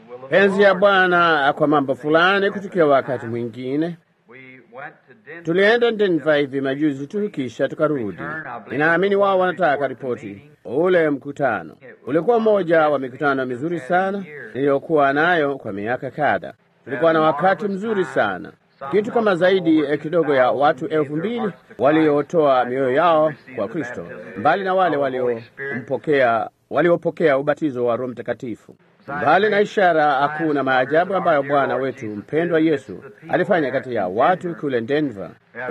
penzi ya Bwana kwa mambo fulani kutukia wakati mwingine. Tulienda Denver hivi majuzi tu, kisha tukarudi. Ninaamini wao wanataka ripoti. Ule mkutano ulikuwa mmoja wa mikutano mizuri sana niliyokuwa nayo kwa miaka kadha. Tulikuwa na wakati mzuri sana, kitu kama zaidi eh, kidogo ya watu elfu mbili waliotoa mioyo yao kwa Kristo, mbali na wale waliompokea waliopokea ubatizo wa Roho Mtakatifu. Mbali na ishara, hakuna maajabu ambayo Bwana wetu mpendwa Yesu alifanya kati ya watu kule Denver.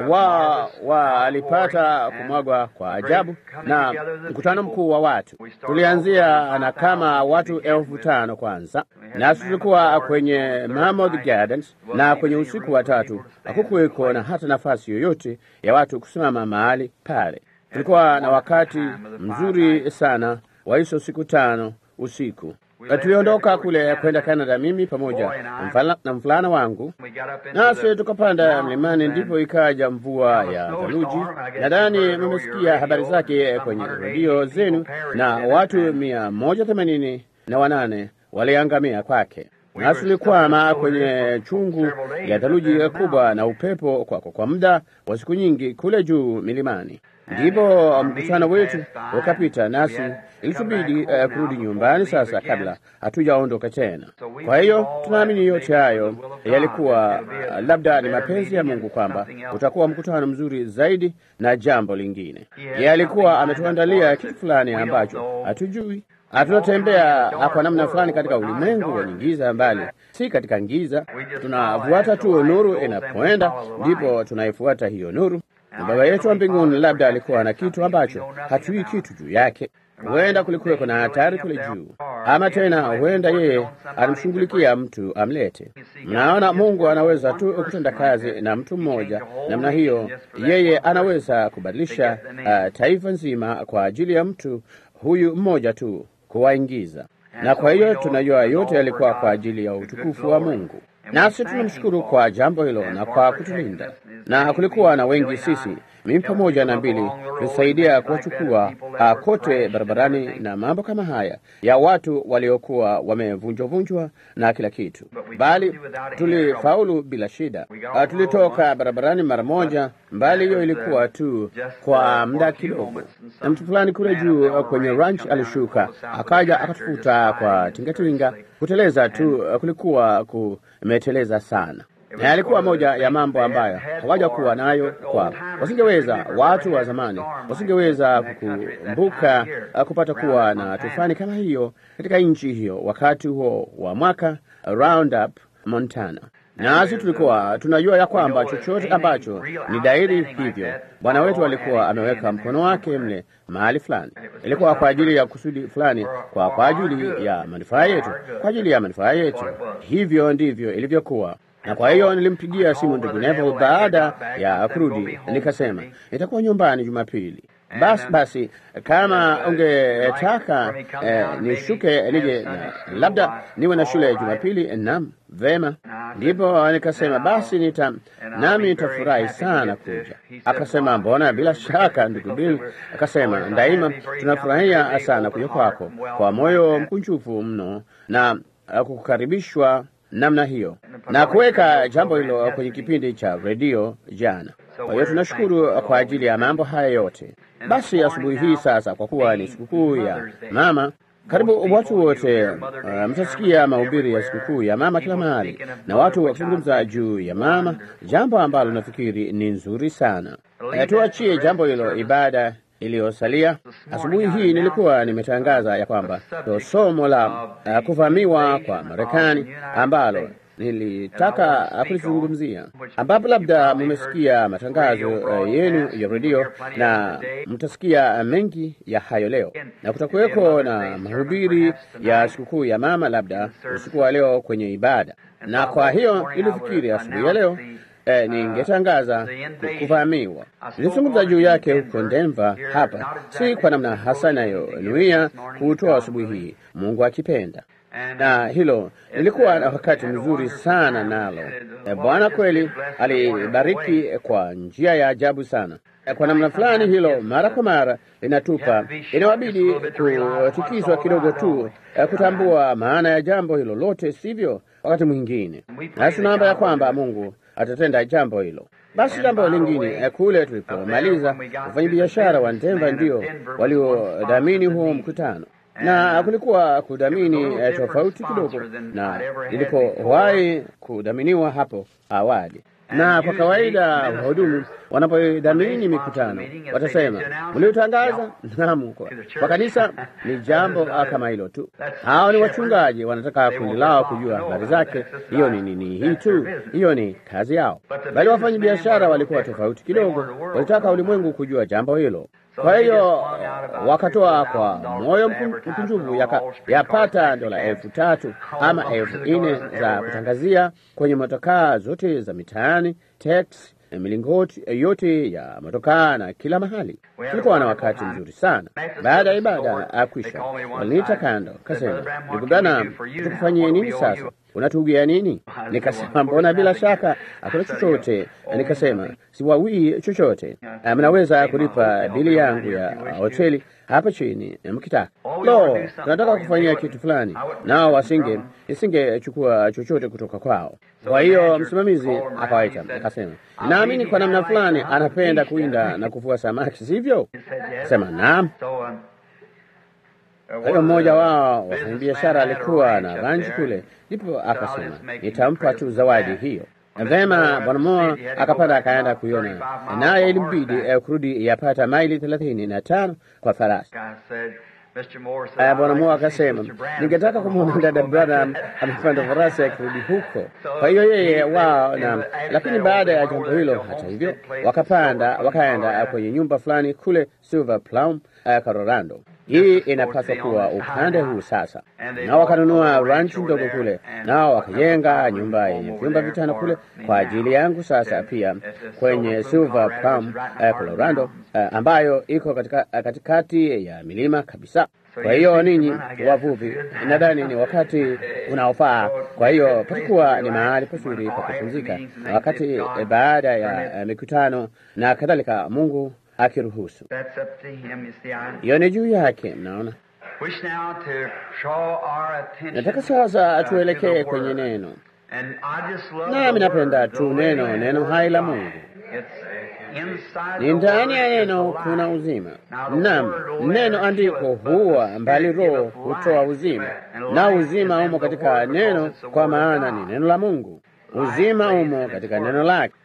Wa, wa alipata kumwagwa kwa ajabu na mkutano mkuu wa watu. Tulianzia na kama watu elfu tano kwanza, nasi tulikuwa kwenye Mammoth Gardens, na kwenye usiku wa tatu hakukuweko na hata nafasi yoyote ya watu kusimama mahali pale. Tulikuwa na wakati mzuri sana wa hizo siku tano usiku. Na tuliondoka kule kwenda Canada, mimi pamoja na mfala- na mvulana wangu, nasi tukapanda mlimani, ndipo ikaja mvua ya theluji. Nadhani mmesikia habari zake kwenye redio zenu, na watu mia moja themanini na wanane waliangamia kwake. Nasi tulikwama kwenye chungu ya theluji kubwa na upepo kwa, kwa muda wa siku nyingi kule juu milimani. Ndipo mkutano wetu ukapita, nasi ilitubidi uh, kurudi nyumbani sasa kabla hatujaondoka tena. Kwa hiyo tunaamini yote hayo yalikuwa uh, labda ni mapenzi ya Mungu kwamba utakuwa mkutano mzuri zaidi na jambo lingine. Yeye alikuwa ametuandalia kitu fulani ambacho hatujui. Tunatembea kwa namna fulani katika ulimwengu wenye giza, mbali si katika giza. Tunafuata tu nuru inapoenda, ndipo tunaifuata hiyo nuru na Baba yetu wa mbinguni labda alikuwa na kitu ambacho hatujui kitu juu yake. Huenda kulikuweko na hatari kule juu, ama tena huenda yeye alimshughulikia mtu amlete. Mnaona, Mungu anaweza tu kutenda kazi na mtu mmoja namna hiyo. Yeye anaweza kubadilisha uh, taifa nzima kwa ajili ya mtu huyu mmoja tu kuwaingiza, na kwa hiyo tunajua yote yalikuwa kwa ajili ya utukufu wa Mungu nasi tunamshukuru kwa jambo hilo na kwa kutulinda. Na kulikuwa na wengi, sisi mimi pamoja na mbili tulisaidia kuwachukua uh, kote barabarani na mambo kama haya ya watu waliokuwa wamevunjwavunjwa na kila kitu, bali tulifaulu bila shida. Uh, tulitoka barabarani mara moja, mbali hiyo ilikuwa tu kwa muda kidogo, na mtu fulani kule juu uh, kwenye ranch alishuka akaja akatufuta kwa tingatinga kuteleza tu. Uh, kulikuwa kumeteleza sana na yalikuwa moja ya mambo ambayo hawajakuwa nayo kwao. Wasingeweza, watu wa zamani wasingeweza kukumbuka kupata kuwa na tufani kama hiyo katika nchi hiyo wakati huo wa mwaka Roundup Montana. Nasi tulikuwa tunajua ya kwamba chochote ambacho ni dairi hivyo, Bwana wetu alikuwa ameweka mkono wake mle mahali fulani, ilikuwa kwa ajili ya kusudi fulani, kwa kwa ajili ya manufaa yetu, kwa ajili ya manufaa yetu. Hivyo ndivyo ilivyokuwa na kwa hiyo nilimpigia simu ndugu Neville baada ya kurudi, nikasema nitakuwa nyumbani Jumapili. Basi basi, kama ungetaka eh, nishuke nije na labda niwe na shule ya Jumapili. Naam, vema. Ndipo nikasema basi nita nami nitafurahi sana kuja. Akasema mbona, bila shaka ndugu Bill. Akasema daima tunafurahia sana kuja kwako kwa moyo mkunjufu mno na kukukaribishwa namna hiyo na kuweka jambo hilo kwenye kipindi cha redio jana. Kwa hiyo tunashukuru kwa ajili ya mambo haya yote. Basi asubuhi hii sasa, kwa kuwa ni sikukuu ya mama, karibu watu wote uh, mtasikia mahubiri ya sikukuu ya mama kila mahali, na watu wakizungumza juu ya mama, jambo ambalo nafikiri ni nzuri sana. Uh, tuachie jambo hilo ibada iliyosalia. Asubuhi hii nilikuwa nimetangaza ya kwamba to somo la uh, kuvamiwa kwa Marekani ambalo nilitaka kulizungumzia, ambapo labda mumesikia matangazo uh, yenu ya redio na mtasikia mengi ya hayo leo, na kutakuweko na mahubiri ya sikukuu ya mama labda usiku wa leo kwenye ibada, na kwa hiyo nilifikiri asubuhi ya leo Eh, ningetangaza kuvamiwa. Nilizungumza juu yake huko Denver, hapa si kwa namna hasa inayonuia kuutoa asubuhi hii, Mungu akipenda. na hilo lilikuwa na wakati mzuri sana nalo. E, Bwana kweli alibariki kwa njia ya ajabu sana. E, kwa namna fulani hilo mara kwa mara linatupa, inawabidi kutikizwa kidogo tu e, kutambua maana ya jambo hilo lote, sivyo? Wakati mwingine nasi tunaomba ya kwamba Mungu atatenda jambo hilo. Basi jambo lingine kule tulipomaliza, wafanyabiashara wa Denver ndio waliodhamini huo mkutano, na kulikuwa kudhamini eh, tofauti kidogo na ilipowahi kudhaminiwa hapo awali. Na kwa kawaida wahudumu wanapodhamini mikutano watasema mliotangaza. Naam, kwa, kwa kanisa ni jambo kama hilo tu. Hao ni wachungaji, wanataka kundi lao kujua habari zake. Hiyo ni nini? Hii tu, hiyo ni kazi yao. Bali wafanya biashara walikuwa tofauti kidogo, walitaka ulimwengu kujua jambo hilo. Kwa hiyo wakatoa kwa moyo mkunjufu yapata dola elfu tatu ama elfu nne za kutangazia kwenye motokaa zote za mitaani, teksi, milingoti yote ya motokaa na kila mahali. Tulikuwa na wakati mzuri sana. Baada ya ibada akwisha, waliniita kando, kasema, ndugu Branham, tukufanyie nini sasa? Unatugia nini? Nikasema, mbona bila shaka hakuna chochote. Nikasema siwawii chochote, mnaweza kulipa bili yangu ya hoteli hapa chini mkitaka. Lo, tunataka kufanyia kitu fulani, nao wasinge isingechukua chochote kutoka kwao. Kwa hiyo msimamizi akawaita akasema, naamini kwa namna fulani anapenda kuinda na kuvua samaki, sivyo? Sema naam. Kwa hiyo mmoja wao wafanyabiashara alikuwa na ranchi kule, ndipo akasema nitampa tu zawadi hiyo. Vema, bwana Moa akapanda akaenda kuiona, naye ilimbidi eh, kurudi yapata maili thelathini na tano kwa farasi. Bwana Moa akasema ningetaka kumwona dada Branham amepanda farasi akirudi huko. Kwa hiyo yeye wao na, lakini baada ya jambo hilo, hata hivyo, wakapanda wakaenda kwenye nyumba fulani kule Silver Plum, uh, Colorado. Hii inapaswa kuwa upande huu sasa, nao wakanunua ranchi ndogo kule, nao wakajenga nyumba yenye vyumba vitano kule kwa ajili yangu sasa pia kwenye Silver Plum, uh, Colorado, uh, ambayo iko katika, uh, katikati ya milima kabisa. Kwa hiyo ninyi wavuvi, nadhani ni wakati unaofaa. Kwa hiyo patakuwa ni mahali pazuri pa kupumzika wakati eh, baada ya eh, mikutano na kadhalika, Mungu akiruhusu. Hiyo ni juu yake, mnaona. Nataka sasa tuelekee kwenye neno, nami napenda tu neno, neno hai la Mungu ni ndani ya neno kuna uzima. Naam, neno andiko huwa mbali, roho hutoa uzima, na uzima umo katika neno, kwa maana ni neno la Mungu. Uzima umo katika neno lake.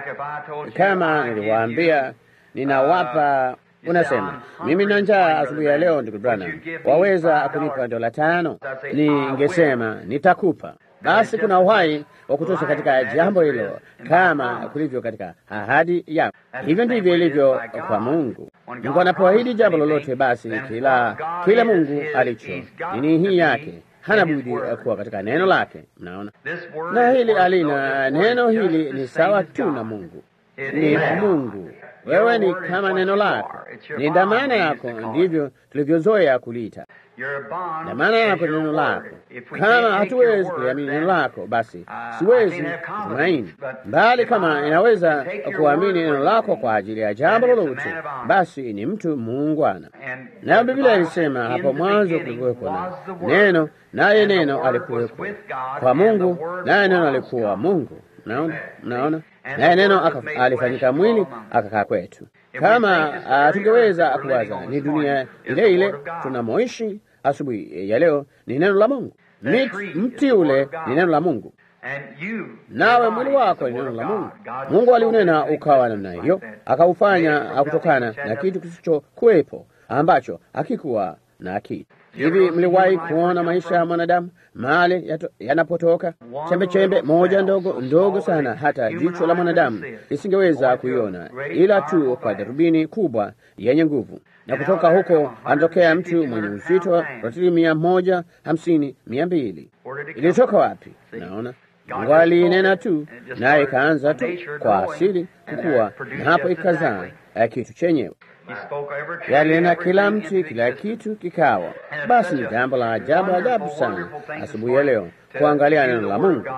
Kama niliwaambia, ninawapa Unasema, mimi na njaa asubuhi ya leo, ndugu Branham, waweza kunipa dola tano? Ningesema nitakupa. Basi kuna uhai wa kutosha katika jambo hilo, kama kulivyo katika ahadi yako. Hivyo ndivyo ilivyo kwa Mungu. Mungu anapoahidi jambo lolote, basi kila kila Mungu alicho nini hii yake hana budi kuwa katika neno lake. Mnaona, na hili alina neno hili ni sawa tu na Mungu, ni Mungu wewe ni kama neno lako, ni dhamana yako, ndivyo tulivyozoea kuliita dhamana yako, ni neno lako. Kama hatuwezi kuliamini neno lako, basi siwezi kutumaini, bali kama inaweza kuamini neno lako kwa ajili ya jambo lolote, basi ni mtu muungwana. Nayo Biblia ilisema hapo mwanzo kulikuweko na neno, naye neno alikuweko kwa Mungu, naye neno alikuwa Mungu. Mnaona, mnaona naye neno alifanyika mwili akakaa kwetu. Kama uh, tungeweza kuwaza ni dunia ile ile tunamoishi asubuhi ya leo, ni neno la Mungu. Mti ule ni neno la Mungu, nawe mwili wako ni neno la Mungu. Mungu aliunena ukawa namna hiyo, akaufanya kutokana na kitu kisichokuwepo ambacho hakikuwa na kitu. Hivi mliwahi kuona maisha ya mwanadamu mahali yanapotoka? Chembe chembe moja ndogo ndogo sana, hata jicho la mwanadamu lisingeweza kuiona, ila tu kwa darubini kubwa yenye nguvu. Na kutoka huko anatokea mtu mwenye uzito wa ratili mia moja hamsini mia mbili. Ilitoka wapi? Naona Mungu alinena tu, naye ikaanza tu kwa asili kukua, na hapo ikazaa kitu chenyewe. yalinena kila mti, kila kitu kikawa. Basi ni jambo la ajabu ajabu sana asubuhi ya leo kuangalia neno la Mungu.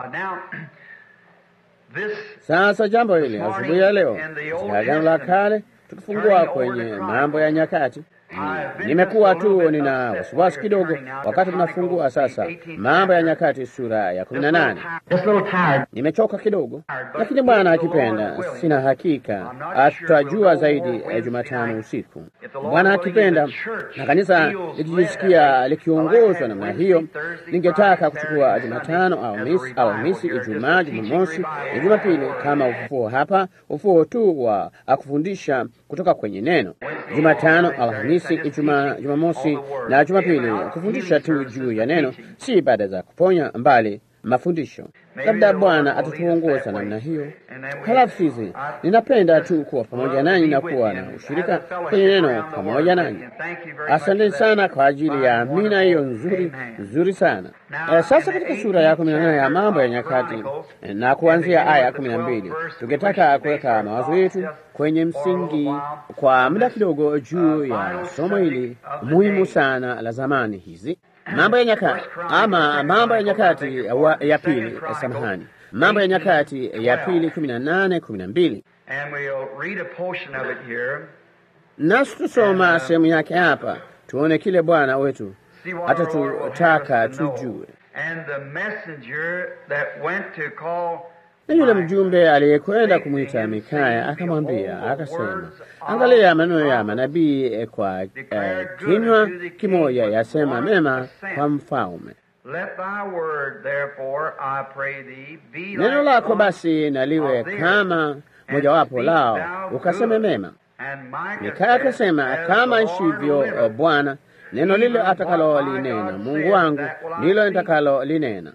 Sasa jambo hili asubuhi ya leo katika Agano la Kale, tukifungua kwenye Mambo ya Nyakati, nimekuwa tu nina wasiwasi kidogo wakati tunafungua sasa Mambo ya Nyakati sura ya kumi na nane. Nimechoka kidogo, lakini Bwana akipenda, sina hakika tutajua zaidi ya Jumatano usiku, Bwana akipenda, na kanisa likijisikia likiongozwa namna hiyo. Ningetaka kuchukua Jumatano, Alhamisi, Alhamisi, Ijumaa, Jumamosi na Jumapili kama ufufuo hapa, ufufuo tu wa akufundisha kutoka kwenye neno. Jumatano, Alhamisi, Ijumaa, Jumamosi na Jumapili kufundisha tu juu ya neno, si ibada za kuponya, mbali mafundisho. Labda Bwana atatuongoza namna hiyo. Halafu sisi, ninapenda tu kuwa pamoja nanyi na kuwa na ushirika kwenye neno pamoja nanyi. Asante sana kwa ajili ya amina hiyo nzuri nzuri sana. Eh, sasa katika sura ya kumi na nane ya Mambo ya Nyakati eh, na kuanzia aya ya kumi na mbili tungetaka kuweka mawazo yetu kwenye msingi kwa muda kidogo juu ya somo hili muhimu sana la zamani hizi Mambo ya Nyakati ama Mambo ya Nyakati wa, ya pili, samahani, Mambo ya Nyakati ya pili kumi na nane kumi na mbili nasi tutasoma sehemu yake hapa, tuone kile Bwana wetu atatutaka tujue. Na yule mjumbe aliyekwenda kumwita Mikaya akamwambia akasema, angalia, maneno ya manabii kwa eh, kinywa kimoja yasema mema kwa mfalme. Neno lako basi naliwe kama mojawapo lao, ukaseme mema. Mikaya akasema, kama ishivyo Bwana, neno lile atakalolinena Mungu wangu ndilo nitakalolinena.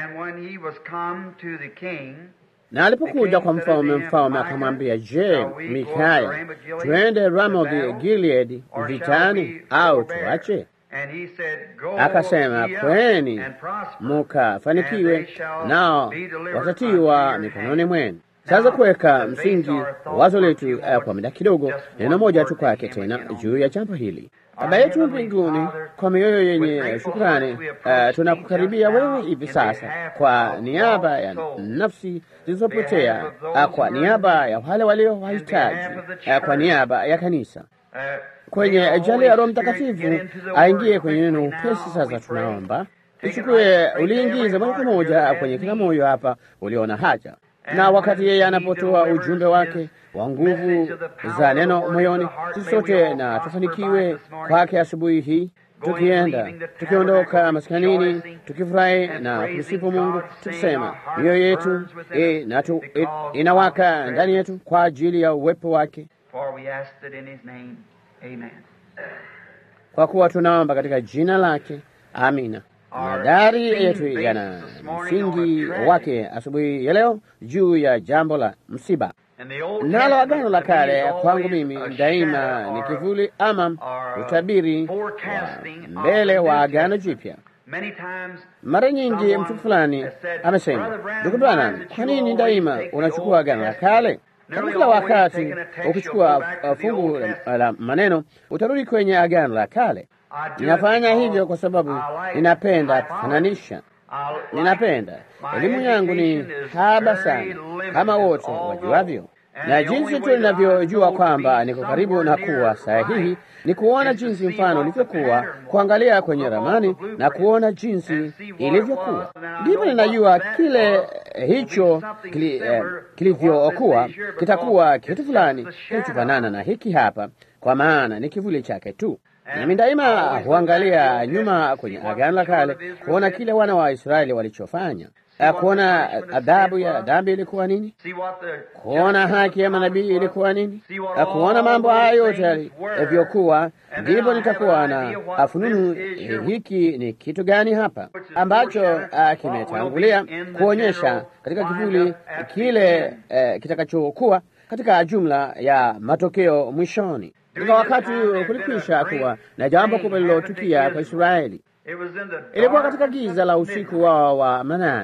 Na alipokuja kwa mfalme, mfalme akamwambia, Je, Mikaya, tuende Ramothi Gileadi vitani au tuache? Akasema, kweni mukafanikiwe, nao watatiwa mikononi mwenu. Sasa kuweka msingi wazo letu uh, kwa muda kidogo, neno moja tu kwake tena juu ya jambo hili. Baba yetu mbinguni, kwa mioyo yenye shukrani, uh, tunakukaribia wewe hivi sasa kwa niaba ya nafsi zilizopotea, uh, kwa niaba ya wale walio wahitaji, uh, kwa niaba ya kanisa kwenye jali ya Roho Mtakatifu aingie kwenye neno upesi. Sasa tunaomba ichukue, uliingize moja kwa moja kwenye kila moyo hapa uliona haja na wakati yeye anapotoa ujumbe wake wa nguvu za neno moyoni, sisi sote na tufanikiwe kwake asubuhi hii, tukienda tukiondoka maskanini, tukifurahi na kumsifu Mungu, tukisema mioyo yetu e, na tu, e, inawaka ndani yetu kwa ajili ya uwepo wake, kwa kuwa tunaomba katika jina lake, amina. Madari yetu yana msingi wake asubuhi ya leo juu ya jambo la msiba. Nalo Agano la Kale kwangu mimi daima ni kivuli ama utabiri wa mbele wa Agano Jipya. Mara nyingi mtu fulani amesema, ndugu Bwana, kwa nini daima unachukua Agano la Kale? Kama kila wakati ukichukua fungu la maneno utarudi kwenye Agano la Kale. Ninafanya hivyo kwa sababu ninapenda kufananisha. Ninapenda elimu yangu ni haba sana, kama wote wajuavyo, na jinsi tu ninavyojua kwamba niko karibu na kuwa sahihi ni kuona jinsi mfano ulivyokuwa, kuangalia kwenye ramani na kuona jinsi ilivyokuwa, ndipo ninajua kile hicho kili, eh, kilivyokuwa kitakuwa kitu fulani kilichofanana na hiki hapa, kwa maana ni kivuli chake tu. Nami daima huangalia nyuma kwenye Agano la Kale kuona kile wana wa Israeli walichofanya, kuona adhabu ya dhambi ilikuwa nini, kuona haki ya manabii ilikuwa nini, kuona mambo haya yote yalivyokuwa. Ndipo nitakuwa na afununu hiki ni kitu gani hapa ambacho kimetangulia kuonyesha katika kivuli kile kitakachokuwa katika jumla ya matokeo mwishoni. Katika wakati kulikwisha kuwa na jambo kubwa lililotukia kwa Israeli. Ilikuwa katika giza la usiku wao wa manane,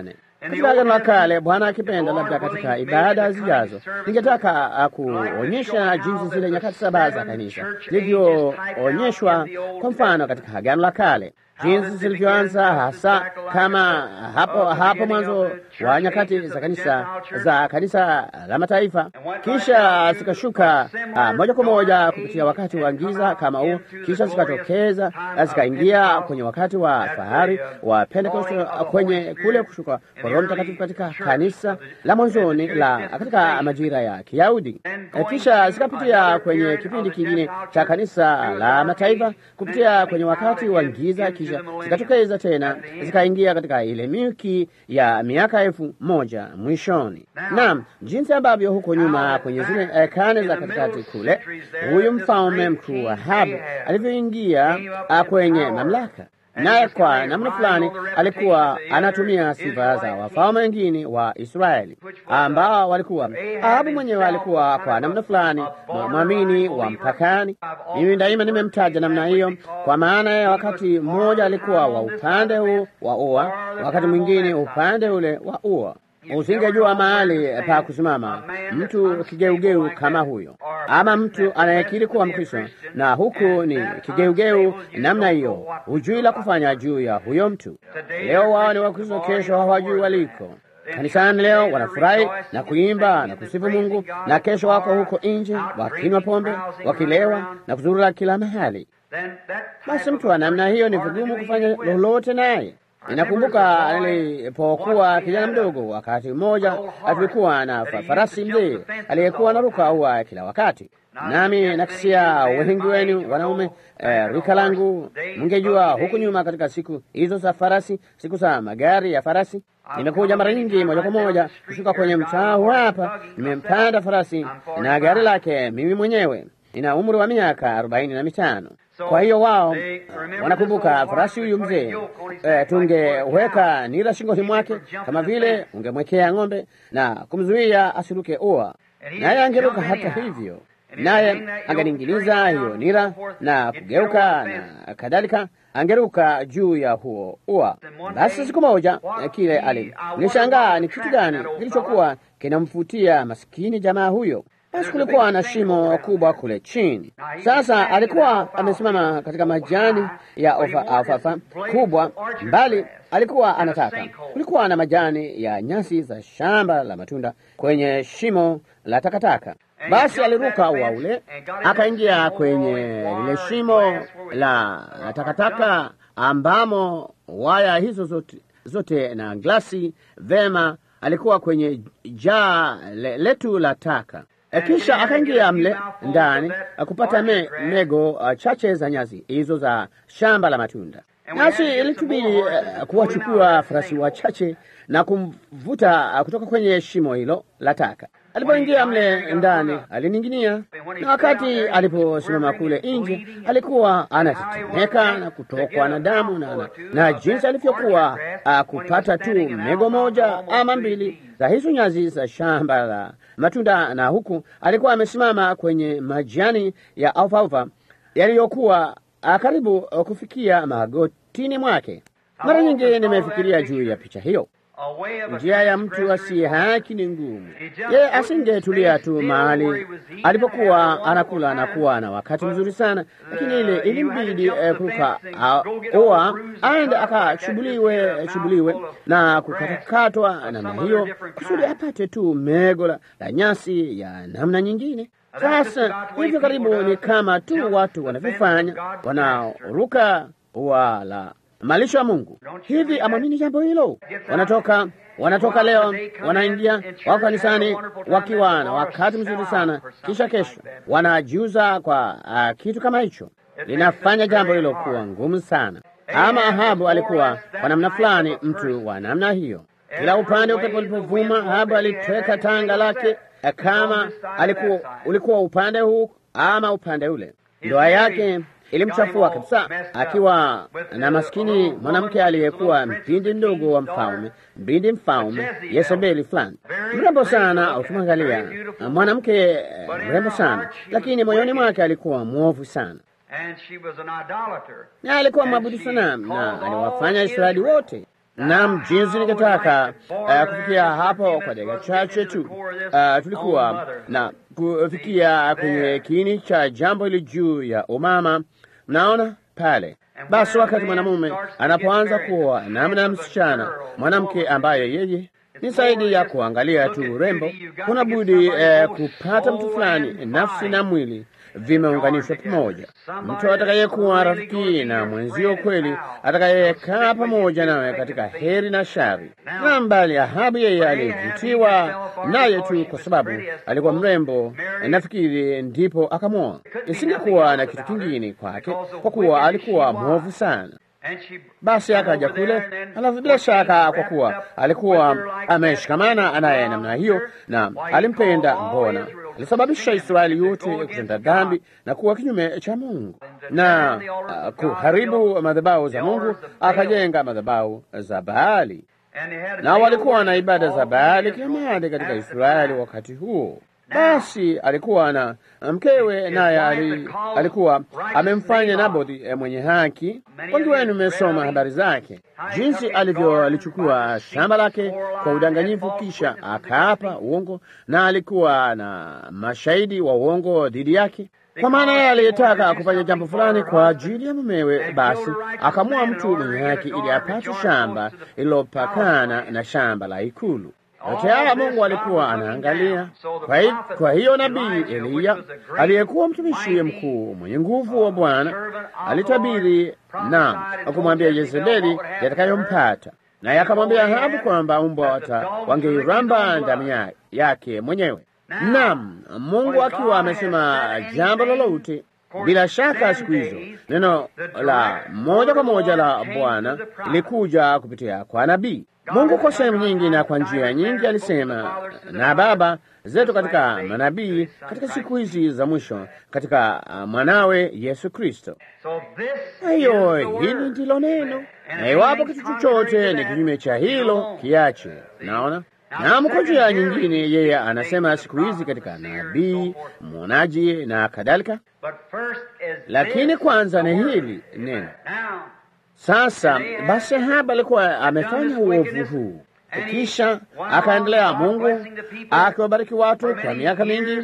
Katika Agano la Kale, Bwana akipenda, labda katika ibada zijazo, ningetaka kuonyesha jinsi zile nyakati saba za kanisa zilivyoonyeshwa, kwa mfano katika Agano la Kale jinsi zilivyoanza hasa kama hapo hapo mwanzo wa nyakati za kanisa za kanisa la mataifa, kisha zikashuka uh, moja kwa moja kupitia wakati wa giza kama huo, kisha zikatokeza zikaingia kwenye wakati wa fahari wa Pentecost, kwenye kule kushuka kwa Roho Mtakatifu katika kanisa la mwanzoni la katika majira ya Kiyahudi, kisha zikapitia kwenye kipindi kingine cha kanisa la mataifa kupitia kwenye wakati wa giza zikatokeza tena zikaingia katika ile milki ya miaka elfu moja mwishoni. Naam, jinsi ambavyo huko nyuma kwenye zile eh, kane za katikati kule, huyu mfalme mkuu Ahabu alivyoingia kwenye mamlaka, naye kwa namna fulani alikuwa anatumia sifa za wafalme wengine wa Israeli ambao walikuwa. Ahabu mwenyewe alikuwa kwa namna fulani mwamini wa mpakani. Mimi daima nimemtaja namna hiyo, kwa maana ya wakati mmoja alikuwa wa upande huu wa ua, wakati mwingine upande ule wa ua. Usingejua mahali pa kusimama mtu kigeugeu kama huyo, ama mtu anayekiri kuwa Mkristo na huku ni kigeugeu namna hiyo, hujui la kufanya juu ya huyo mtu. Leo wao ni Wakristo, kesho hawajui waliko. Kanisani leo wanafurahi na kuimba na kusifu Mungu, na kesho wako huko nje wakinywa pombe, wakilewa na kuzurura kila mahali. Basi mtu wa namna hiyo ni vigumu kufanya lolote naye. Ninakumbuka nilipokuwa kijana mdogo, wakati mmoja tulikuwa na farasi mzee aliyekuwa anaruka ua kila wakati, nami nakisia wengi wenu wanaume eh, rika langu mngejua huku nyuma, katika siku hizo za farasi, siku za magari ya farasi, nimekuja mara nyingi moja kwa moja kushuka kwenye mtaa hapa, nimempanda farasi na gari lake mimi mwenyewe. Nina umri wa miaka arobaini na mitano. Kwa hiyo wao wanakumbuka farasi huyu mzee e, tungeweka nira shingoni mwake kama vile ungemwekea ng'ombe na kumzuia asiruke ua, naye angeruka hata hivyo, naye angeningiliza hiyo nira na kugeuka na kadhalika, angeruka juu ya huo ua. Basi siku moja kile ali nilishangaa ni kitu gani kilichokuwa kinamfutia maskini jamaa huyo. Basi kulikuwa na shimo kubwa kule chini. Sasa alikuwa amesimama katika majani ya ofafa kubwa mbali, alikuwa anataka. Kulikuwa na majani ya nyasi za shamba la matunda kwenye shimo la takataka. Basi aliruka ua ule akaingia kwenye lile shimo la takataka ambamo waya hizo zote, zote na glasi vema. Alikuwa kwenye jaa le, letu la taka kisha akaingia mle ndani kupata me, mego uh, chache za nyasi hizo za shamba la matunda. Nasi ilitubidi uh, kuwachukua farasi wachache na kumvuta uh, kutoka kwenye shimo hilo la taka. Alipoingia mle ndani alining'inia, na wakati aliposimama kule nje alikuwa anatetemeka na kutokwa na damu na, na, na jinsi alivyokuwa uh, kupata tu mego moja ama mbili za hizo nyazi za shamba la matunda, na huku alikuwa amesimama kwenye majani ya alfalfa yaliyokuwa karibu kufikia magotini mwake. Mara nyingi nimefikiria juu ya picha hiyo. Njia ya mtu asiye haki ni ngumu. Yeye asingetulia tu mahali alipokuwa anakula na kuwa na wakati mzuri sana, lakini ile ilimbidi eh, kuruka ua aende akachubuliwe chubuliwe na kukatakatwa namna hiyo kusudi apate tu mego la nyasi ya namna nyingine. Sasa hivyo karibu ni kama tu watu wanavyofanya wanaoruka ua la malisho ya Mungu. Hivi amwamini jambo hilo? Wanatoka wanatoka leo, wanaingia wako kanisani wakiwa na wakati mzuri sana, kisha kesho wanajiuza kwa uh, kitu kama hicho. Linafanya jambo hilo kuwa ngumu sana. Ama Ahabu alikuwa kwa namna fulani mtu wa namna hiyo. Kila upande upepo ulipovuma, Ahabu alitweka tanga lake, kama alikuwa ulikuwa upande huu ama upande ule. Ndoa yake ilimchafua kabisa, akiwa na maskini mwanamke aliyekuwa mpindi mdogo wa mfalme, mbindi mfalme Yezebeli fulani, mrembo sana. Ukimwangalia mwanamke mrembo sana, lakini moyoni mwake alikuwa mwovu sana, na alikuwa mwabudu sanamu na aliwafanya Israeli wote Naam, jinsi ningetaka uh, kufikia hapo kwa dakika chache tu. Uh, tulikuwa na kufikia kwenye kiini cha jambo hili juu ya umama. Mnaona pale basi, wakati mwanamume anapoanza kuoa namna msichana mwanamke ambaye yeye ni zaidi ya kuangalia tu urembo, kuna budi eh, kupata mtu fulani, nafsi na mwili vimeunganishwa pamoja, mtu atakayekuwa rafiki na mwenzio kweli, atakayekaa pamoja nawe katika heri na shari. Na mbali Ahabu, yeye alivutiwa naye tu kwa sababu alikuwa mrembo, nafikiri ndipo akamwoa. Isingekuwa na kitu kingine kwake, kwa kuwa alikuwa mwovu sana. Basi akaja kule, alafu bila shaka, kwa kuwa alikuwa ameshikamana naye namna hiyo na alimpenda, mbona alisababisha Israeli yote kutenda dhambi na kuwa kinyume cha Mungu na uh, kuharibu madhabahu za Mungu, akajenga madhabahu za Baali, na walikuwa na ibada za Baali kila mahali katika Israeli wakati huo. Basi alikuwa na mkewe, naye ali, alikuwa amemfanya Nabothi mwenye haki. Wengi wenu mmesoma habari zake, jinsi alivyolichukua shamba lake kwa udanganyifu, kisha akaapa uongo, na alikuwa na mashahidi wa uongo dhidi yake, kwa maana yeye aliyetaka kufanya jambo fulani kwa ajili ya mumewe, basi akamua mtu mwenye haki ili apate shamba lililopakana na shamba la ikulu. Yote haya Mungu alikuwa anaangalia. Kwa, hi, kwa hiyo nabii Eliya aliyekuwa mtumishi mkuu mwenye nguvu wa Bwana alitabiri na kumwambia Yezebeli yatakayompata, naye akamwambia Ahabu kwamba mbwa wata wangeiramba damu yake mwenyewe. Naam, Mungu akiwa amesema jambo lolote, bila shaka siku hizo neno la moja kwa moja la Bwana ilikuja kupitia kwa nabii. Mungu kwa sehemu nyingi na kwa njia nyingi alisema na baba zetu katika manabii katika siku hizi za mwisho katika mwanawe Yesu Kristo. Kwa hiyo hili ndilo neno, na iwapo kitu chochote ni kinyume cha hilo kiache. Naona nam, kwa njia nyingine yeye anasema siku hizi katika nabii, mwonaji na kadhalika, lakini kwanza ni hili neno sasa basi, Ahabu alikuwa amefanya uovu huu, kisha akaendelea Mungu akiwabariki watu kwa miaka mingi.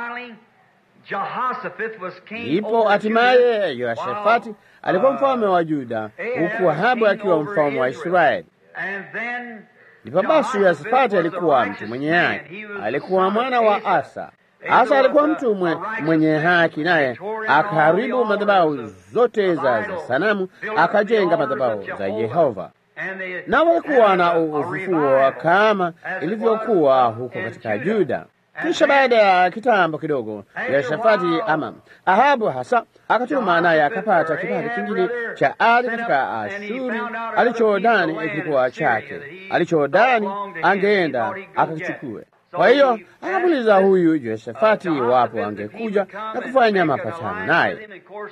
Ndipo hatimaye Yehoshafati alikuwa mfalme wa Yuda, huku Ahabu akiwa mfalme wa Israeli. Ndipo basi Yehoshafati alikuwa mtu mwenye haki, alikuwa mwana wa Asa. Asa alikuwa mtu mwe, mwenye haki, naye akaharibu madhabahu zote za, za sanamu, akajenga madhabahu za Yehova, na walikuwa na ufufuo kama ilivyokuwa huko katika Yuda. Kisha baada ya kitambo kidogo, Yehoshafati ama Ahabu hasa akatuma, naye akapata kipande kingine cha ardhi katika Ashuri alichodani kilikuwa chake, alichodani angeenda akakichukue. Kwa hiyo akamuuliza huyu Yehoshafati iwapo angekuja na kufanya mapatano naye.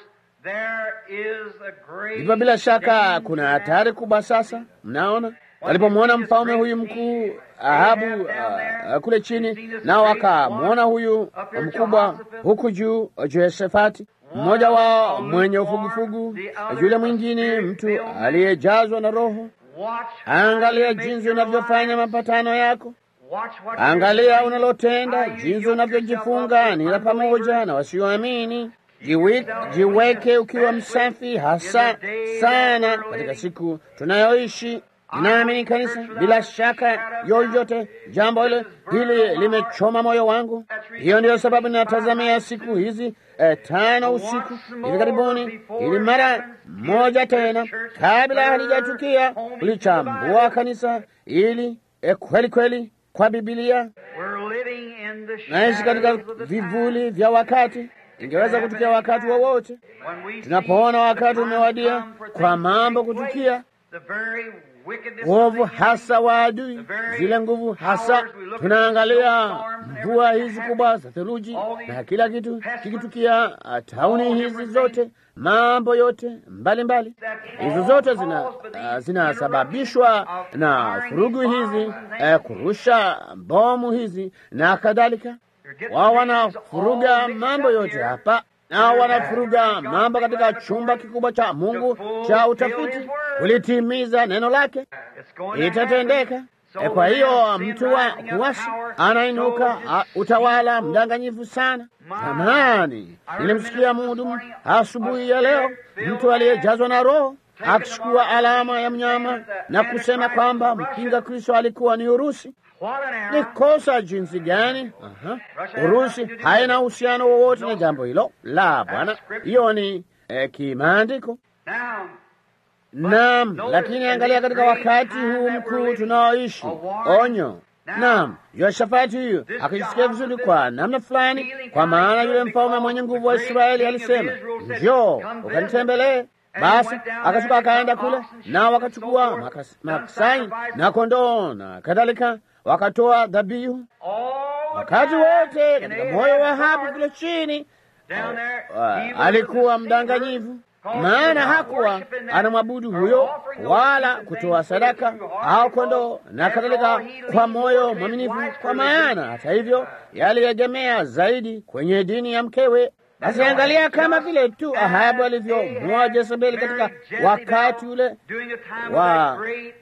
Ndipo bila shaka kuna hatari kubwa sasa. Mnaona, walipomwona mfalme huyu mkuu Ahabu uh, kule chini, nao akamwona huyu mkubwa huku juu Yehoshafati, mmoja wao mwenye ufugufugu, yule mwingine mtu aliyejazwa na Roho. Angalia jinsi unavyofanya mapatano yako Angalia unalotenda, jinsi unavyojifunga nila pamoja na wasioamini. Jiwe, jiweke ukiwa msafi hasa sana katika siku tunayoishi. Ninaamini kanisa, bila shaka yoyote, jambo hili hili limechoma moyo wangu. Hiyo ndiyo sababu ninatazamia siku hizi eh, tano usiku hivi karibuni, ili mara moja tena, kabla halijatukia, kulichambua kanisa ili eh, kweli kweli kwa Bibilia naishi katika vivuli vya wakati. Ingeweza kutukia wakati wowote wa tunapoona wakati umewadia kwa mambo kutukia, uovu hasa wa adui, zile nguvu hasa. Tunaangalia mvua hizi kubwa za theluji na kila kitu kikitukia, tauni hizi zote, mambo yote mbalimbali mbali. Hizo zote zinasababishwa zina na furugu hizi eh, kurusha bomu hizi na kadhalika. Wao wanafuruga mambo yote hapa nao wanafuruga mambo katika chumba kikubwa cha Mungu cha utafiti kulitimiza neno lake, itatendeka. E, kwa hiyo mtu wa kuasi anainuka utawala mdanganyifu sana. Zamani nilimsikia mhudumu asubuhi ya leo, mtu aliyejazwa na Roho akichukua alama ya mnyama na kusema kwamba mpinga Kristo alikuwa ni Urusi. Ni kosa jinsi gani! Aha. Urusi haina uhusiano wowote na jambo hilo la Bwana. Hiyo ni eh, kimaandiko. Naam, lakini angalia katika wakati huu mkuu tunaoishi, onyo. Naam, Yoshafati huyu akijisikia vizuri kwa namna fulani, kwa maana yule mfalme mwenye nguvu wa Israeli alisema, njoo ukanitembelee. Basi akashuka akaenda kule, nao wakachukua maksai na kondoo na kadhalika, wakatoa dhabihu wakati wote katika moyo wa Ahabu kule chini. Uh, alikuwa mdanganyivu, maana hakuwa anamwabudu huyo wala kutoa sadaka au kondoo na kadhalika kwa moyo mwaminifu, kwa maana hata hivyo yaliegemea zaidi kwenye dini ya mkewe. Basi angalia kama vile tu Ahabu alivyomwoa Jezebeli katika wakati ule wa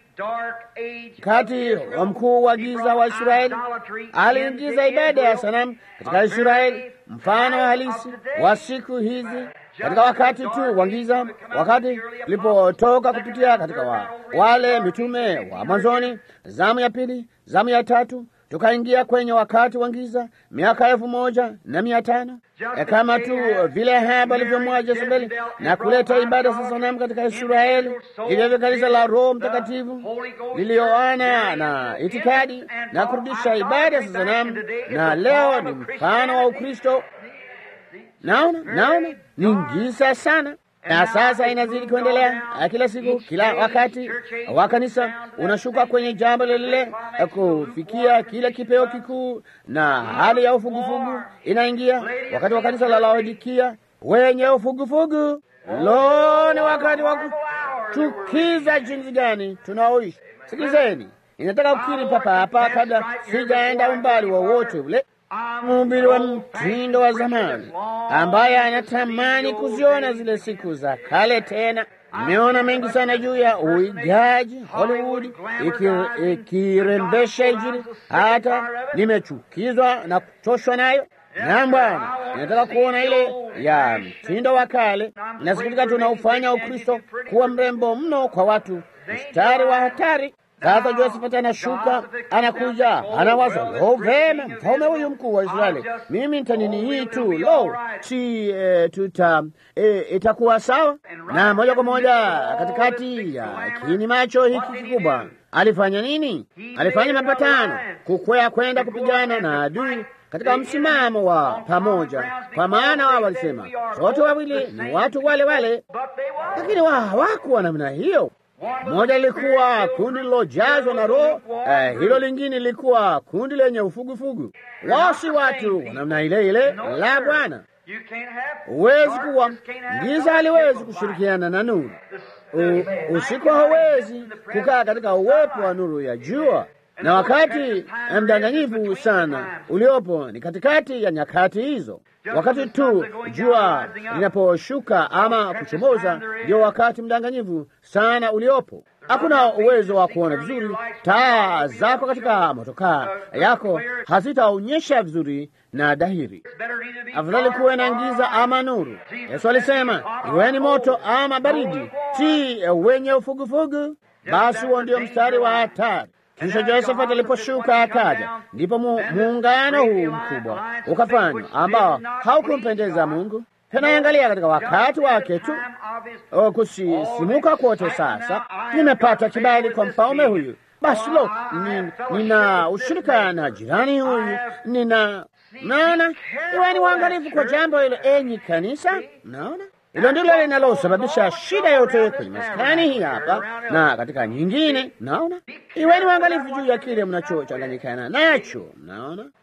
kati wa mkuu wa giza wa Israeli, aliingiza ibada ya sanamu katika Israeli, mfano halisi wa siku hizi katika wakati tu wa giza, wakati tulipotoka kupitia katika wa, wale mitume wa mwanzoni, zamu ya pili, zamu ya tatu tukaingia kwenye wakati wa giza miaka elfu moja na mia tano e, kama tu vile Ahabu alivyomwoa Jezebeli na kuleta ibada za sanamu katika Israeli. Ilivyo kanisa la Roho Mtakatifu lilioana na itikadi na kurudisha ibada za sanamu, na leo ni mfano wa Ukristo. Naona, naona ni giza sana na sasa inazidi kuendelea kila siku, kila wakati wa kanisa unashuka kwenye jambo lile kufikia kile kipeo kikuu, na hali ya ufugufugu inaingia. Wakati wa kanisa la Laodikia wenye ufugufugu, lo, ni wakati wa kuchukiza jinsi gani tunaoishi. Sikilizeni, inataka kukiri papa hapa, kabla sijaenda umbali wowote ule mhubiri wa mtindo wa zamani ambaye anatamani kuziona zile siku za kale tena. Nimeona mengi sana juu ya uigaji Hollywood ikirembesha Injili, hata nimechukizwa na kuchoshwa nayo. Na Bwana, ninataka kuona ile ya mtindo wa kale. Nasikitika tunaufanya Ukristo kuwa mrembo mno kwa watu, mstari wa hatari. Sasa Josephat anashuka, anakuja, anawaza, lo, vema, mfalme huyu mkuu wa Israeli, mimi nitanini hii tu, lo, si e, tuta e, itakuwa sawa. Na moja kwa moja katikati ya kiini macho hiki kikubwa alifanya nini? Alifanya mapatano, kukwea kwenda kupigana na adui katika msimamo wa pamoja, kwa maana wao walisema sote wawili ni watu wale wale, lakini wao hawakuwa namna hiyo. Moja lilikuwa kundi lilojazwa na Roho, eh, hilo lingine lilikuwa kundi lenye ufugufugu. Wao si watu wa namna ile ile la Bwana. Huwezi kuwa giza, haliwezi kushirikiana na nuru. Usiku hauwezi kukaa katika uwepo wa nuru ya jua, na wakati mdanganyifu sana uliopo ni katikati ya nyakati hizo. Wakati tu jua linaposhuka ama kuchomoza, ndio wakati mdanganyifu sana uliopo. Hakuna uwezo wa kuona vizuri. Taa zako katika motokaa yako hazitaonyesha vizuri na dahiri. Afadhali kuwe na giza ama nuru. Yesu alisema iweni moto ama baridi, si wenye ufugufugu. Basi huo ndio mstari wa hatari. Kisha Josephat aliposhuka akaja, ndipo muungano huu mkubwa ukafanywa ambao haukumpendeza Mungu. Tunaangalia katika wakati wake tu kusisimuka kwote. Sasa nimepata kibali kwa mfalme huyu, basi lo, nina ushirika na jirani huyu, nina naona. Iweni waangalifu kwa jambo hilo, enyi kanisa. Naona hilo ndilo linalosababisha shida yote kwenye maskani hii hapa na katika nyingine. Naona, iweni waangalifu juu ya kile mnachochanganyikana nacho. Naona,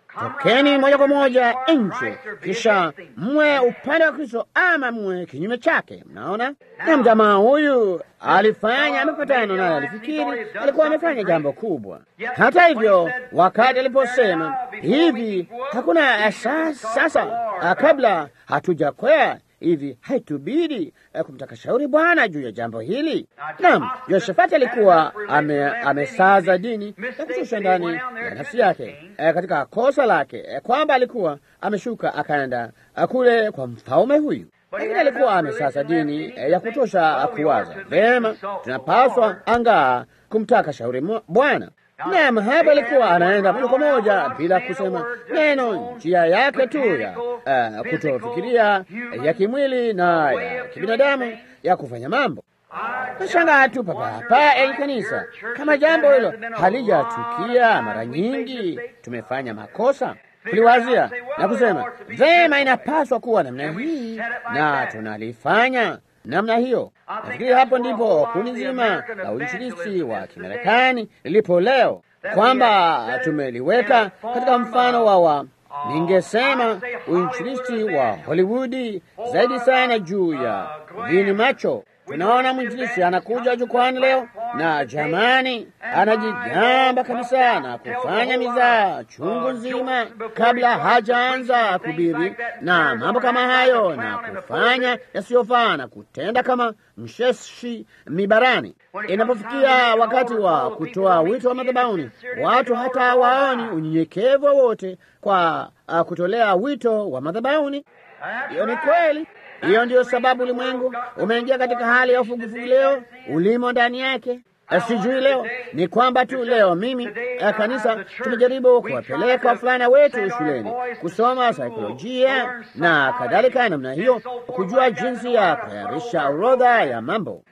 tokeni moja kwa moja nje, kisha mwe upande wa Kristo ama mwe kinyume chake. Mnaona, na mjamaa huyu alifanya mapatano naye, alifikiri alikuwa amefanya jambo kubwa. Hata hivyo, wakati aliposema hivi, hakuna sasa, kabla hatujakwea hivi haitubidi eh, kumtaka shauri Bwana juu ya jambo hili. Naam, Yoshafati alikuwa ame, amesaza dini ya kushusha ndani ya nafsi yake eh, katika kosa lake eh, kwamba alikuwa ameshuka akaenda eh, kule kwa mfalme huyu, lakini alikuwa amesaza dini eh, ya kutosha kuwaza vema, tunapaswa angaa kumtaka shauri Bwana. Naam, hapa alikuwa anaenda moja kwa moja bila kusema neno, njia yake tu ya uh, kutofikiria ya kimwili na ya kibinadamu ya kufanya mambo. Nashangaa tu papa hapa enyi kanisa, kama jambo hilo halijatukia mara nyingi, tumefanya makosa kuliwazia na kusema vema, inapaswa kuwa namna hii na tunalifanya namna hiyo. Nafikiri hapo ndipo kundi zima la uinjilisti wa Kimarekani lilipo leo, kwamba tumeliweka katika mfano wa wa ningesema uinjilisti wa Hollywoodi zaidi sana juu ya vini macho. Tunaona mwinjilisti anakuja jukwani leo na jamani, anajigamba kabisa na kufanya mizaa chungu nzima kabla hajaanza kuhubiri na mambo kama hayo, na kufanya yasiyofaa na kutenda kama msheshi mibarani. Inapofikia wakati wa kutoa wito wa madhabahuni, watu hata hawaoni unyenyekevu wowote kwa uh, kutolea wito wa madhabahuni. Hiyo ni kweli. Hiyo ndiyo sababu ulimwengu umeingia katika hali ya ufungufu leo, ulimo ndani yake. Sijui leo ni kwamba tu leo mimi kanisa tumejaribu kuwapeleka wavulana wetu shuleni kusoma saikolojia na kadhalika namna hiyo, kujua jinsi ya kutayarisha orodha ya mambo.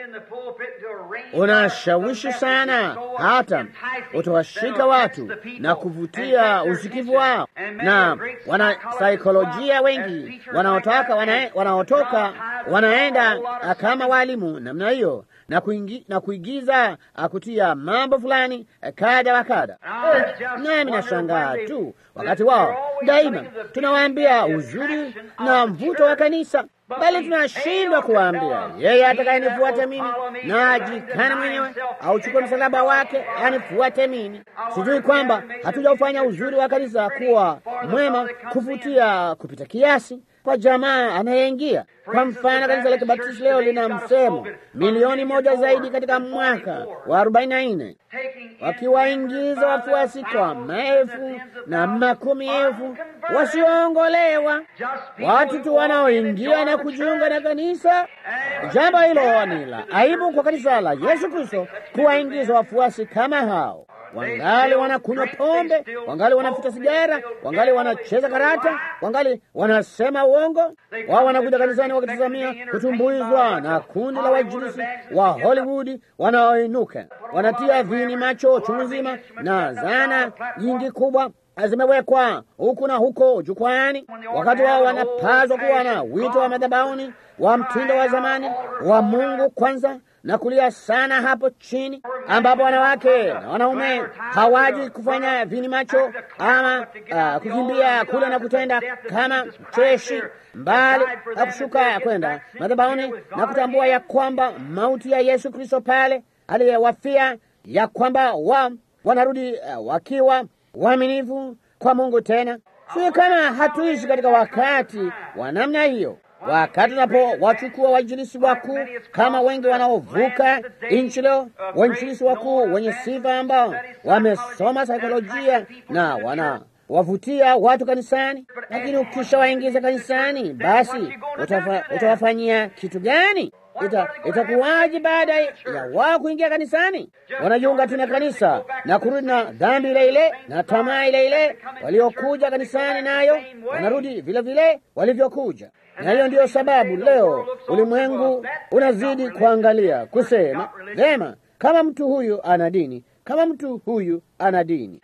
Unashawishi sana, hata utawashika watu na kuvutia usikivu wao, na wana saikolojia wengi wanaotoka wana, wanaotoka wanaenda kama walimu namna hiyo na, kuingi, na kuigiza kutia mambo fulani kada wa kada. Nami nashangaa tu wakati wao daima tunawaambia uzuri na mvuto wa kanisa, bali tunashindwa kuwaambia yeye atakayenifuata mimi na ajikane mwenyewe auchukue msalaba wake anifuate mimi. Sijui kwamba hatujaufanya uzuri wa kanisa kuwa mwema kuvutia kupita kiasi kwa jamaa anayeingia. Kwa mfano, kanisa la Kibatisti leo lina msemo milioni moja zaidi katika mwaka wa arobaini na nne wakiwaingiza wafuasi kwa maelfu na makumi elfu wasioongolewa, watu tu wanaoingia na kujiunga na kanisa. Jambo hilo ni la aibu kwa kanisa la Yesu Kristo kuwaingiza wafuasi kama hao wangali wanakunywa pombe, wangali wanafuta sigara, wangali wanacheza karata, wangali wanasema uongo. Wao wanakuja kanisani wakitazamia kutumbuizwa na kundi la wainjilisti wa Hollywood wanaoinuka, wanatia vini macho chungu nzima, na zana nyingi kubwa zimewekwa huku na huko jukwani, wakati wao wanapaswa kuwa na wito wa madhabahuni wa mtindo wa zamani wa Mungu kwanza na kulia sana hapo chini, ambapo wanawake na wanaume hawaji kufanya vini macho ama uh, kukimbia kule na kutenda kama cheshi, mbali na kushuka kwenda madhabahuni na kutambua ya kwamba mauti ya Yesu Kristo pale aliyewafia, ya kwamba wa wanarudi uh, wakiwa waaminifu kwa Mungu. Tena sio kama hatuishi katika wakati wa namna hiyo wakati tunapowachukua wainjilisi wakuu kama wengi wanaovuka nchi leo, wainjilisi wakuu wenye sifa ambao wamesoma saikolojia na wanawavutia watu kanisani, lakini ukishawaingiza kanisani, basi utawafanyia kitu gani? Ita, itakuwaje baada ya wao kuingia kanisani? Wanajiunga tu na kanisa na kurudi na dhambi ile ile na tamaa ile ile waliokuja kanisani nayo, wanarudi vile vile walivyokuja. Na hiyo ndiyo sababu leo ulimwengu unazidi kuangalia kusema, vema, kama mtu huyu ana dini, kama mtu huyu ana dini.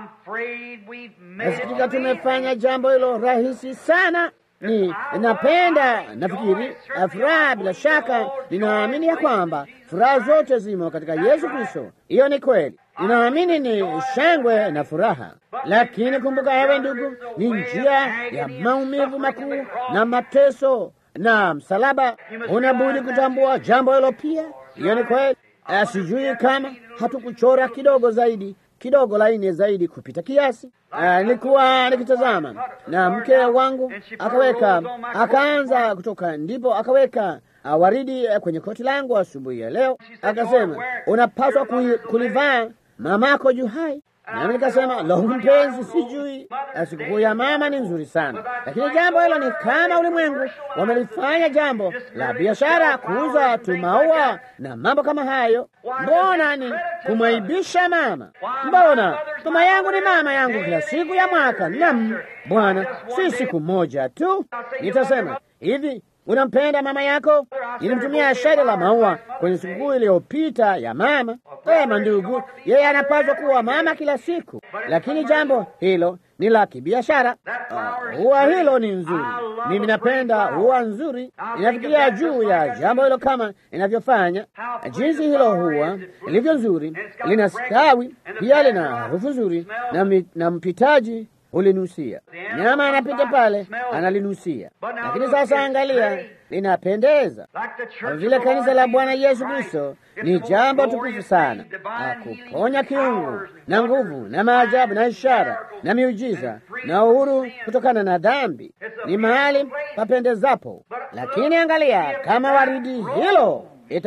Nasikitika tumefanya jambo hilo rahisi sana. Ni napenda nafikiri furaha, bila shaka ninaamini ya kwamba furaha zote zimo katika Yesu Kristo. Hiyo ni kweli. ninaamini ni shangwe na furaha. Lakini kumbuka, ewe ndugu, ni njia ya maumivu makuu na mateso na msalaba. Unabudi kutambua jambo hilo pia. Hiyo ni kweli. Sijui kama hatukuchora kidogo zaidi kidogo laini zaidi kupita kiasi. Nilikuwa nikitazama na mke wangu akaweka, akaanza kutoka, ndipo akaweka uh, waridi uh, kwenye koti langu asubuhi ya leo. Akasema unapaswa kulivaa mamako juu hai nami nikasema lo, mpenzi, sijui. Sikukuu ya mama ni nzuri sana, lakini jambo hilo ni kama ulimwengu wamelifanya jambo la biashara, kuuza tu maua na mambo kama hayo. Mbona ni kumwaibisha mama? Mbona mama yangu ni mama yangu kila siku ya mwaka. Nam Bwana, si siku moja tu. Nitasema hivi Unampenda mama yako? Ilimtumia shada la maua kwenye sikukuu iliyopita ya mama. Sema ndugu, yeye anapaswa kuwa mama kila siku, lakini jambo hilo ni la kibiashara. Ua uh, hilo ni nzuri, mimi napenda ua nzuri. Inafikiria juu ya jambo hilo kama inavyofanya, jinsi hilo huwa ilivyo nzuri, linastawi pia, lina harufu nzuri na, na mpitaji ulinusia nyama anapita pale analinusia. Lakini sasa angalia, linapendeza vile. Kanisa la Bwana Yesu Kristo ni jambo tukufu sana, akuponya kiungu na nguvu na maajabu na ishara na miujiza na uhuru kutokana na dhambi. Ni mahali papendezapo, lakini angalia, kama waridi hilo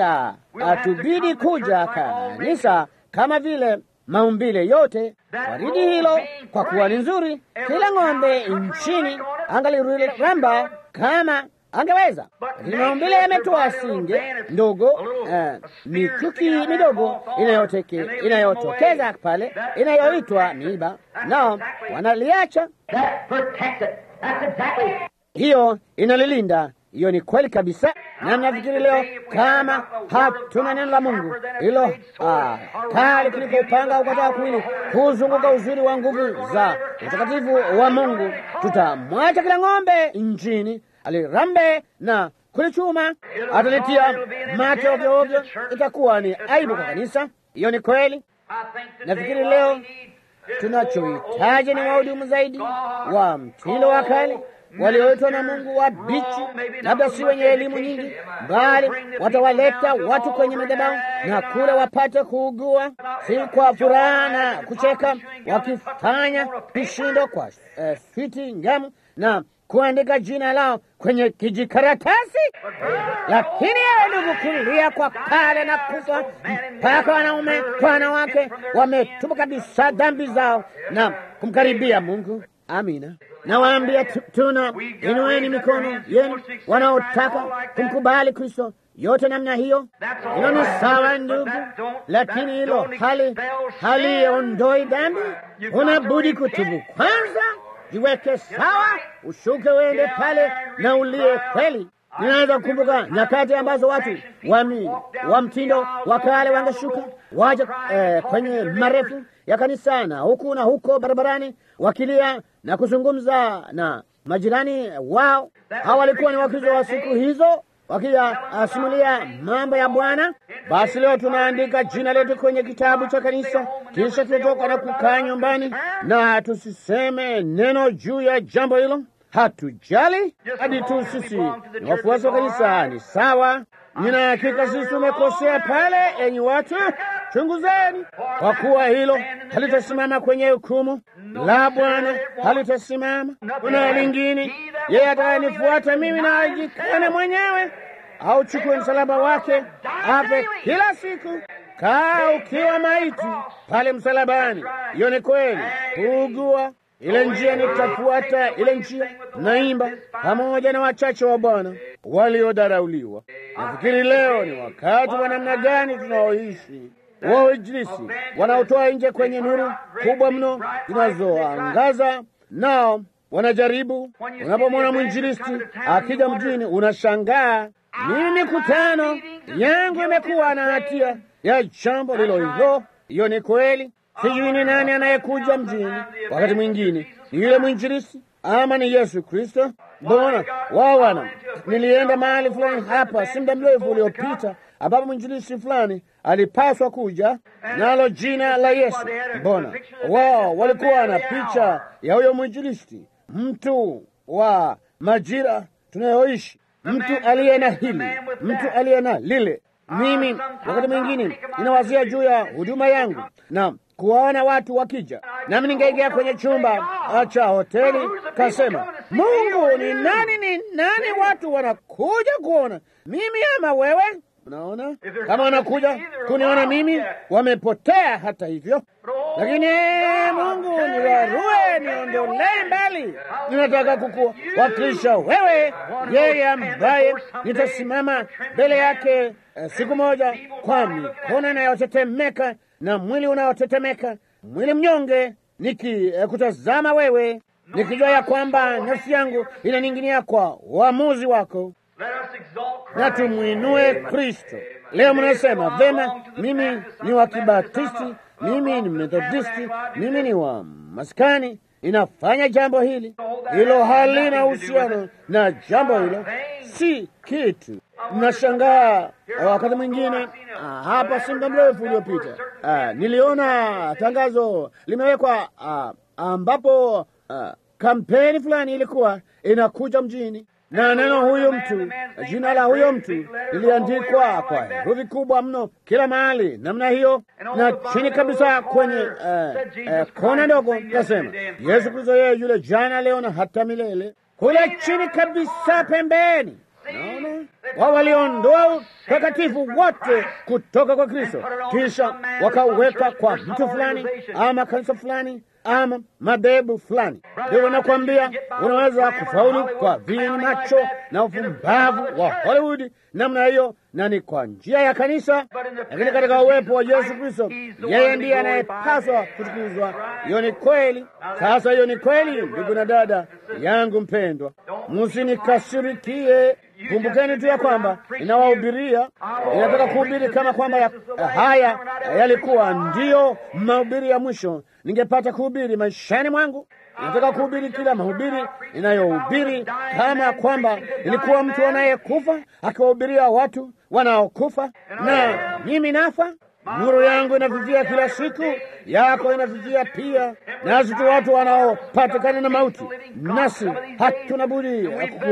itatubidi kuja kanisa kama vile maumbile yote waridi hilo, kwa kuwa ni nzuri. Kila ng'ombe nchini angaliramba kama angeweza, lakini maumbile yametoa singe ndogo, uh, mikuki midogo inayoteke inayotokeza pale inayoitwa miiba, nao wanaliacha. Hiyo inalilinda. Hiyo ni kweli kabisa, na nafikiri leo kama hatuna neno la Mungu hilo ah, kali kuliko upanga ukataa kuwili kuzunguka uzuri wa nguvu za utakatifu wa Mungu, tutamwacha kila ng'ombe nchini alirambe na kulichuma, atalitia mate ovyo ovyo. Itakuwa ni aibu kwa kanisa. Hiyo ni kweli. Nafikiri leo tunachohitaji ni wahudumu zaidi wa mtindo wa kale walioitwa na Mungu wabichi, labda si wenye elimu nyingi, bali watawaleta watu kwenye madhabahu na kule wapate kuugua, si kwa furaha na kucheka, wakifanya vishindo kwa uh, fiti ngamu na kuandika jina lao kwenye kijikaratasi. Lakini yeye ndugu, kulia kwa kale na kufa, mpaka wanaume kwa wanawake wametupa kabisa dhambi zao na kumkaribia Mungu. Amina. Nawaambia tuna, inueni mikono yenu wanaotaka kumkubali Kristo, yote namna hiyo. Hilo ni sawa ndugu, lakini hilo hali haliondoi dhambi. Unabudi kutubu kwanza, jiweke sawa, ushuke uende pale na ulie kweli. Ninaweza kukumbuka nyakati ambazo watu wami wa mtindo wa kale wangeshuka waje eh, kwenye marefu ya kanisa na huku na huko barabarani wakilia na kuzungumza na majirani wao. Hawa walikuwa ni Wakristo wa siku hizo wakiyasimulia mambo ya Bwana. Basi leo tunaandika jina letu kwenye kitabu cha kanisa, kisha tutoka na kukaa nyumbani na tusiseme neno juu ya jambo hilo. Hatujali hadi tu sisi ni wafuasi wa kanisa. Ni sawa. Nina hakika sisi tumekosea pale. Enyi watu, chunguzeni, kwa kuwa hilo halitasimama kwenye hukumu la Bwana, halitasimama. Kuna lingine, yeye atakayenifuata mimi na ajikane mwenyewe, au chukue msalaba wake afe kila siku. Kaa ukiwa maiti pale msalabani. Hiyo ni kweli. Kuugua ile njia nitafuata ile njia, naimba pamoja na wachache wa Bwana waliodharauliwa. Nafikiri leo ni wakati wa namna gani tunaoishi wainjilisi wanaotoa nje kwenye nuru kubwa mno zinazoangaza, nao wanajaribu. Unapomwona mwinjilisti akija mjini, unashangaa. Mimi mikutano yangu imekuwa na hatia ya jambo lilo hilo. Hiyo ni kweli. Sijui ni nani anayekuja mjini, wakati mwingine ni yule mwinjilisi ama ni Yesu Kristo. Mbona wao wana, nilienda mahali fulani hapa si muda mrefu uliopita, ambapo mwinjilisi fulani alipaswa kuja nalo jina la Yesu. Mbona wao walikuwa na picha ya huyo mwinjilisti, mtu wa majira tunayoishi, mtu aliye na hili, mtu aliye na lile. Mimi wakati mwingine ninawazia juu ya huduma yangu na kuwaona watu wakija, nami ningeingia kwenye chumba cha hoteli, kasema, Mungu ni nani? Ni nani watu wanakuja kuona mimi ama wewe? Unaona, kama wanakuja kuniona mimi, wamepotea hata hivyo. Lakini Mungu niwarue, niondolee mbali. Ninataka kukuwakilisha wewe, yeye ambaye nitasimama mbele yake eh, siku moja kwa mikono inayotetemeka na mwili unaotetemeka, mwili mnyonge, nikikutazama eh, wewe, nikijua ya kwamba nafsi yangu inaning'inia kwa uamuzi wako na tumwinue Kristo. Leo mnasema vema, mimi ni wa Kibatisti, mimi ni Methodisti, mimi ni wa maskani, inafanya jambo hili hilo, halina uhusiano na jambo hilo, si kitu. Mnashangaa wakati mwingine. Hapa si muda mrefu uliopita, niliona tangazo limewekwa a, ambapo a, kampeni fulani ilikuwa inakuja mjini na neno huyo mtu, jina la huyo mtu liliandikwa kwa herufi kubwa mno kila mahali namna hiyo, na chini kabisa kwenye uh, uh, kona ndogo kasema Yesu Kristo, yeye yule jana, leo na hata milele. Kule chini kabisa pembeni, naona wao waliondoa utakatifu wote kutoka kwa Kristo, kisha wakaweka kwa mtu fulani ama kanisa fulani ama madhehebu fulani. Ndio nakwambia, unaweza kufaulu kwa vini macho na ufumbavu wa Hollywood namna hiyo, na ni kwa njia ya kanisa, lakini katika uwepo wa Yesu Kristo, yeye ndiye anayepaswa kutukuzwa. Hiyo ni kweli. Sasa hiyo ni kweli, ndugu na dada yangu mpendwa, msinikasirikie. Kumbukeni tu ya kwamba inawahubiria, inataka kuhubiri kama kwamba ya, haya yalikuwa ndiyo mahubiri ya mwisho ningepata kuhubiri maishani mwangu. Nataka kuhubiri kila mahubiri inayohubiri kama kwamba ilikuwa mtu anayekufa akiwahubiria watu wanaokufa, na mimi nafa. Nuru yangu inafifia kila siku, yako inafifia pia, nasi tu watu wanaopatikana na mauti, nasi hatuna budi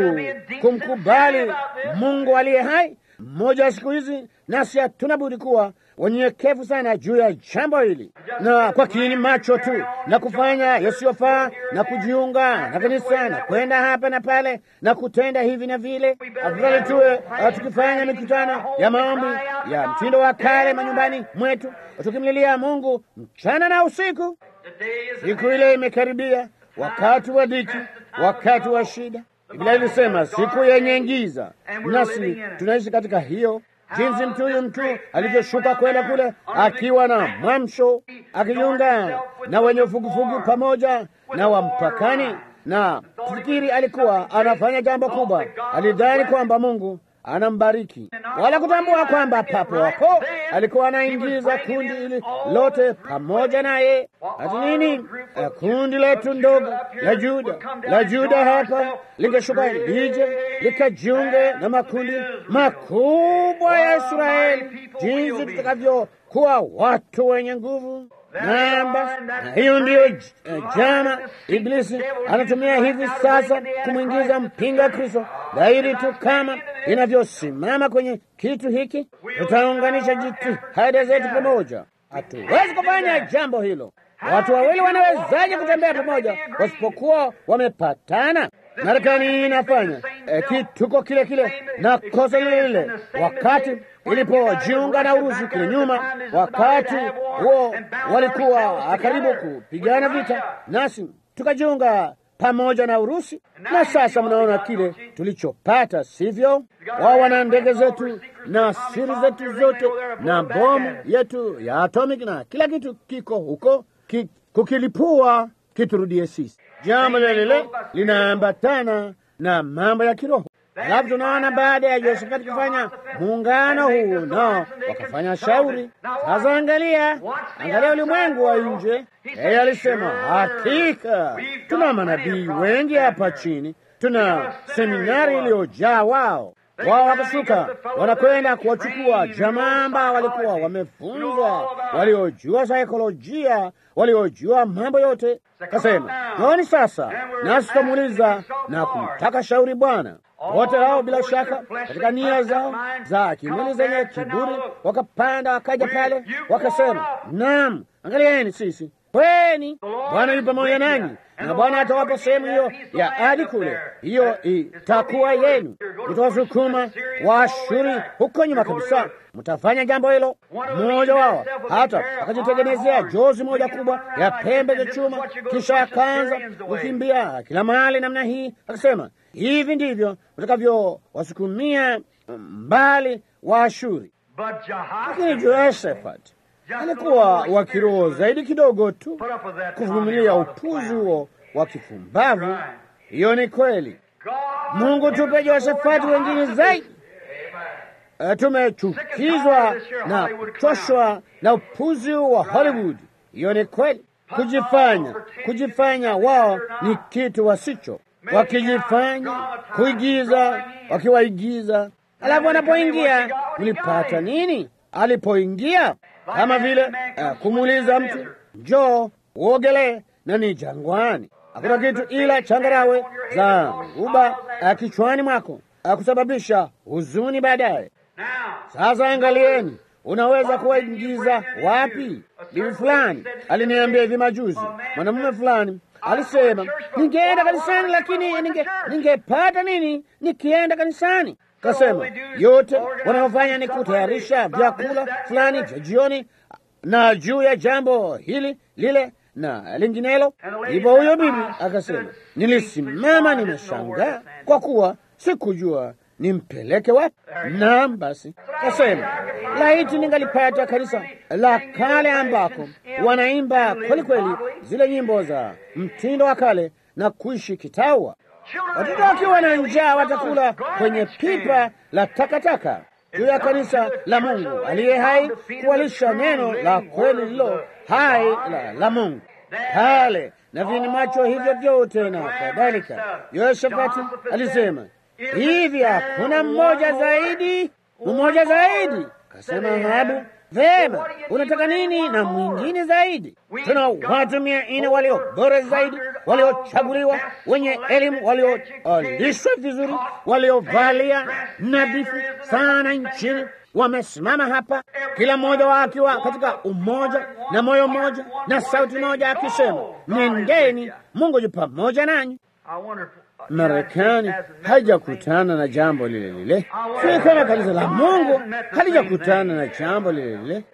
kumkubali Mungu aliye hai mmoja wa siku hizi, nasi hatuna budi kuwa wanyenyekevu sana juu ya jambo hili, na kwa kiini macho tu na kufanya yasiyofaa na kujiunga na kanisa na kwenda hapa na pale na kutenda hivi na vile. Afadhali tuwe tukifanya mikutano ya maombi ya mtindo wa kale manyumbani mwetu, tukimlilia Mungu mchana na usiku. Siku ile imekaribia, wakati wa dhiki, wakati wa shida. Biblia ilisema siku yenye giza, nasi tunaishi katika hiyo jinsi mtu huyu mtu alivyoshuka kwenda kule akiwa na mwamsho, akijiunga na wenye ufugufugu pamoja na wampakani, na fikiri alikuwa anafanya jambo kubwa. Alidhani kwamba Mungu anambariki, wala kutambua kwamba papo hapo alikuwa anaingiza kundi hili lote pamoja naye. Ati nini? Kundi letu ndogo la Juda la Juda hapa lingeshuka lije likajiunge na makundi makubwa ya Israeli, jinsi tutakavyokuwa watu wenye nguvu namba. Na hiyo ndiyo jana Iblisi anatumia hivi sasa kumwingiza mpinga Kristo dhahiri tu kama inavyosimama kwenye kitu hiki. Tutaunganisha jitihada zetu pamoja. Hatuwezi kufanya jambo hilo. Watu wawili wanawezaje kutembea pamoja wasipokuwa wamepatana? Marekani inafanya e, kituko kile kile na kosa lile lile, wakati ilipojiunga na Urusi kule nyuma. Wakati huo walikuwa karibu kupigana vita, nasi tukajiunga pamoja na Urusi, na sasa mnaona kile tulichopata, sivyo? Wao wana ndege zetu na siri zetu zote na bomu yetu ya atomic na kila kitu kiko huko ki, kukilipua kiturudie sisi. Jambo lile lile linaambatana na mambo ya kiroho. Alafu tunaona baada ya Yehoshafati kufanya muungano huu nao wakafanya shauri. Sasa angalia, angalia ulimwengu wa nje. Yeye alisema hakika tuna manabii wengi hapa chini, tuna seminari iliyojaa wao. Wao wakashuka wanakwenda kuwachukua jamaa ambao walikuwa wamefunzwa, waliojua saikolojia, waliojua mambo yote. Kasema naoni sasa, nasi tutamuuliza na kumtaka shauri Bwana. Wote hao bila shaka katika nia zao za kimwili zenye kiburi wakapanda, wakaja pale wakasema, naam, angalieni sisi kweni Bwana yu pamoja nanyi, na Bwana atawapa sehemu hiyo ya adi kule, hiyo itakuwa yenu. Mtawasukuma Waashuri huko nyuma kabisa, mtafanya jambo hilo. Mmoja wao hata akajitengenezea jozi moja kubwa ya pembe za chuma, kisha akaanza kukimbia kila mahali namna hii, akasema hivi ndivyo utakavyowasukumia mbali Waashuri. Lakini Jehoshafati alikuwa wa kiroho zaidi kidogo tu kuvumilia upuzi huo wa kifumbavu. Hiyo ni kweli. Mungu tupe Jehoshafati wengine zaidi. Uh, tumechukizwa na kuchoshwa na upuzi wa Hollywood. Hiyo ni kweli. Kujifanya, kujifanya wao ni kitu wasicho, wakijifanya kuigiza, wakiwaigiza. Alafu anapoingia ulipata nini? Alipoingia kama vile uh, kumuuliza mtu njoo uogelee na ni jangwani, hakuna kitu ila changarawe za uba uh, kichwani mwako uh, kusababisha huzuni baadaye. Sasa angalieni, unaweza kuwaingiza wapi? Bibi fulani aliniambia hivi majuzi, mwanamume fulani alisema, ningeenda kanisani lakini ninge ningepata nini nikienda kanisani? Kasema yote wanaofanya ni kutayarisha vyakula fulani vya jioni, na juu ya jambo hili lile na linginelo. Hivyo huyo bibi akasema, nilisimama nimeshangaa, kwa kuwa sikujua nimpeleke wapi. Naam, basi kasema, laiti ningalipata kanisa la kale ambako wanaimba kweli kweli zile nyimbo za mtindo wa kale na kuishi kitawa watoto wakiwa na njaa watakula kwenye pipa la takataka juu ya kanisa la Mungu aliye hai, kuwalisha neno la kweli lilo hai la, la Mungu pale na vini macho hivyo vyote na kadhalika. Yoshafati alisema hivi, hakuna mmoja zaidi, mmoja zaidi. Kasema Ahabu, vema, unataka nini na mwingine zaidi? Tuna watu mia nne walio bora zaidi, waliochaguliwa, wenye elimu, waliolishwa vizuri, waliovalia nadhifu sana nchini, wamesimama hapa, kila mmoja wao akiwa katika umoja na moyo mmoja na sauti moja, akisema nendeni, Mungu yu pamoja nanyi. Marekani haijakutana na jambo lile lile, si kama kanisa la Mungu halijakutana na jambo lile lile.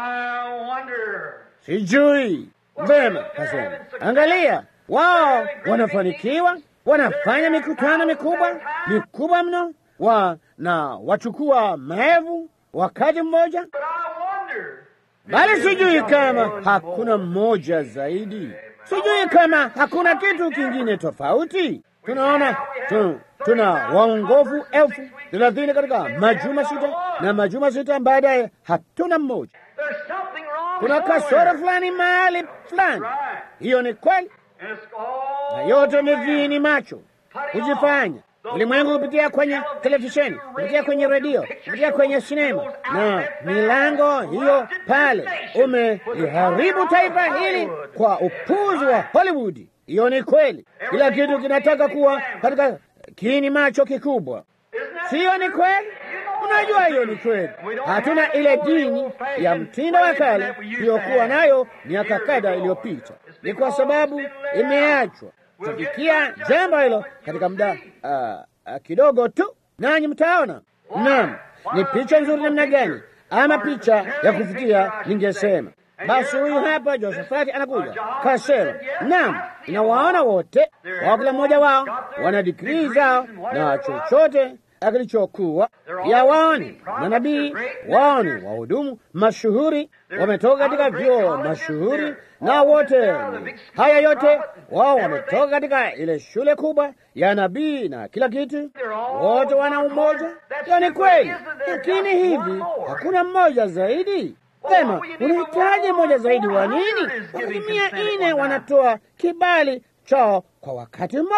Sijui vema. Kasema, angalia, wao wanafanikiwa, wanafanya mikutano mikubwa mikubwa mno, wa na wachukua maevu wakati mmoja, bali sijui kama hakuna mmoja zaidi, sijui kama hakuna kitu kingine tofauti. Tunaona tu, tuna waongofu elfu thelathini katika majuma sita na majuma sita baadaye hatuna mmoja. Kuna kasoro fulani mahali fulani. Hiyo ni kweli, na yote ni vini macho kujifanya ulimwengu kupitia kwenye televisheni, kupitia kwenye redio, kupitia kwenye sinema na milango hiyo pale, umeliharibu taifa hili kwa upuzi wa Hollywood. Hiyo ni kweli, kila kitu kinataka kuwa katika kiini macho kikubwa. Siyo ni kweli? Unajua hiyo ni kweli. Hatuna ile dini ya mtindo wa kale tuliyokuwa nayo miaka kadha iliyopita. Ni kwa sababu imeachwa. Tutafikia jambo hilo katika muda uh, uh, kidogo tu, nanyi mtaona. Naam, ni picha nzuri namna gani, ama picha ya kufikia, ningesema basi huyu hapa Josafati anakuja, kasema naam, inawaona wote wao, kila mmoja wao wana digrii zao na chochote kilichokuwa ya waoni manabii, waoni wahudumu mashuhuri, wametoka katika vyuo mashuhuri, na wote haya yote wao wametoka katika ile shule kubwa ya nabii na kila kitu, wote wana umoja. Hiyo ni kweli, lakini hivi hakuna mmoja zaidi. Sema, unahitaji mmoja zaidi wa nini? Wakati mia nne wanatoa kibali chao kwa wakati mmoja.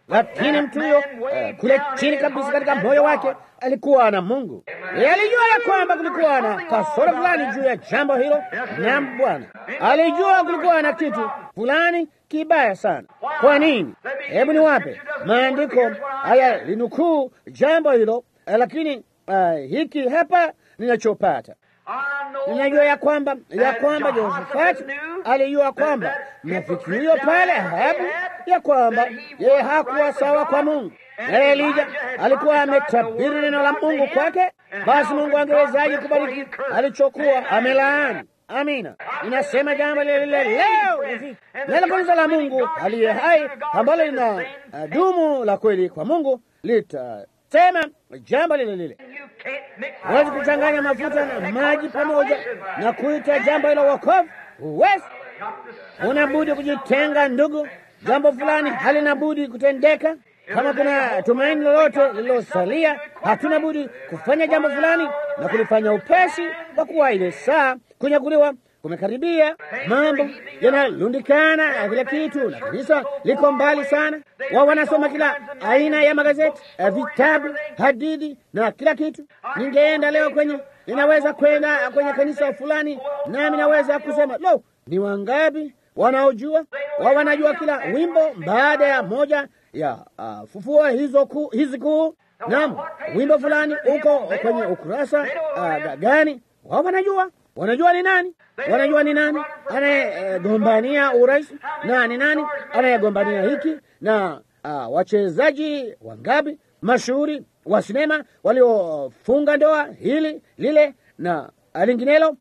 lakini mtu huyo uh, kule chini kabisa katika moyo wake alikuwa na Mungu. Yeye alijua ya kwamba kulikuwa na kasoro fulani juu ya jambo hilo, na Bwana alijua kulikuwa na kitu fulani kibaya sana. Kwa nini? Hebu niwape maandiko haya linukuu jambo hilo, lakini uh, hiki hapa ninachopata ninajua ya kwamba ya kwamba Jehoshafati alijua kwamba mafikirio pale Ahabu ya kwamba yeye hakuwa sawa kwa Mungu, naye Elija alikuwa ametabiri neno la Mungu kwake. Basi Mungu angewezaje kubariki alichokuwa amelaani? Amina, inasema jambo lile lile leo nalo kanisa la Mungu aliye hai ambalo lina uh, dumu la kweli kwa Mungu litasema jambo lile lile. Huwezi kuchanganya mafuta na maji pamoja na kuita jambo hilo wokovu. Huwezi, unabudi kujitenga, ndugu. Jambo fulani halina budi kutendeka. Kama kuna tumaini lolote lililosalia, hatuna budi kufanya jambo fulani na kulifanya upesi, kwa kuwa ile saa kunyakuliwa kumekaribia. Mambo yanalundikana, kila kitu, na kanisa liko mbali sana. Wao wanasoma kila aina ya magazeti, vitabu, hadithi na kila kitu. Ningeenda leo kwenye, ninaweza kwenda kwenye kanisa fulani, nami naweza kusema lo, ni wangapi wanaojua? Wao wanajua kila wimbo baada ya moja ya uh, fufua hizo ku, hizi kuu. Naam, wimbo fulani uko kwenye ukurasa uh, gani? Wao wanajua wanajua ni nani, wanajua ni nani anayegombania uh, urais na ni nani anayegombania hiki na uh, wachezaji wangapi mashuhuri wa sinema waliofunga ndoa hili lile na linginelo,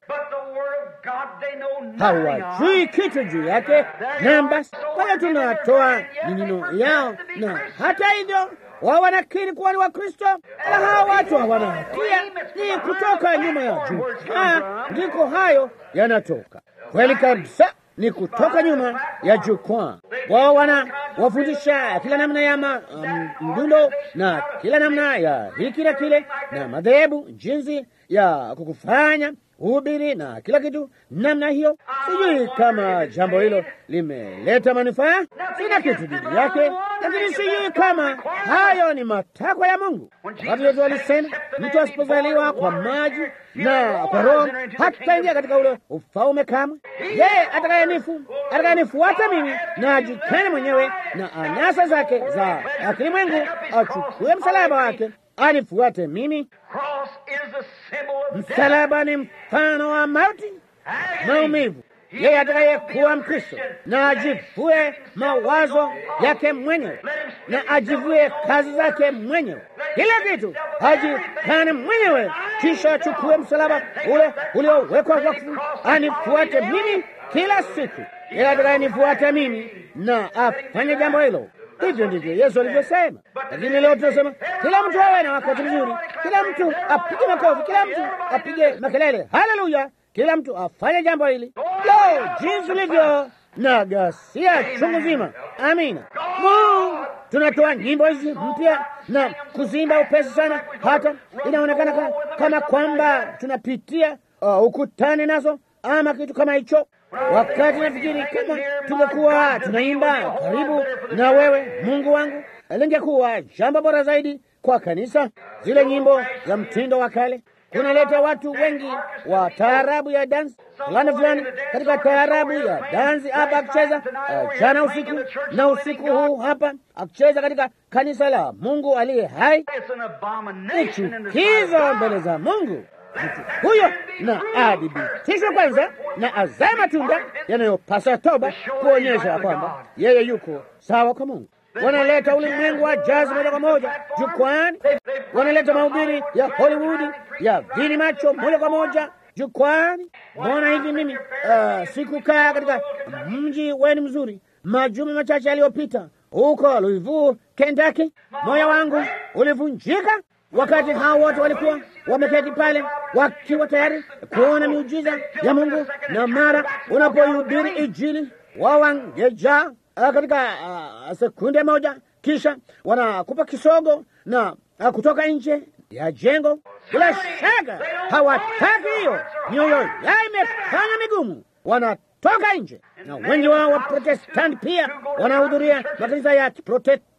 hawajui kitu juu yake. Namba kwa hiyo tunatoa ninino yao, na hata hivyo wao wanakiri kuwa ni Wakristo, na hawa watu hawana hatia. Ni kutoka nyuma ya jukwaa ndiko hayo yanatoka. Kweli kabisa, ni kutoka nyuma ya jukwaa. Wao wana wafundisha kila namna ya mdundo um, na kila namna ya hiki na kile na madhehebu, jinsi ya kukufanya hubiri na kila kitu namna hiyo. Sijui kama jambo hilo limeleta manufaa, sina kitu dhidi yake, lakini sijui kama hayo ni matakwa ya Mungu. Watu wetu walisema mtu asipozaliwa kwa maji na kwa Roho hataingia katika ule ufalme kamwe. Yeye atakayenifu atakayenifuata mimi na ajikane mwenyewe na anasa zake za kilimwengu, achukue msalaba wake anifuate mimi. Msalaba ni mfano wa mauti, maumivu. Yeye atakayekuwa Mkristo na ajivue mawazo yake mwenyewe na ajivue kazi zake mwenyewe, kila kitu ajikane mwenyewe, kisha achukue msalaba ule uliowekwa wakfu, anifuate mimi kila siku. Yeye atakayenifuata mimi na afanye jambo hilo. Hivyo ndivyo Yesu alivyosema. Lakini leo tunasema kila mtu awe na wakati mzuri, kila mtu apige makofi, kila mtu apige makelele, haleluya, kila mtu afanye jambo hili. Lo, jinsi ulivyo na ghasia chungu zima! Amina. Mungu, tunatoa nyimbo hizi mpya na kuzimba upesi sana, hata inaonekana kama, kama kwamba tunapitia uh, ukutani nazo ama kitu kama hicho wakati nafikiri kama tungekuwa tunaimba karibu na wewe Mungu wangu, lingekuwa jambo bora zaidi kwa kanisa. Zile nyimbo za mtindo wa kale kunaleta watu wengi wa taarabu ya dansi fulani fulani katika taarabu ya dansi hapa, akicheza uh, jana usiku na usiku huu hapa akicheza katika kanisa la Mungu aliye hai. Ni chukizo mbele za Mungu mtu huyo na adhibitishwe kwanza na azae matunda yanayopasa toba, kuonyesha kwamba yeye yuko sawa kwa Mungu. Wanaleta ulimwengu wa jazi moja kwa moja jukwani, wanaleta mahubiri ya Hollywood ya vini macho moja kwa moja jukwani. Mbona hivi mimi uh, sikukaa katika mji wenu mzuri majuma machache yaliyopita huko Louisville, Kentucky, moyo wangu ulivunjika wakati hao wote walikuwa wameketi pale wakiwa tayari kuona miujiza ya Mungu, na mara unapoihubiri Injili wao wangejaa katika uh, sekunde moja, kisha wanakupa kisogo na uh, kutoka nje ya jengo. Bila shaka hawataki hiyo, mioyo yao imefanya migumu, wanatoka nje, na wengi wao wa Protestanti pia wanahudhuria makanisa ya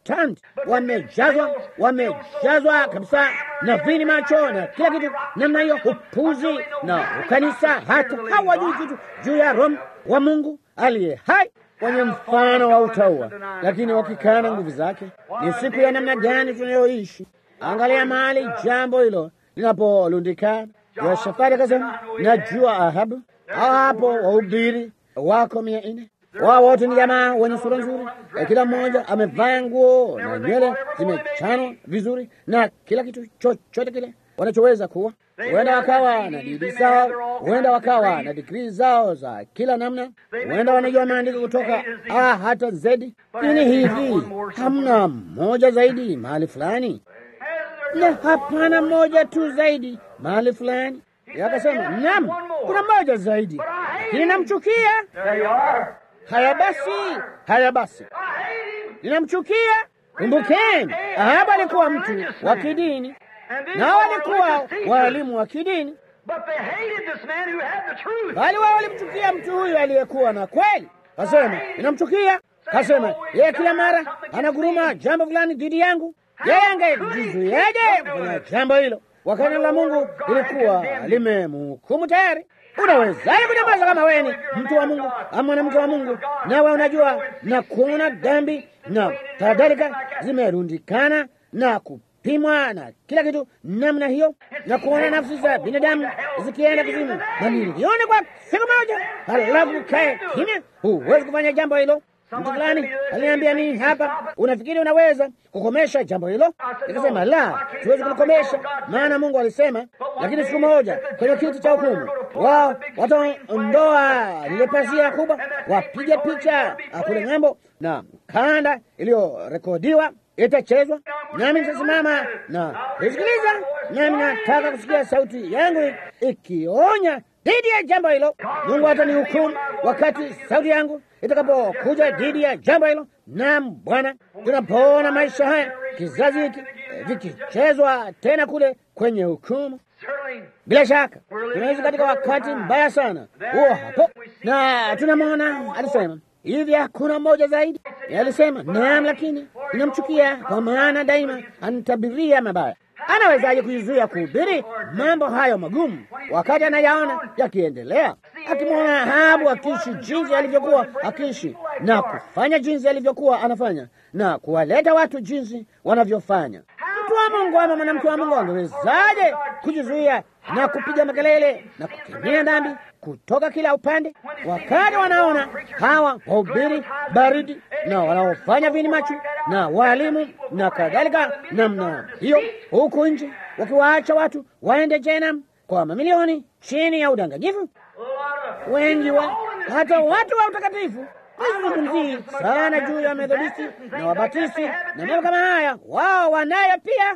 protestant wamejazwa, wamejazwa kabisa na vini macho na kila kitu namna hiyo, upuzi na ukanisa, hata hawajui kitu juu ya Roho wa Mungu aliye hai wenye mfano wa utaua, lakini wakikana nguvu zake. Ni siku ya namna gani tunayoishi? Angalia mahali jambo hilo linapolundikana. Yoshafati akasema, najua Ahabu. Hao hapo wahubiri wako mia nne wao wote ni jamaa wenye sura nzuri, kila mmoja amevaa nguo na nywele zimechanwa vizuri na kila kitu chochote kile wanachoweza kuwa. Huenda wakawa na didi zao, huenda wakawa na digrii zao za kila namna, huenda wanajua maandiko kutoka A hata Z. Nini hivi, hamna mmoja zaidi mahali fulani, na hapana mmoja tu zaidi mahali fulani. Akasema naam, kuna mmoja zaidi, lakini namchukia. Haya basi, haya basi, ninamchukia. Kumbukeni, Ahabu alikuwa mtu wa kidini nao walikuwa waalimu wa kidini, bali wao walimchukia mtu huyu aliyekuwa na kweli. Kasema ninamchukia, kasema yeye kila mara anaguruma jambo fulani dhidi yangu. Yeye angejizuiaje kufanya jambo hilo wakati neno la Mungu lilikuwa limemhukumu tayari? Unawezaje kunyamaza kama wewe ni mtu wa Mungu ama mwanamke wa Mungu, nawe unajua na kuona dhambi na kadhalika zimerundikana na kupimwa na kila kitu namna hiyo, na kuona nafsi za binadamu zikienda kuzimu mamilioni kwa siku moja, halafu kae kimya? Huwezi kufanya jambo hilo. Mtu fulani aliniambia nini hapa, unafikiri unaweza kukomesha jambo hilo? Nikasema la, siwezi kulikomesha, maana Mungu alisema. Lakini siku moja kwenye kiti cha hukumu, wao wataondoa lile pazia kubwa, wapige picha kule ng'ambo, na kanda iliyorekodiwa itachezwa, nami nitasimama na kusikiliza, nami nataka kusikia sauti yangu ikionya dhidi ya jambo hilo. Mungu hatanihukumu wakati sauti yangu itakapokuja dhidi ya jambo hilo. Naam Bwana, tunapoona maisha haya kizazi hiki vikichezwa tena kule kwenye hukumu, bila shaka tunaishi katika wakati mbaya sana huo hapo, na tunamwona alisema hivi, hakuna mmoja zaidi. Alisema naam, lakini ninamchukia kwa maana daima anitabiria mabaya. Anawezaje kuizuia kuhubiri mambo hayo magumu wakati anayaona yakiendelea? Akimwona Ahabu akiishi jinsi alivyokuwa akiishi na kufanya jinsi alivyokuwa anafanya na kuwaleta watu jinsi wanavyofanya, mtu wa Mungu ama mwanamke wa Mungu angewezaje kujizuia na kupiga makelele na kukemea dhambi kutoka kila upande, wakati wanaona hawa wahubiri baridi na wanaofanya vini machu na walimu na kadhalika namna hiyo, huku nje wakiwaacha watu waende jehanamu kwa mamilioni chini ya udanganyifu. Wengi wa hata watu wa utakatifu Sizungumzii sana juu ya Methodisti na Wabatisti na mambo kama haya, wao wanayo pia,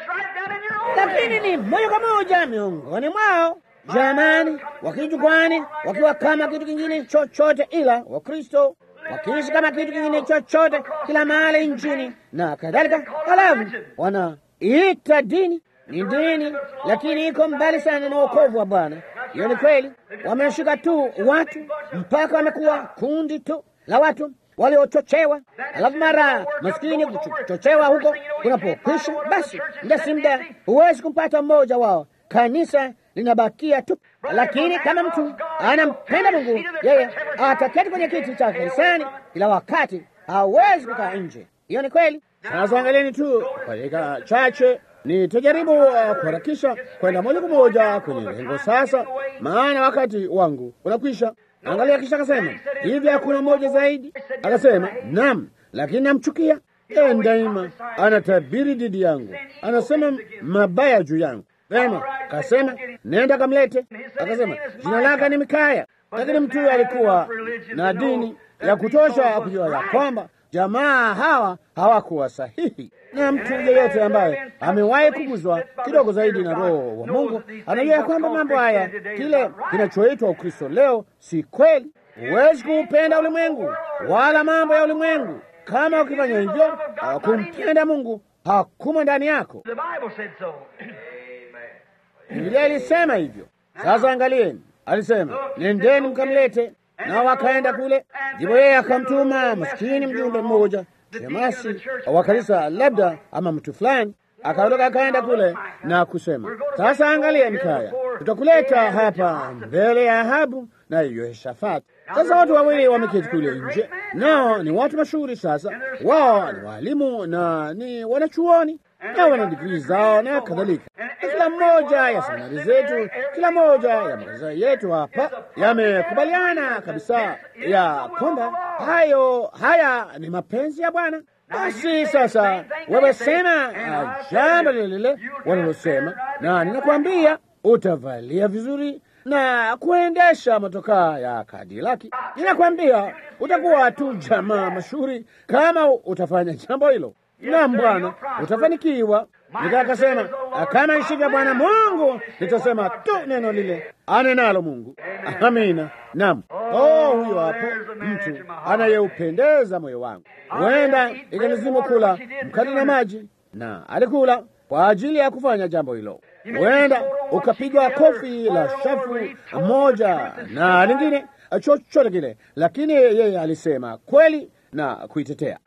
lakini ni moja kwa moja miongoni mwao jamani, wakijukwani wakiwa kama kitu kingine chochote ila Wakristo, wakiishi kama kitu kingine chochote kila mahali nchini na kadhalika, halafu wanaita dini ni dini, lakini iko mbali sana na wokovu wa Bwana. Hiyo ni kweli. Wameshika tu watu mpaka wamekuwa kundi tu la watu waliochochewa, alafu mara maskini kuchochewa huko kunapokwisha, basi muda si muda huwezi kumpata mmoja wao, kanisa linabakia tu. Lakini kama mtu anampenda Mungu, yeye ataketi kwenye kiti cha kanisani kila wakati, hawezi kukaa nje. Hiyo ni kweli. Sasa angalieni tu kwa dakika chache nitajaribu uh, kuharakisha kwenda moja kwa moja kwenye lengo sasa, maana wakati wangu unakwisha. Angalia, kisha akasema hivi, hakuna mmoja zaidi. Akasema naam, lakini namchukia yeye, daima anatabiri dhidi yangu, anasema mabaya juu yangu. Vema, akasema nenda kamlete. Akasema jina lake ni Mikaya, lakini mtu huyo alikuwa na dini ya kutosha kujua ya kwamba jamaa hawa hawakuwa sahihi na mtu yeyote ambaye amewahi kuguzwa kidogo zaidi na Roho wa Mungu anajua ya kwamba mambo haya, kile kinachoitwa Ukristo leo, si kweli. Huwezi kuupenda ulimwengu wala mambo ya ulimwengu. Kama ukifanya hivyo, kumpenda Mungu hakumo ndani yako. Biblia ilisema hivyo. Sasa angalieni, alisema nendeni mkamlete, nao wakaenda kule. Ndipo yeye akamtuma maskini mjumbe mmoja shemasi wa kanisa labda ama mtu fulani akaondoka akaenda kule na kusema, sasa angalia, Mikaya, tutakuleta hapa mbele ya Ahabu na Yehoshafati. Sasa watu wawili wameketi kule nje, nao ni watu mashuhuri. Sasa wao ni waalimu na ni wanachuoni na wana digrii zao na kadhalika, na kila mmoja ya seminari zetu, kila moja ya makanisa yetu hapa yamekubaliana kabisa ya kwamba hayo haya ni mapenzi ya Bwana. Basi sasa wewe sema uh, jambo lile lile wanalosema, na ninakwambia utavalia vizuri na kuendesha motokaa ya Kadilaki. Ninakwambia utakuwa tu jamaa mashuhuri kama utafanya jambo hilo. Naam Bwana, utafanikiwa. Nikaa akasema kama ishivyo Bwana Mungu, nitasema tu neno lile anenalo Mungu. Amina. Naam. Oh, huyo hapo mtu anayeupendeza moyo wangu. Huenda ikalazimu kula mkate na maji, na alikula kwa ajili ya kufanya jambo hilo. Huenda ukapiga kofi la shafu moja na lingine, chochote kile, lakini yeye alisema kweli na kuitetea.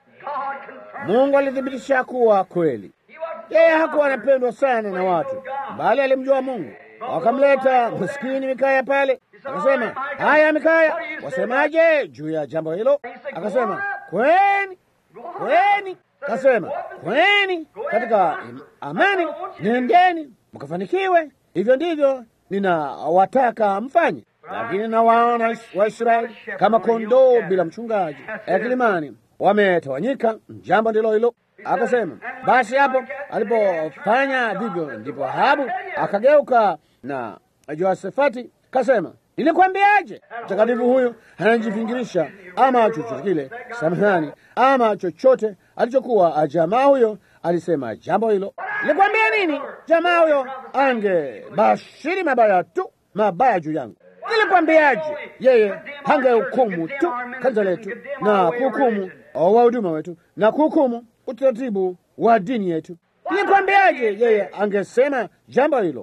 Mungu alithibitisha kuwa kweli. Yeye hakuwa anapendwa sana na watu, bali alimjua Mungu. Wakamleta maskini Mikaya pale, akasema, haya Mikaya, wasemaje juu ya jambo hilo? Akasema, kweni kweni, akasema kweni katika amani, nendeni mkafanikiwe. Hivyo ndivyo ninawataka mfanye. Lakini nawaona Waisraeli kama kondoo bila mchungaji kilimani, wametawanyika. Jambo ndilo hilo. Akasema basi, hapo alipofanya vivyo, ndipo Ahabu akageuka na Jehoshafati kasema, nilikwambiaje? Mtakatifu huyu anajifingirisha ama chochote kile, samahani, ama chochote alichokuwa. Jamaa huyo alisema jambo hilo. Nilikwambia nini? Jamaa huyo angebashiri mabaya tu, mabaya juu yangu. Nilikwambiaje? Yeye hangehukumu tu kanisa letu na kuhukumu wahuduma wetu na kuhukumu utaratibu wa dini yetu. Nilikwambiaje? Yeye angesema jambo hilo.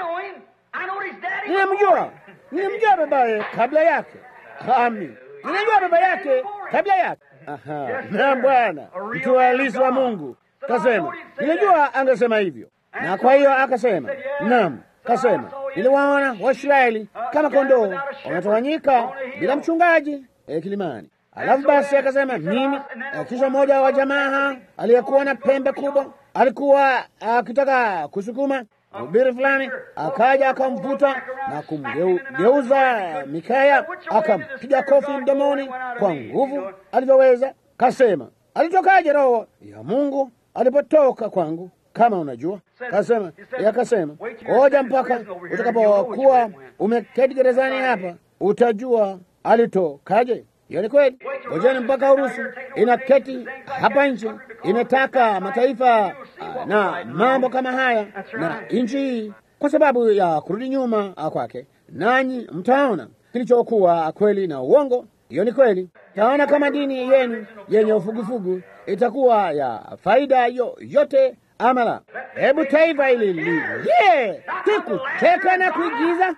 Ninamjua, ninamjua babaye kabla yake. Amin, ninajua baba yake kabla yake. Aha, na Bwana mtu halisi wa Mungu kasema, nilijua angesema hivyo, na kwa hiyo akasema, naam, kasema niliwaona Waisraeli kama kondoo wametawanyika bila mchungaji e, kilimani. Alafu basi akasema mimi. E, kisha mmoja wa jamaa aliyekuwa na pembe kubwa alikuwa akitaka kusukuma ubiri fulani, akaja akamvuta na kumgeuza Mikaya, akampiga kofi mdomoni kwa nguvu alivyoweza. Kasema, alitokaje roho ya Mungu alipotoka kwangu? Kama unajua, kasema yakasema, ngoja mpaka utakapokuwa umeketi gerezani hapa utajua alitokaje. Hiyo ni kweli. Ngojeni mpaka Urusi inaketi hapa nje, imetaka mataifa na mambo kama haya na nchi hii, kwa sababu ya kurudi nyuma kwake, nanyi mtaona kilichokuwa kweli na uongo. Hiyo ni kweli. Taona kama dini yenu yenye ufugufugu itakuwa ya faida yo, yote ama la. Hebu taifa hili liye kikucheka na kuigiza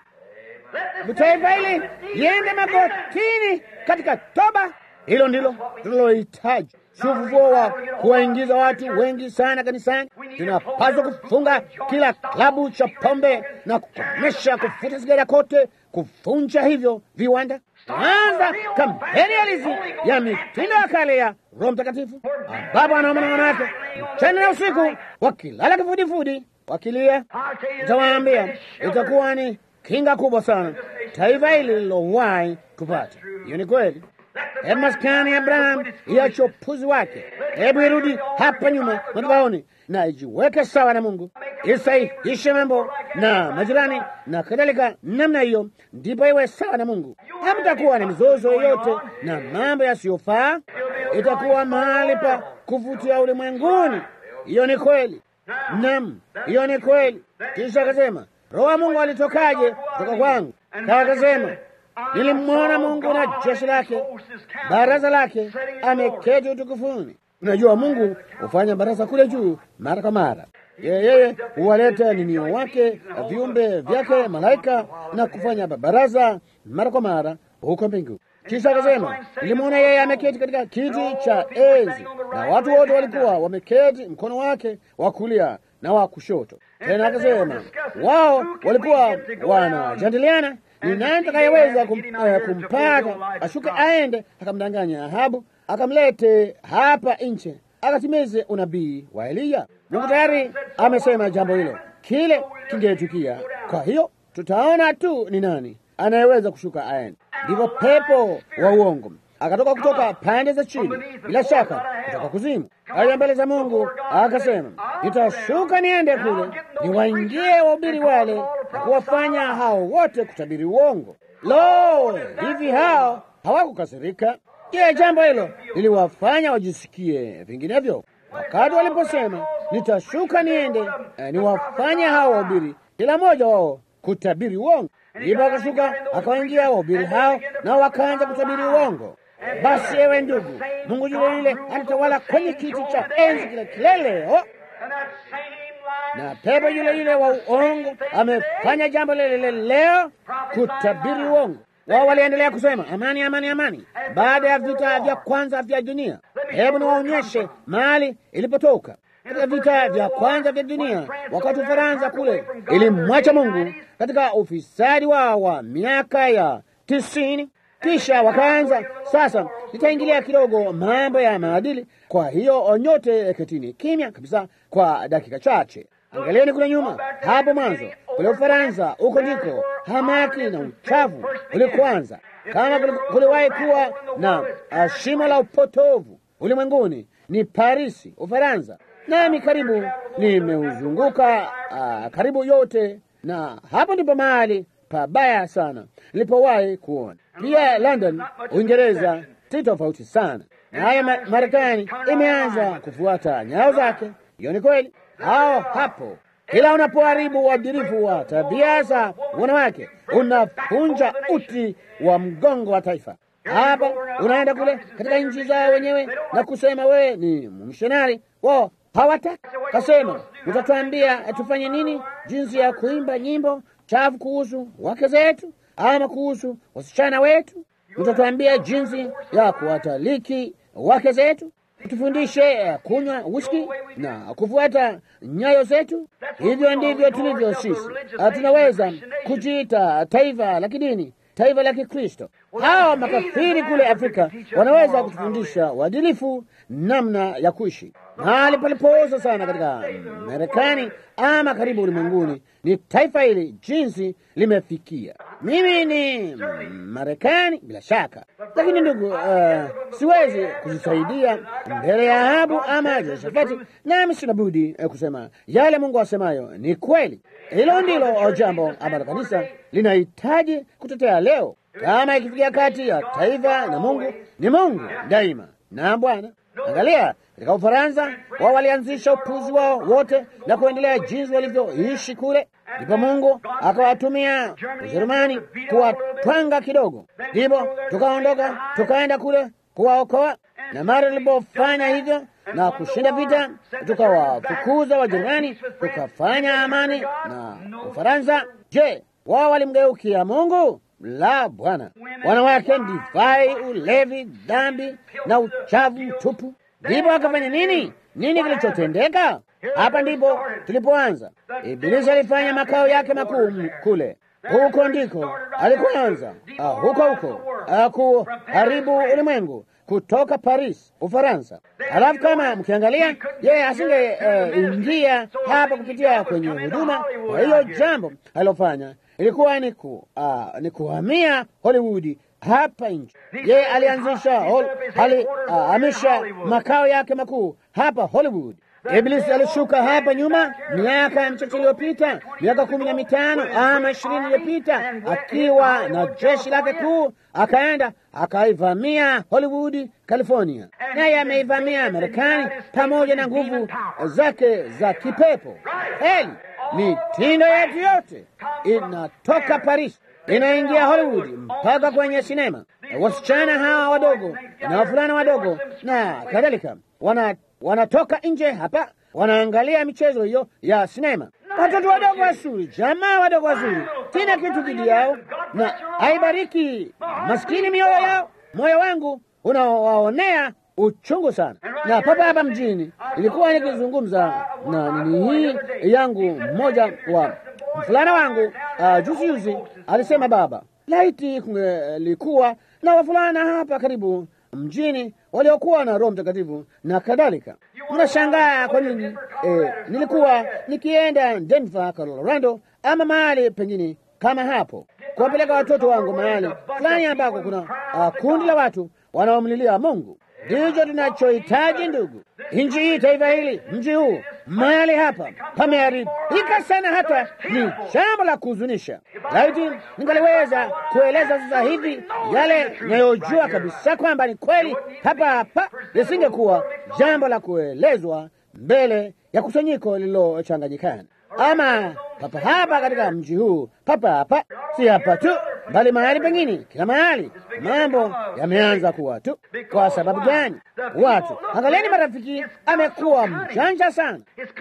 taifa hili liende magotini katika toba. Hilo ndilo tunalohitaji, si ufufuo wa kuwaingiza watu wengi sana kanisani. Tunapaswa kufunga kila klabu cha pombe na kukomesha kufuta sigara kote, kuvunja hivyo viwanda, anza kampeni halisi ya mitindo ya kale ya Roho Mtakatifu, ambapo wanaume na wanawake mchana na usiku wakilala kifudifudi wakilia. Nitawaambia itakuwa ni kinga kubwa sana taifa hili lilowahi kupata. Hiyo ni kweli. Hebu maskani ya Abraham iache upuzi wake, hebu irudi hapa nyuma madhabahuni na ijiweke sawa na Mungu, isahihishe mambo na majirani na kadhalika namna hiyo, ndipo iwe sawa na Mungu. Hamtakuwa na mizozo yoyote na mambo yasiyofaa, itakuwa mahali pa kuvutia ulimwenguni. Hiyo ni kweli. Naam, hiyo ni kweli. Kisha akasema Roho wa Mungu alitokaje kutoka kwangu? Kaa akasema nilimwona Mungu na jeshi lake, baraza lake, ameketi utukufuni. Unajua, Mungu hufanya baraza kule juu mara kwa mara. Yeye huwaleta ninio wake viumbe vyake malaika na kufanya baraza mara kwa mara huko mbingu. Kisha akasema, nilimwona yeye ameketi katika kiti cha enzi na watu wote walikuwa wameketi mkono wake wa kulia na wa kushoto. Tena akasema wao walikuwa wanajadiliana ni nani atakayeweza kum, uh, kumpata ashuke aende akamdanganya Ahabu akamlete hapa nje akatimize unabii wa Eliya. Mungu tayari amesema jambo hilo, kile kingetukia. Kwa hiyo tutaona tu ni nani anayeweza kushuka aende. Ndivyo pepo wa uongo akatoka kutoka pande za chini, bila shaka kutoka kuzimu, aya mbele za Mungu, akasema nitashuka niende kule niwaingie wahubiri wale na kuwafanya hao wote kutabiri uongo. Lo, hivi hao hawakukasirika? Je, jambo hilo liliwafanya wajisikie vinginevyo wakati waliposema nitashuka niende eh, niwafanye hao wahubiri kila mmoja wao kutabiri uongo? Ndipo akashuka akawaingia wahubiri hao, nao wakaanza kutabiri uongo. Basi ewe ndugu, Mungu yule yule anatawala kwenye kiti cha enzi kile kile leo, na pepo yule yule wa uongo amefanya jambo lile lile leo, kutabiri uongo. Wao waliendelea kusema amani, amani, amani, baada ya vita vya kwanza vya dunia. Hebu niwaonyeshe mahali ilipotoka katika vita vya kwanza vya dunia, wakati Ufaransa kule ilimwacha Mungu katika ufisadi wao wa miaka ya tisini. Kisha wakaanza sasa, nitaingilia kidogo mambo ya maadili. Kwa hiyo nyote ketini kimya kabisa kwa dakika chache. Angalieni kule nyuma, hapo mwanzo kule Ufaransa, huko ndiko hamaki na uchafu ulikuanza. Kama kuliwahi kuwa na shimo la upotovu ulimwenguni, ni Parisi, Ufaransa. Nami karibu nimeuzunguka uh, karibu yote, na hapo ndipo mahali pabaya sana nilipowahi kuona. Pia London, Uingereza, si tofauti sana na haya. Ma Marekani imeanza kufuata nyayo zake. Hiyo ni kweli. Hao hapo, kila unapoharibu uadilifu wa tabia za wanawake, unapunja uti wa mgongo wa taifa. Hapa unaenda kule katika nchi zao wenyewe na kusema wewe ni mmishonari wao hawataki. Kasema utatuambia tufanye nini, jinsi ya kuimba nyimbo chafu kuhusu wake zetu ama kuhusu wasichana wetu? Utatuambia jinsi ya kuwataliki wake zetu, tufundishe kunywa whisky na kufuata nyayo zetu. Hivyo ndivyo tulivyo sisi. Tunaweza kujiita taifa la kidini, taifa la Kikristo. Hawa makafiri kule Afrika wanaweza kutufundisha uadilifu, namna ya kuishi. Mahali palipooza sana katika Marekani ama karibu ulimwenguni ni taifa hili, jinsi limefikia. Mimi ni Marekani bila shaka, lakini ndugu, uh, siwezi kujisaidia mbele ya Ahabu ama Yehoshafati, nami sina budi uh, kusema yale Mungu asemayo ni kweli. Hilo ndilo jambo ambalo kanisa linahitaji kutetea leo. Kama ikifikia kati ya taifa na Mungu, ni Mungu daima na Bwana. Angalia katika Ufaransa, wao walianzisha upuzi wao wote na kuendelea jinsi walivyoishi kule, ndipo Mungu akawatumia Ujerumani kuwatwanga kidogo, ndipo tukaondoka tukaenda kule kuwaokoa, na mara tulipofanya hivyo na kushinda vita, tukawafukuza Wajerumani, tukafanya amani na Ufaransa. Je, wao walimgeukia Mungu? La, Bwana. Wanawake, divai, ulevi, dhambi na uchafu mtupu. Ndipo akafanya nini? Nini kilichotendeka? Hapa ndipo tulipoanza. Ibilisi alifanya makao yake makuu kule, huko ndiko alikuanza, huko huko kuharibu ulimwengu kutoka Paris, Ufaransa. Alafu kama mkiangalia, yeye asinge uh, ingia hapa kupitia kwenye huduma. Kwa hiyo jambo alilofanya ilikuwa ni ku, uh, ni kuhamia Hollywood hapa nchi. Yeye alianzisha alihamisha uh, makao yake makuu hapa Hollywood. Iblisi alishuka hapa nyuma miaka michache iliyopita, miaka kumi na mitano ama ishirini iliyopita, akiwa na jeshi lake kuu, akaenda akaivamia Hollywood, California, naye ameivamia Marekani pamoja na nguvu zake za kipepo. Heli mitindo yetu yote inatoka Paris inaingia Hollywood mpaka kwenye sinema. Wasichana hawa wadogo na wavulana wadogo na kadhalika wana wanatoka nje hapa, wanaangalia michezo hiyo ya sinema. Watoto wadogo wazuri, jamaa wadogo wazuri, sina kitu dhidi yao, na aibariki maskini mioyo yao, moyo wangu unawaonea uchungu sana. Na papa hapa mjini ilikuwa nikizungumza na nini hii yangu, mmoja wa mfulana wangu uh, juzi juzi alisema, baba, laiti kungelikuwa na wafulana hapa karibu mjini waliokuwa na Roho Mtakatifu na kadhalika. Mnashangaa kwa nini eh, nilikuwa nikienda Denver, Colorado ama mahali pengine kama hapo kuwapeleka watoto wangu mahali fulani ambako kuna uh, kundi la watu wanaomlilia Mungu. Ndicho tunachohitaji ndugu. Nchi hii, taifa hili, mji huu, mahali hapa pameharibika sana, hata ni jambo la kuhuzunisha. Laiti ningaliweza kueleza sasa hivi yale nayojua kabisa kwamba ni kweli hapa hapa, lisingekuwa jambo la kuelezwa mbele ya kusanyiko lililochanganyikana ama papa hapa katika mji huu, papa hapa, si hapa tu, bali mahali pengine, kila mahali mambo yameanza kuwa tu. Kwa sababu gani? Watu, angalieni, marafiki, amekuwa mjanja sana,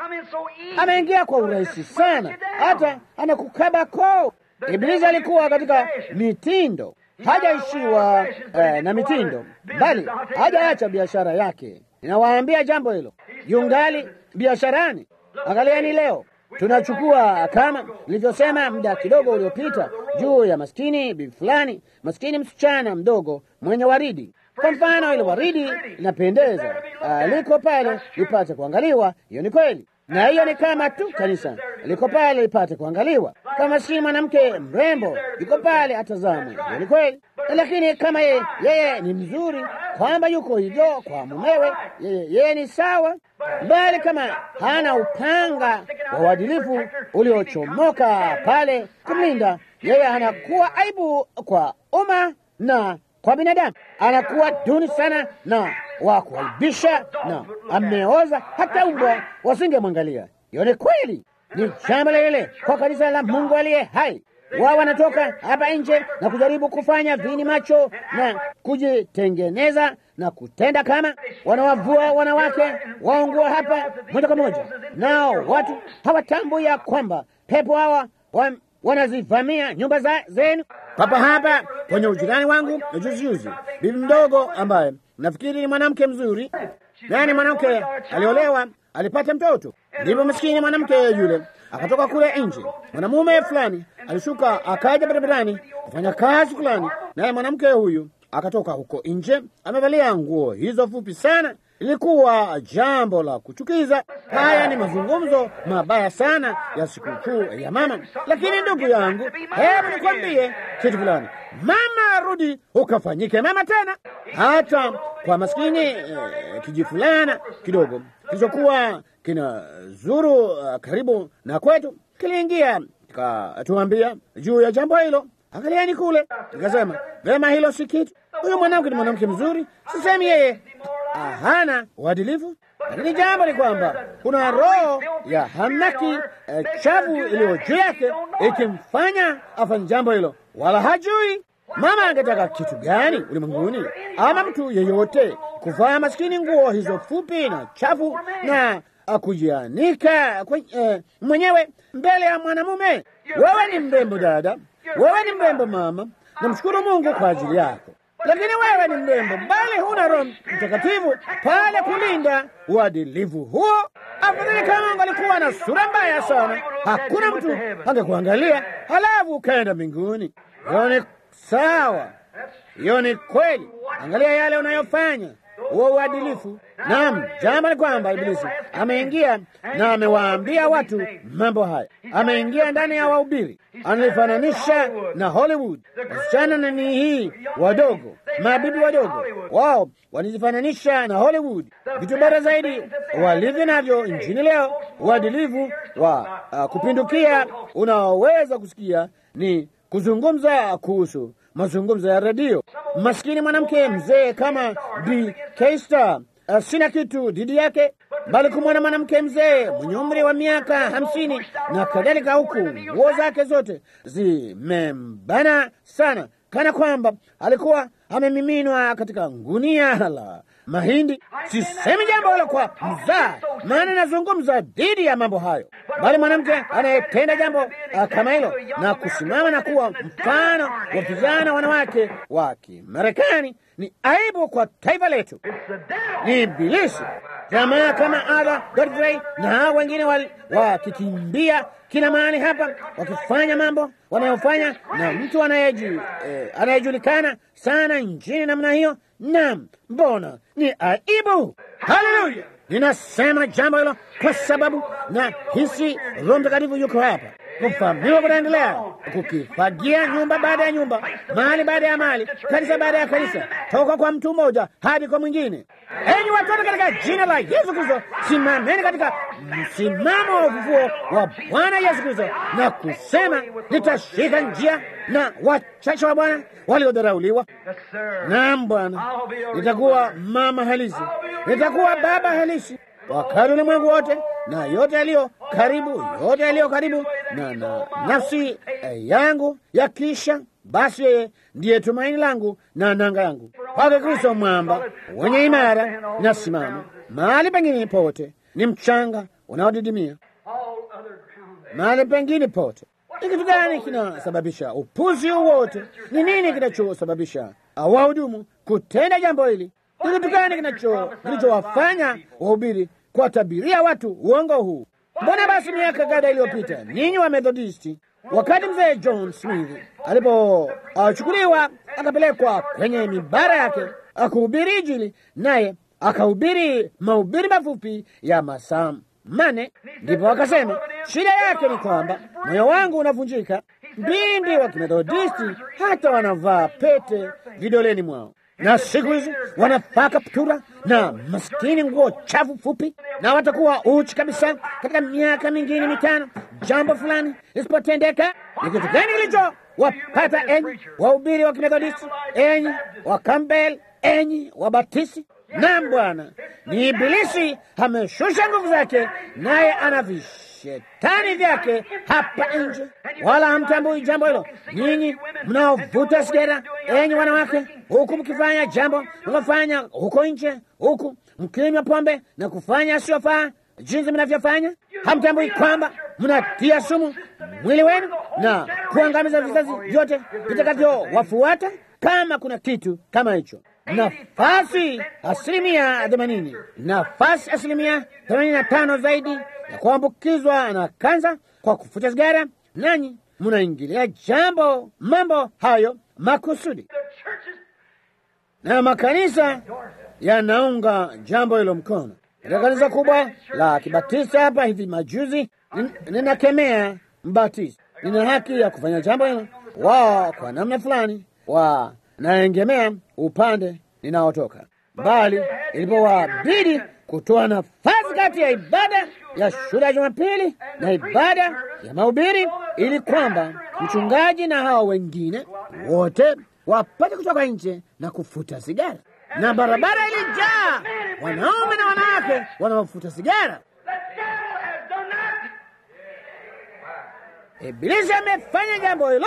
ameingia kwa urahisi sana, hata anakukaba koo. Ibilisi alikuwa katika mitindo, hajaishiwa eh, na mitindo, bali hajaacha biashara yake. Ninawaambia jambo hilo, yungali biasharani. Angalieni leo tunachukua kama nilivyosema muda kidogo uliopita juu ya maskini bibi fulani, maskini msichana mdogo mwenye waridi. Kwa mfano, ile waridi linapendeza, liko pale lipate kuangaliwa. Hiyo ni kweli, na hiyo ni kama tu kanisa liko pale lipate kuangaliwa. Kama si mwanamke mrembo yuko pale atazamwe, hiyo ni kweli. Lakini kama yeye, yeye ni mzuri kwamba yuko hivyo kwa mumewe, yeye, yeye ni sawa bali kama hana upanga wa uadilifu uliochomoka pale kumlinda yeye, anakuwa aibu kwa umma na kwa binadamu, anakuwa duni sana na wa kuaibisha, na ameoza hata umbwa wasingemwangalia. Hiyo ni kweli, ni jambo lile kwa kanisa la Mungu aliye hai. Wao wanatoka hapa nje na kujaribu kufanya vini macho na kujitengeneza na kutenda kama wanawavua wanawake waungua hapa moja kwa moja, nao watu hawatambui ya kwamba pepo hawa wa, wanazivamia nyumba za zenu. Papa hapa kwenye ujirani wangu juzi juzi, bibi mdogo ambaye nafikiri ni mwanamke mzuri, yaani mwanamke aliolewa, alipata mtoto, ndipo maskini mwanamke yule akatoka kule nje. Mwanamume fulani alishuka akaja barabarani kufanya kazi fulani, naye mwanamke huyu akatoka huko nje amevalia nguo hizo fupi sana. Ilikuwa jambo la kuchukiza. Haya ni mazungumzo mabaya sana ya sikukuu ya mama. Lakini ndugu yangu, hebu nikwambie kitu fulani, mama, rudi ukafanyike mama tena. Hata kwa maskini eh, kiji fulana kidogo kilichokuwa kina zuru uh, karibu na kwetu kiliingia katuambia juu ya jambo hilo. Angalieni kule, nikasema vema, hilo si kitu. Huyu mwanamke ni mwanamke mzuri, sisemi yeye hana uadilifu, lakini jambo ni kwamba kuna roho ya hamaki eh, chafu iliyo juu yake ikimfanya afanye jambo hilo, wala hajui. Mama angetaka kitu gani ulimwenguni, ama mtu yeyote kuvaa maskini nguo hizo fupi na chafu na kujianika eh, mwenyewe mbele ya mwanamume? Wewe ni mrembo dada, wewe ni mrembo mama, namshukuru Mungu kwa ajili yako lakini wewe ni mrembo, bali huna Roho Mtakatifu pale kulinda uadilifu huo. Afadhali kama ungalikuwa na sura mbaya sana, hakuna mtu angekuangalia, halafu ukaenda mbinguni. Hiyo ni sawa, hiyo ni kweli. Angalia yale unayofanya huo uadilifu. Naam, jambo ni kwamba Ibilisi ameingia na amewaambia watu mambo haya, ameingia ndani ya wahubiri, analifananisha na Hollywood. Wasichana nani hii wadogo, mabibi wadogo, wao wanajifananisha na Hollywood. Vitu bora zaidi walivyo navyo nchini leo, uadilifu wa uh, kupindukia unaoweza kusikia ni kuzungumza kuhusu mazungumzo ya redio. Maskini mwanamke mzee kama Bi Kester, uh, sina kitu dhidi yake, bali kumwona mwanamke mzee mwenye umri wa miaka hamsini na kadhalika, huku nguo zake zote zimembana sana, kana kwamba alikuwa amemiminwa katika ngunia la mahindi. Sisemi jambo hilo kwa mzaa, maana nazungumza dhidi ya mambo hayo, bali mwanamke anayetenda jambo uh, kama hilo na kusimama na kuwa mfano wa vijana wanawake wa Kimarekani ni aibu kwa taifa letu. Ni Ibilisi. Jamaa kama Ada Godfrey na hao wengine wakikimbia kila mahali hapa wakifanya mambo wanayofanya, na mtu anayeji eh, anayejulikana sana nchini namna hiyo. Naam, mbona ni aibu. Haleluya! Ninasema jambo hilo kwa sababu na hisi Roho Mtakatifu yuko hapa. Kufahamiwa kunaendelea, kukifagia nyumba baada ya nyumba, mahali baada ya mahali, kanisa baada ya kanisa, toka kwa mtu mmoja hadi kwa mwingine. Enyi watoto, katika jina la Yesu Kristo, simameni katika msimamo wa ufufuo wa Bwana Yesu Kristo na kusema, nitashika njia na wachache wa Bwana waliodharauliwa. Naam Bwana, nitakuwa mama halisi, nitakuwa baba halisi wakati ulimwengu wote na yote yaliyo karibu, yote yaliyo karibu na, na nafsi eh, yangu yakisha, basi yeye ndiye tumaini langu na nanga yangu. Kwake Kristo mwamba wenye imara nasimama. Mahali pengine pote ni mchanga unaodidimia, mahali pengine pote ni kitu gani kinasababisha upuzi huu wote? Ni nini kinachosababisha wahudumu kutenda jambo hili? Ni kitu gani kinacho kilichowafanya wahubiri kuwatabiria watu uongo huu? Mbona basi miaka kadha iliyopita ninyi wa Methodisti, wakati mzee John Smith alipochukuliwa akapelekwa kwenye mibara yake akuhubiri Injili, naye akahubiri mahubiri mafupi ya masaa mane, ndipo akasema shida yake ni kwamba moyo wangu unavunjika. Mbindi wa Kimethodisti hata wanavaa pete vidoleni mwao na siku hizi wanapaka putura na maskini nguo chafu fupi, na watakuwa uchi kabisa katika miaka mingine mitano. Jambo fulani lisipotendeka, ni kitu gani kilicho wapata enyi wahubiri wa Kimethodisti, enyi wa Campbell, enyi wa Baptisti? Naam Bwana, ni Ibilisi ameshusha nguvu zake, naye ana vishetani vyake hapa nje, wala hamtambui jambo hilo. Ninyi mnaovuta sigara, enyi wanawake, huku mkifanya jambo mnafanya huko nje, huku mkinywa pombe na kufanya asiyofaa jinsi mnavyofanya, hamtambui kwamba mnatia sumu mwili wenu na kuangamiza vizazi vyote vitakavyowafuata. Kama kuna kitu kama hicho nafasi asilimia themanini nafasi asilimia themanini na tano zaidi ya kuambukizwa na kansa kwa kufuta sigara, nanyi mnaingilia jambo mambo hayo makusudi, na makanisa yanaunga jambo hilo mkono. Katika kanisa kubwa la Kibatista hapa hivi majuzi, ninakemea Mbatisti, nina haki ya kufanya jambo hilo. Wao kwa namna fulani wa naengemea upande ninaotoka, bali ilipowabidi kutoa nafasi kati ya ibada ya shule ya Jumapili na ibada ya mahubiri, ili kwamba mchungaji na hao wengine wote wapate kutoka nje na kufuta sigara, na barabara ilijaa wanaume na wanawake wanaofuta sigara. Ibilisi amefanya jambo hilo.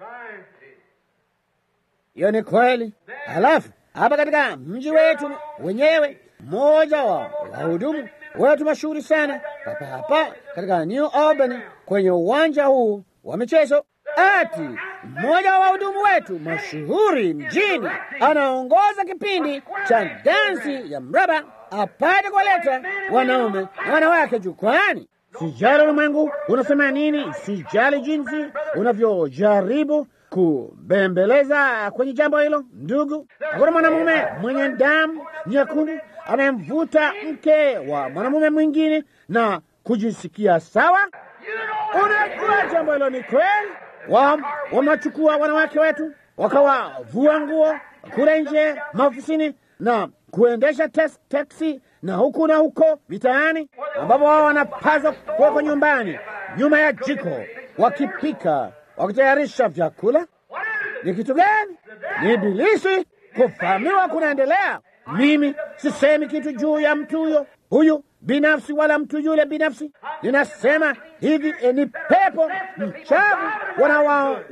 Hiyo ni kweli. Halafu hapa katika mji wetu wenyewe, mmoja wa wahudumu wetu mashuhuri sana hapa hapa katika New Albany, kwenye uwanja huu wa michezo, ati mmoja wa wahudumu wetu mashuhuri mjini anaongoza kipindi cha dansi ya mraba apate kuwaleta wanaume na wanawake jukwani. Sijali ulimwengu unasema nini, sijali jinsi unavyojaribu kubembeleza kwenye jambo hilo. Ndugu, hakuna mwanamume mwenye damu nyekundu anayemvuta mke wa mwanamume mwingine na kujisikia sawa. Unajua jambo hilo ni kweli. Wa wamachukua wanawake wetu wakawavua nguo kule nje maofisini na kuendesha teksi na huku na huko mitaani, ambapo wao wanapaswa kuwekwa nyumbani nyuma ya jiko wakipika wakitayarisha vyakula. Ni kitu gani? Ni Ibilisi. Kufahamiwa kunaendelea. Mimi sisemi kitu juu ya mtu huyo huyu binafsi wala mtu yule binafsi. Ninasema hivi, e, ni pepo mchafu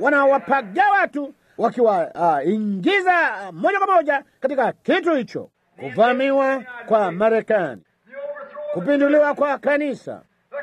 wanawapaga watu wakiwaingiza uh, moja kwa moja katika kitu hicho. kuvamiwa kwa Marekani, kupinduliwa kwa kanisa.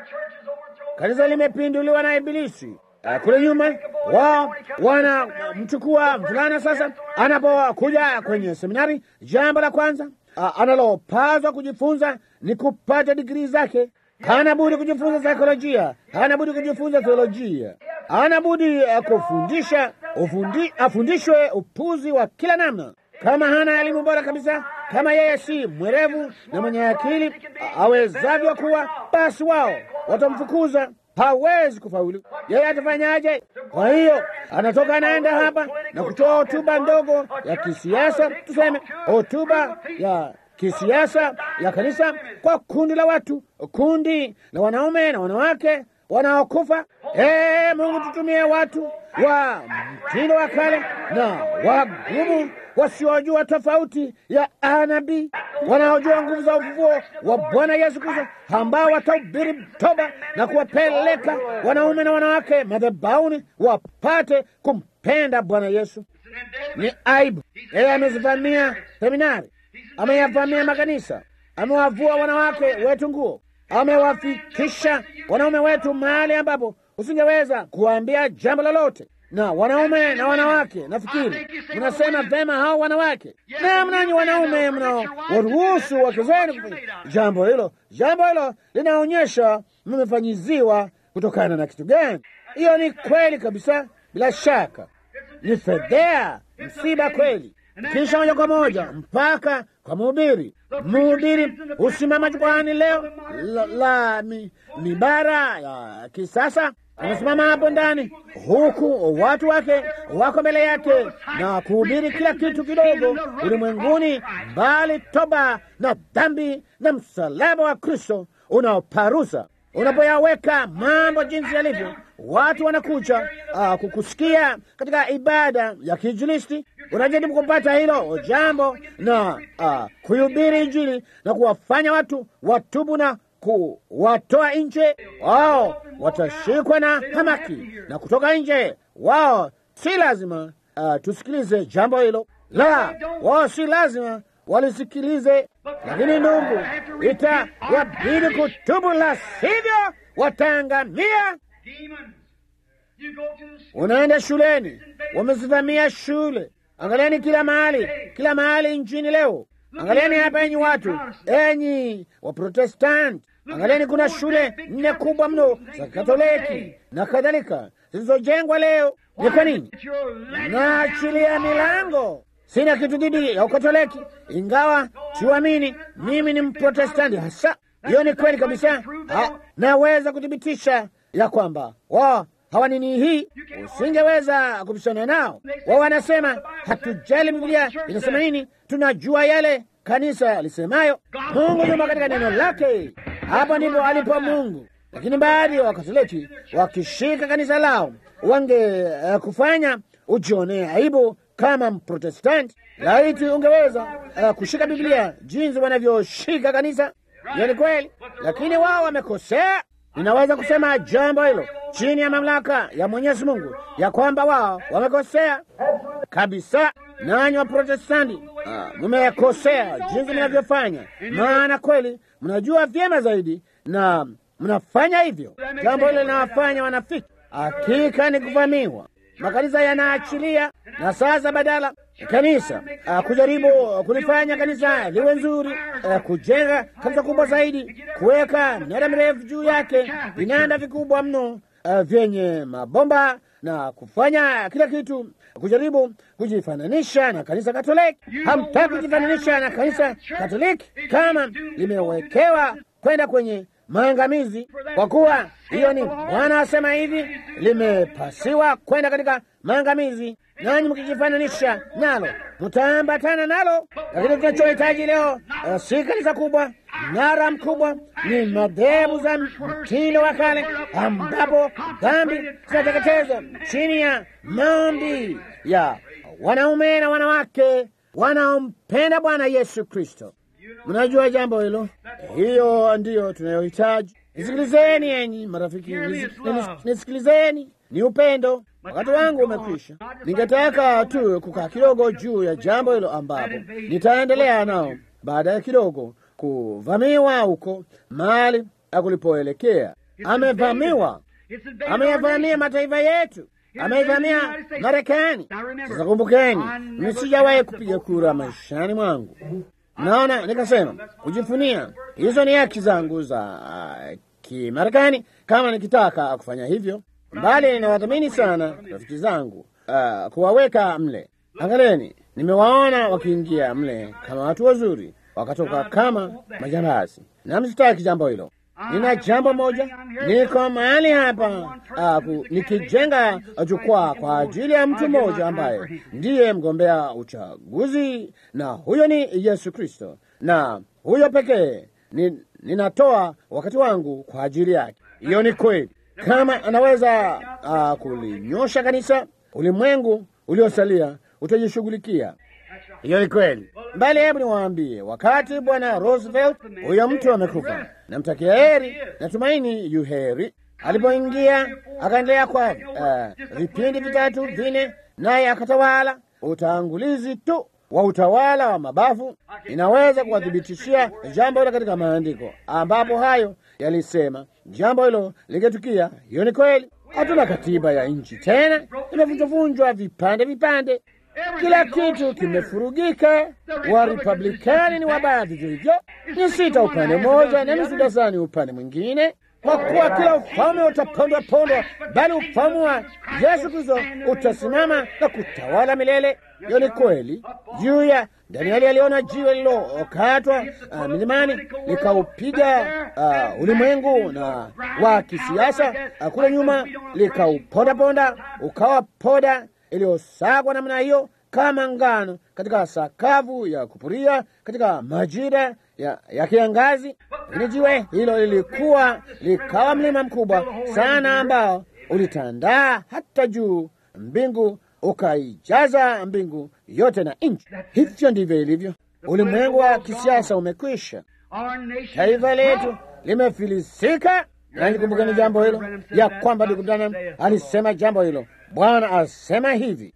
Kanisa limepinduliwa na Ibilisi. Uh, kule nyuma wao wanamchukua mvulana sasa, anapokuja kwenye seminari, jambo la kwanza uh, analopaswa kujifunza ni kupata digrii zake. Hana budi kujifunza saikolojia, hana budi kujifunza theolojia, hana budi uh, kufundisha ufundi, afundishwe upuzi wa kila namna. Kama hana elimu bora kabisa, kama yeye si mwerevu na mwenye akili awezavyo kuwa, basi wao watamfukuza hawezi kufaulu. Yeye atafanyaje? Kwa hiyo anatoka anaenda hapa na kutoa hotuba ndogo ya kisiasa, tuseme hotuba ya kisiasa ya kanisa kwa kundi la watu, kundi la wanaume na wanawake wanaokufa. Ee Mungu, tutumie watu wa mtindo wa kale na wagumu wasiojua tofauti ya anabii, wanaojua nguvu za ufufuo wa Bwana Yesu Kristo, ambao watahubiri toba na kuwapeleka wanaume na wanawake madhabahuni wapate kumpenda Bwana Yesu. Ni aibu yeye amezivamia seminari, ameyavamia makanisa, amewavua wanawake wetu nguo, amewafikisha wanaume wetu mahali ambapo usingeweza kuwaambia jambo lolote na wanaume na wanawake, nafikiri mnasema vema hao wanawake, na mnanyi wanaume mnawaruhusu wake zenu kufanya jambo hilo. Jambo hilo linaonyesha mmefanyiziwa kutokana na kitu gani? Hiyo ni kweli kabisa, bila shaka ni fedhea, msiba kweli. Kisha moja kwa moja mpaka kwa mhubiri. Mhubiri husimama jukwani leo la, la mi, mibara ya kisasa anasimama hapo ndani, huku watu wake wako mbele yake na kuhubiri kila kitu kidogo ulimwenguni, bali toba na dhambi na msalaba wa Kristo unaoparusa. Unapoyaweka mambo jinsi yalivyo, watu wanakuja uh, kukusikia katika ibada ya kiinjilisti. Unajaribu kupata hilo jambo na uh, kuhubiri Injili na kuwafanya watu watubu na kuwatoa nje. Wao watashikwa na hamaki na kutoka nje. Wao si lazima uh, tusikilize jambo hilo, la, wao si lazima walisikilize, lakini ndugu, itawabidi kutubu, la sivyo wataangamia. Unaenda shuleni, wamezivamia shule. Angalieni kila mahali, kila mahali nchini leo. Angalieni hapa, enyi watu, enyi Waprotestanti, angalieni, kuna shule nne kubwa mno za Katoliki na kadhalika zilizojengwa leo. Ni kwa nini naachilia milango? Sina kitu dhidi ya Ukatoliki, ingawa siuamini. Mimi ni Mprotestanti hasa. Hiyo ni kweli kabisa. Ha, naweza kuthibitisha ya kwamba wao hawanini hii, usingeweza kubishana nao. Wao wanasema hatujali Biblia inasema nini, tunajua yale kanisa lisemayo. Mungu yumo katika neno lake, hapo ndipo alipo Mungu. Lakini baadhi ya Wakatoliki wakishika kanisa lao wange uh, kufanya ujionee aibu kama Mprotestanti. Laiti ungeweza uh, kushika Biblia jinsi wanavyoshika kanisa. Hiyo ni kweli, lakini wao wamekosea. Ninaweza kusema jambo hilo chini ya mamlaka ya Mwenyezi Mungu ya kwamba wao wamekosea kabisa. Nanyi wa Protestanti mmekosea jinsi mnavyofanya, maana kweli mnajua vyema zaidi na mnafanya hivyo. Jambo hilo linawafanya wanafiki. Hakika ni kuvamiwa. Makanisa yanaachilia, na sasa badala kanisa uh, kujaribu uh, kulifanya kanisa liwe nzuri, uh, kujenga kanisa kubwa zaidi, kuweka minara mirefu juu yake, vinanda vikubwa mno uh, vyenye mabomba na kufanya kila kitu, kujaribu kujifananisha na kanisa Katoliki. Hamtaki kujifananisha na kanisa Katoliki kama limewekewa kwenda kwenye maangamizi, kwa kuwa hiyo ni Bwana asema hivi, limepasiwa kwenda katika maangamizi, nanyi mkijifananisha nalo mtaambatana nalo. Lakini tunachohitaji leo uh, si kanisa kubwa, mnara mkubwa, ni madhehebu za mtindo wa kale, ambapo dhambi zinateketezwa chini ya maombi ya wanaume na wanawake wanaompenda Bwana Yesu Kristo. Mnajua jambo hilo, hiyo ndiyo tunayohitaji. Nisikilizeni enyi marafiki, nisikilizeni, ni upendo. Wakati wangu umekwisha. Ningetaka tu kukaa kidogo juu ya jambo hilo, ambapo nitaendelea nao baadaye kidogo kuvamiwa huko mahali akulipoelekea. Amevamiwa, ameyavamia mataifa yetu, ameivamia Marekani. Sasa kumbukeni, mimi sijawahi kupiga kura maishani mwangu. Naona nikasema kujifunia, hizo ni haki zangu za uh, Kimarekani kama nikitaka kufanya hivyo, mbali nawadhamini sana rafiki zangu uh, kuwaweka mle. Angalieni, nimewaona wakiingia mle kama watu wazuri, wakatoka kama majambazi, na msitaki jambo hilo. Nina jambo moja, niko mahali hapa uh, nikijenga jukwaa kwa ajili ya mtu mmoja ambaye ndiye mgombea uchaguzi, na huyo ni Yesu Kristo, na huyo pekee ni, ninatoa wakati wangu kwa ajili yake. Hiyo ni kweli. Kama anaweza uh, kulinyosha kanisa, ulimwengu uliosalia utajishughulikia. Hiyo ni kweli. Mbali, hebu niwaambie, wakati bwana Roosevelt, huyo mtu amekufa, namtakia heri, natumaini yu heri. Alipoingia akaendelea kwa vipindi uh, vitatu vine, naye akatawala utangulizi tu wa utawala wa mabavu. Inaweza kuwathibitishia jambo hilo katika maandiko ambapo hayo yalisema jambo hilo lingetukia. Hiyo ni kweli. Hatuna katiba ya nchi tena, imevunjwavunjwa vipande vipande, kila kitu kimefurugika. Wa Republikani ni wabaya vivyo hivyo, ni sita upande mmoja na nusu dazani upande mwingine, kwa kuwa kila ufalme utapondwa pondwa, bali ufalme wa Yesu Kristo utasimama na kutawala milele. Hiyo ni kweli. Juu ya Danieli aliona jiwe lililokatwa uh, milimani likaupiga uh, ulimwengu na wa kisiasa uh, kule nyuma likaupondaponda, ukawa poda iliyosagwa namna hiyo kama ngano katika sakafu ya kupuria katika majira ya, ya kiangazi. Lakini jiwe hilo lilikuwa likawa mlima mkubwa sana ambao ulitandaa hata juu mbingu ukaijaza mbingu yote na nchi. Hivyo ndivyo ilivyo. Ulimwengu wa kisiasa umekwisha, taifa letu limefilisika. Na nikumbukeni jambo hilo ya kwamba ndugu Branham alisema jambo hilo. Bwana asema hivi,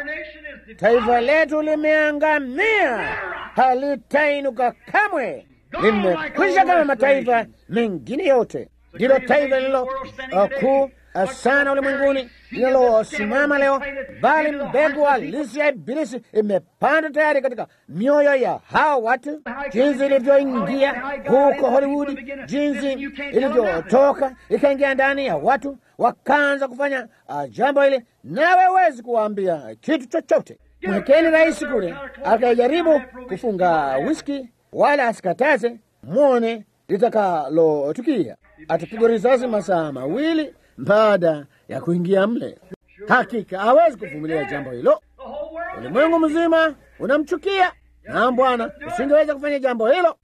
taifa letu limeangamia, halitainuka kamwe, limekwisha kama mataifa mengine yote. Ndilo taifa lililo kuu sana ulimwenguni linalosimama leo, bali mbegu halisi ya Ibilisi imepanda tayari katika mioyo ya hao watu, jinsi ilivyoingia huko Hollywood, jinsi ilivyotoka ikaingia ndani ya watu, wakaanza kufanya uh, jambo ile, nawe huwezi kuwaambia kitu chochote. Mwekeni rais kule akajaribu kufunga whisky, wala asikataze, mwone litakalotukia. Atapigwa risasi masaa mawili baada ya kuingia mle. Hakika hawezi kuvumilia jambo hilo. Ulimwengu mzima unamchukia, na Bwana usingeweza kufanya jambo hilo.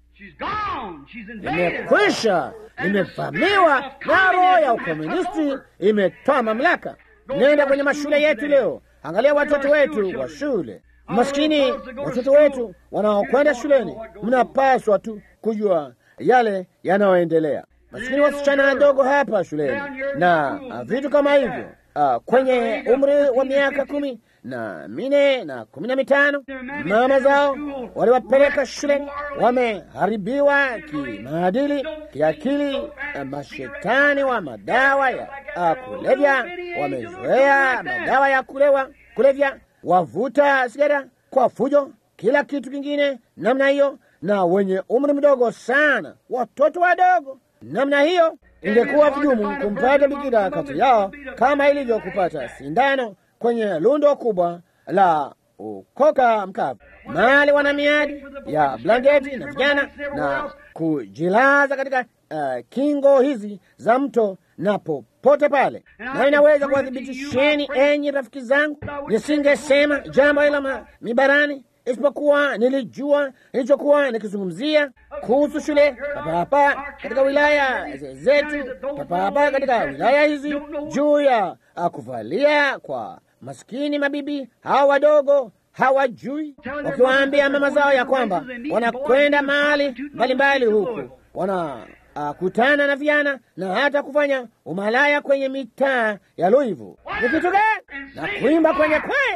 Limekwisha, limevamiwa na roho ya ukomunisti, imetoa mamlaka. Nenda kwenye mashule yetu leo, angalia watoto wetu wa shule. Maskini watoto wetu wanaokwenda shuleni, mnapaswa tu kujua yale yanayoendelea masikini wasichana wadogo hapa shuleni na uh, vitu kama hivyo uh, kwenye umri wa miaka kumi na mine na kumi na mitano mama zao waliwapeleka shuleni, wameharibiwa kimaadili, kiakili. Uh, mashetani wa madawa ya uh, kulevya wamezoea madawa ya kulewa, kulevya, wavuta sigara kwa fujo, kila kitu kingine namna hiyo, na wenye umri mdogo sana, watoto wadogo namna hiyo. Ingekuwa vigumu kumpata bikira kati yao kama ilivyo kupata sindano kwenye lundo kubwa la ukoka mkavu, mahali wana miadi ya blanketi na vijana na kujilaza katika uh, kingo hizi za mto na popote pale. Na inaweza kuwathibitisheni, enyi rafiki zangu, nisingesema jambo hilo mibarani isipokuwa nilijua nilichokuwa nikizungumzia kuhusu shule papa hapa katika wilaya zetu, papa hapa katika wilaya hizi, juu ya kuvalia kwa maskini mabibi hawa wadogo hawajui, wakiwaambia mama zao ya kwamba wanakwenda mahali mbalimbali huku wanakutana na vijana na hata kufanya umalaya kwenye mitaa ya Louisville. Ni kitu gani? Na kuimba kwenye kwaya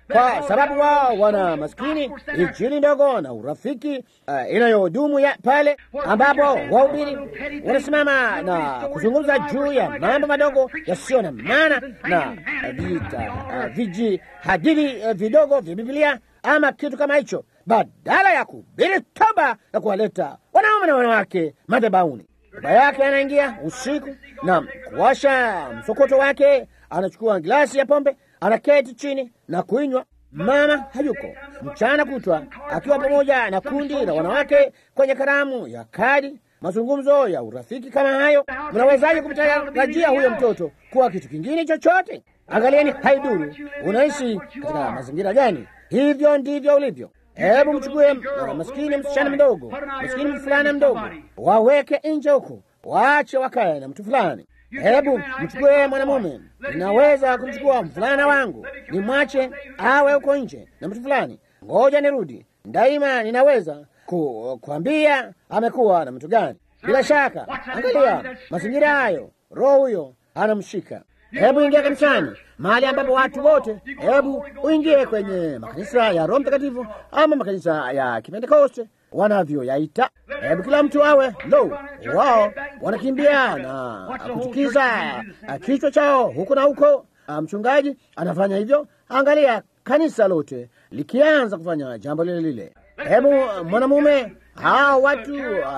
kwa sababu wao wana maskini injili ndogo na urafiki uh, inayodumu ya pale ambapo wahubiri wanasimama na kuzungumza juu ya mambo madogo yasiyo na maana na vita uh, viji hadithi uh, vidogo vya Biblia ama kitu kama hicho, badala ya kuhubiri toba na kuwaleta wanaume na wanawake madhabahuni. Baba yake anaingia usiku na kuwasha msokoto wake, anachukua glasi ya pombe, anaketi chini na kuinywa. Mama hayuko mchana kutwa akiwa pamoja na kundi la wanawake kwenye karamu ya kadi, mazungumzo ya urafiki kama hayo. Mnawezaje kumtarajia huyo mtoto kuwa kitu kingine chochote? Angalieni, haiduru unaishi katika mazingira gani, hivyo ndivyo ulivyo. Hebu mchukue uh, maskini msichana mdogo, maskini mfulana mdogo, waweke nje huko, waache wakae na mtu fulani. Hebu mchukue mwanamume, ninaweza kumchukua mfulana wangu nimwache awe huko nje na mtu fulani, ngoja nirudi. Daima ninaweza ku, kuambia amekuwa na mtu gani. Bila shaka, angalia mazingira hayo, roho huyo anamshika. Hebu ingia kanisani, mahali ambapo watu wote, hebu uingie kwenye makanisa ya Roho Mtakatifu ama makanisa ya Kipentekoste wanavyoyaita. Hebu kila mtu awe lo, wao wanakimbia na kutukiza kichwa chao huko na huko. Mchungaji anafanya hivyo. Angalia kanisa lote likianza kufanya jambo lile lile. Hebu mwanamume hao watu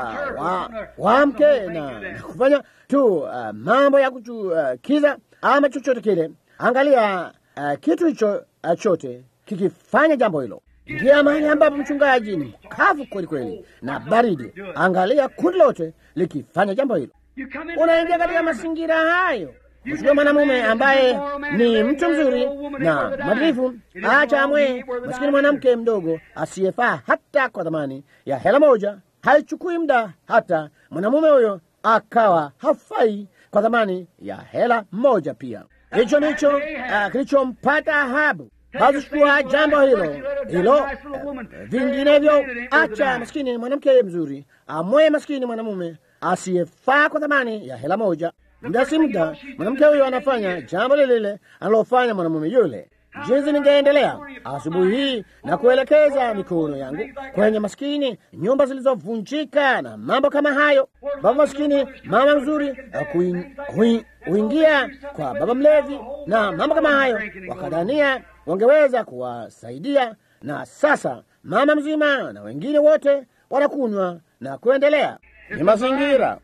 uh, waamke wa na, na kufanya tu uh, mambo ya kuchukiza uh, ama chochote kile. Angalia uh, kitu hicho uh, chote kikifanya jambo hilo. Ingia mahali ambapo mchungaji ni mkavu kweli kweli na baridi. Angalia kundi lote likifanya jambo hilo. Unaingia katika mazingira hayo. Mchukue mwanamume ambaye ni mtu mzuri na mwadilifu, acha amwe masikini mwanamke mdogo asiyefaa hata kwa thamani ya hela moja. Haichukui muda hata mwanamume huyo akawa hafai kwa thamani ya hela moja pia. Hicho ndicho uh, kilichompata Ahabu. Basi chukua jambo hilo hilo, uh, vinginevyo acha maskini mwanamke mzuri amwe maskini mwanamume asiyefaa kwa thamani ya hela moja. Muda si muda, mwanamke huyo anafanya jambo lile lile analofanya mwanamume yule. Jinsi ningeendelea asubuhi hii na kuelekeza mikono yangu kwenye maskini, nyumba zilizovunjika na mambo kama hayo. Baba maskini, mama mzuri huingia kwa baba mlevi na mambo kama hayo, wakadania wangeweza kuwasaidia, na sasa mama mzima na wengine wote wanakunywa na kuendelea. Ni mazingira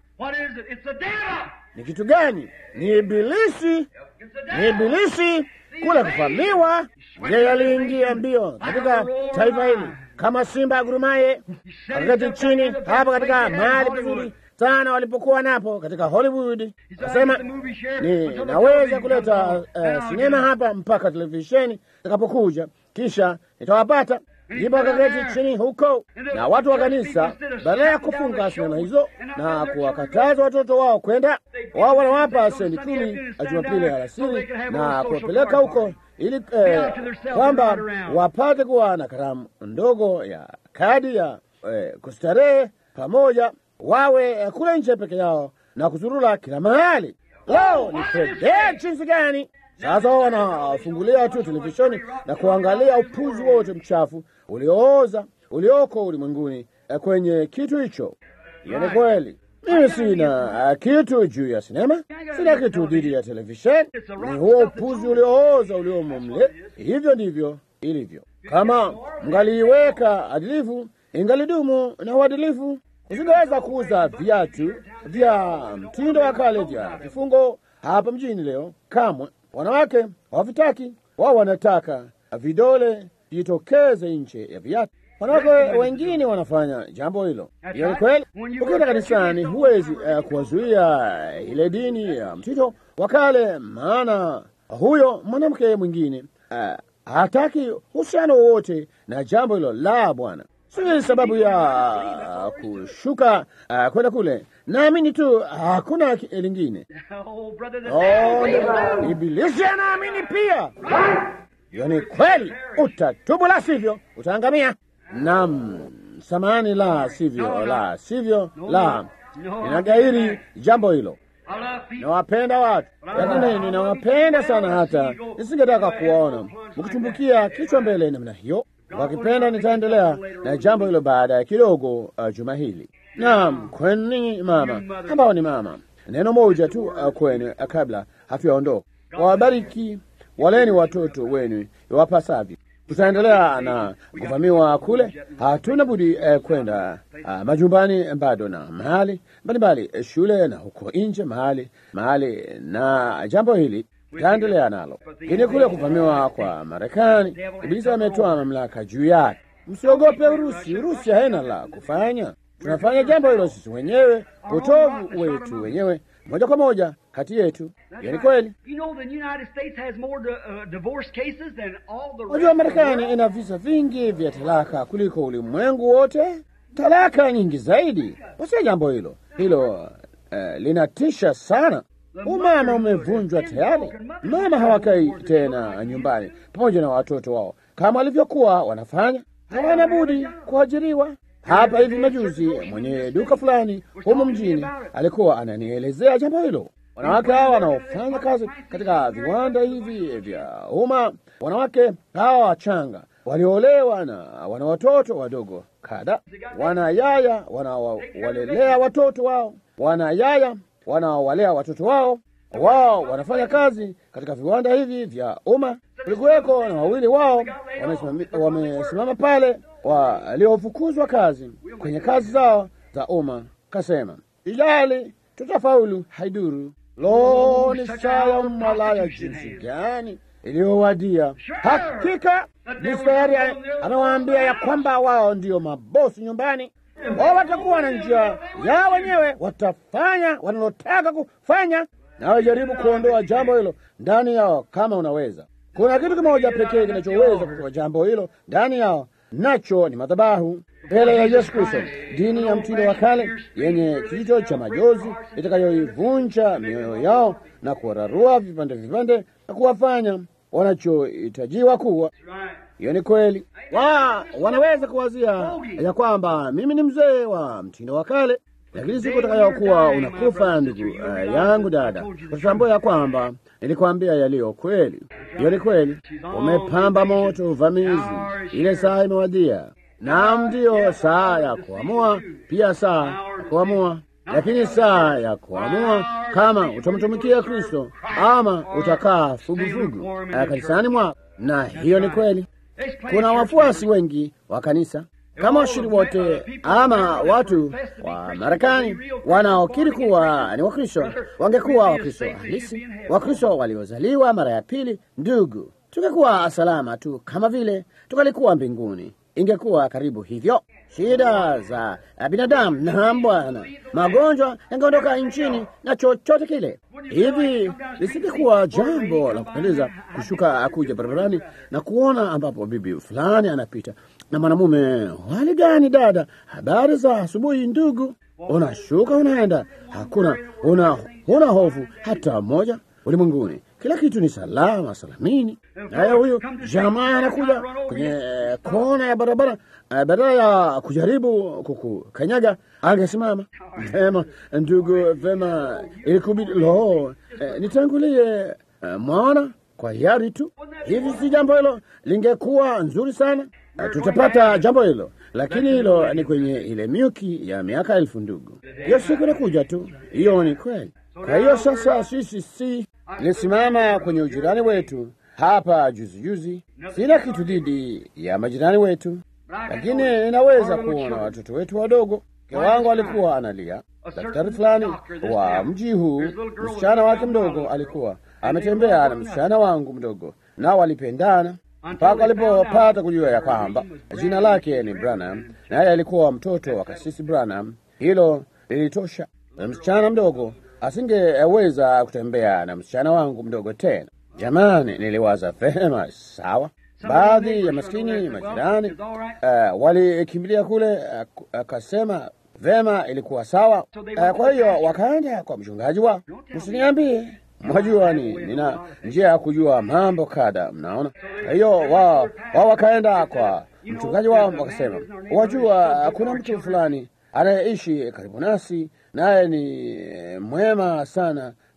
ni kitu gani? Ni Ibilisi, ni Ibilisi kule kuvamiwa. Yeye aliingia mbio katika taifa hili kama simba agurumaye, akaketi chini hapa katika mahali pazuri sana walipokuwa napo katika Hollywood. Akasema ninaweza kuleta uh, sinema hapa mpaka televisheni itakapokuja, kisha nitawapata ndipo akaketi chini huko, na watu wa kanisa, badala ya kufunga sinema hizo na kuwakataza watoto wao kwenda, wao wanawapa sendi kumi Jumapili alasiri na kuwapeleka huko ili eh, kwamba wapate kuwa na karamu ndogo ya kadi ya eh, kustarehe pamoja, wawe eh, kule nje peke yao na kuzurula kila mahali. Leo ni fedhea jinsi gani! Sasa wao wanafungulia tu televisheni na kuangalia upuzi wote mchafu uliooza ulioko ulimwenguni kwenye kitu hicho. Hiyo ni kweli. Mimi sina uh, kitu juu ya sinema, sina kitu dhidi ya televisheni. Ni huo upuzi uliooza uliomo mle. Hivyo ndivyo ilivyo. Kama mngaliiweka adilifu, ingalidumu na uadilifu. Usingeweza kuuza viatu vya mtindo wa kale vya vifungo hapa mjini leo kamwe. Wanawake hawavitaki, wao wanataka vidole jitokeze nje ya viatu. Wanawake wengine wanafanya jambo hilo. Hiyo ni kweli. Ukienda kanisani, huwezi uh, kuwazuia ile dini ya uh, mtindo wa kale, maana huyo mwanamke mwingine uh, hataki uhusiano wowote na jambo hilo la Bwana. Si sababu ya uh, kushuka uh, kwenda kule. Naamini tu hakuna uh, lingine. Oh, Ibilisi anaamini pia. Hiyo ni kweli. Utatubu, la sivyo utaangamia. Nam, samani, la sivyo, la sivyo, la ninagairi jambo hilo. nawapenda watu, lakini ninawapenda sana hata nisingetaka kuwaona mkitumbukia kichwa mbele namna hiyo. Wakipenda nitaendelea na jambo hilo baada ya kidogo, uh, juma hili. Naam, kwenu mama ambao ni mama, neno moja tu uh, kwenu uh, kabla hatuyaondoka. Wabariki, waleni watoto wenu iwapasavyo. Tutaendelea na kuvamiwa kule, hatuna budi eh, kwenda ah, majumbani bado na mahali mbalimbali eh, shule na huko nje mahali mahali, na jambo hili tutaendelea nalo. Lakini kule kuvamiwa kwa Marekani, Ibilisi ametoa mamlaka juu yake. Msiogope Urusi. Urusi haina la kufanya, tunafanya jambo hilo sisi wenyewe, utovu wetu wenyewe moja kwa moja kati yetu. Hiyo ni kweli. Unajua, Marekani ina visa vingi vya talaka kuliko ulimwengu wote, talaka nyingi zaidi. Wasia jambo hilo hilo, uh, linatisha sana. Umama umevunjwa tayari. Mama hawakai tena nyumbani pamoja na watoto wao kama walivyokuwa wanafanya, hawana budi kuajiriwa. Hapa hivi majuzi, mwenye duka fulani humu mjini alikuwa ananielezea jambo hilo. Wanawake hawa wanaofanya kazi katika viwanda hivi vya umma, wanawake hawa wachanga waliolewa na wana watoto wadogo kada, wana yaya wanawalelea watoto wao, wana yaya wanaowalea watoto wao, wao wanafanya kazi katika viwanda hivi vya umma. Kulikuweko na wawili wao wamesimama pale, waliofukuzwa kazi kwenye kazi zao za umma, kasema ijali, tutafaulu, haiduru. Lo, ni saa ya umalaya jinsi gani iliyowadia! Hakika mistari amewaambia ya kwamba wao ndio mabosi nyumbani wao watakuwa na njia yao wenyewe, watafanya wanalotaka kufanya. Nawe jaribu kuondoa jambo hilo ndani yao kama unaweza. Kuna kitu kimoja pekee kinachoweza kutoa jambo hilo ndani yao, nacho ni madhabahu mbele ya Yesu Kristo, dini ya mtindo wa kale yenye kijito cha majozi itakayoivunja mioyo yao na kuwararua vipande vipande na kuwafanya wanachohitajiwa kuwa. Hiyo ni kweli. Wa, wanaweza kuwazia ya kwamba mimi ni mzee wa mtindo wa kale, lakini siku utakayokuwa unakufa, ndugu uh, yangu dada, utatambua ya kwamba nilikwambia yaliyo kweli. Hiyo ni kweli. Umepamba moto uvamizi, ile saa imewadia. Naam, ndiyo saa ya kuamua, pia saa ya kuamua, lakini saa ya kuamua kama utamtumikia Kristo ama utakaa fugufugu kanisani mwako, na hiyo ni kweli. Kuna wafuasi wengi wa kanisa kama washiriki wote ama watu wa Marekani wanaokiri kuwa ni Wakristo wangekuwa Wakristo halisi, Wakristo waliozaliwa mara ya pili. Ndugu, tungekuwa salama tu kama vile tungalikuwa mbinguni. Ingekuwa karibu hivyo. Shida za binadamu na Bwana, magonjwa yangeondoka nchini na chochote kile. Hivi lisingekuwa jambo la kupendeza kushuka kuja barabarani na kuona ambapo bibi fulani anapita na mwanamume. Hali gani dada? Habari za asubuhi ndugu. Unashuka unaenda, hakuna una huna hofu hata moja ulimwenguni. Kila kitu ni salama salamini. Naye huyu jamaa anakuja kwenye kona ya barabara, badala ya kujaribu kukukanyaga angesimama. Vema ndugu, vema, ilikubidi lo, eh, nitangulie eh, mwana kwa hiari tu. Hivi si jambo hilo lingekuwa nzuri sana, eh, tutapata jambo hilo, lakini hilo ni kwenye ile miuki ya miaka elfu. Ndugu, hiyo siku inakuja tu, hiyo ni kweli. Kwa hiyo sasa sisi si nilisimama kwenye ujirani wetu hapa juzi juzi. Sina kitu dhidi ya majirani wetu, lakini ninaweza kuona watoto wetu wadogo. Mke wangu alikuwa analia. Daktari fulani wa mji huu, msichana wake mdogo alikuwa ametembea na msichana wangu mdogo, nao walipendana mpaka walipopata kujua ya kwamba jina lake ni Branham, naye alikuwa mtoto wa kasisi Branham. Hilo lilitosha. Msichana mdogo asingeweza kutembea na msichana wangu mdogo tena. Jamani, niliwaza vema, sawa. Baadhi ya maskini majirani uh, walikimbilia kule, akasema uh, vema, ilikuwa sawa. Uh, kwa hiyo wakaenda kwa mchungaji wao. Msiniambie, mwajua ni nina njia ya kujua mambo kadha, mnaona. Kwa hiyo wao wao wakaenda kwa mchungaji wao, wakasema, wajua, kuna mtu fulani anayeishi karibu nasi naye ni mwema sana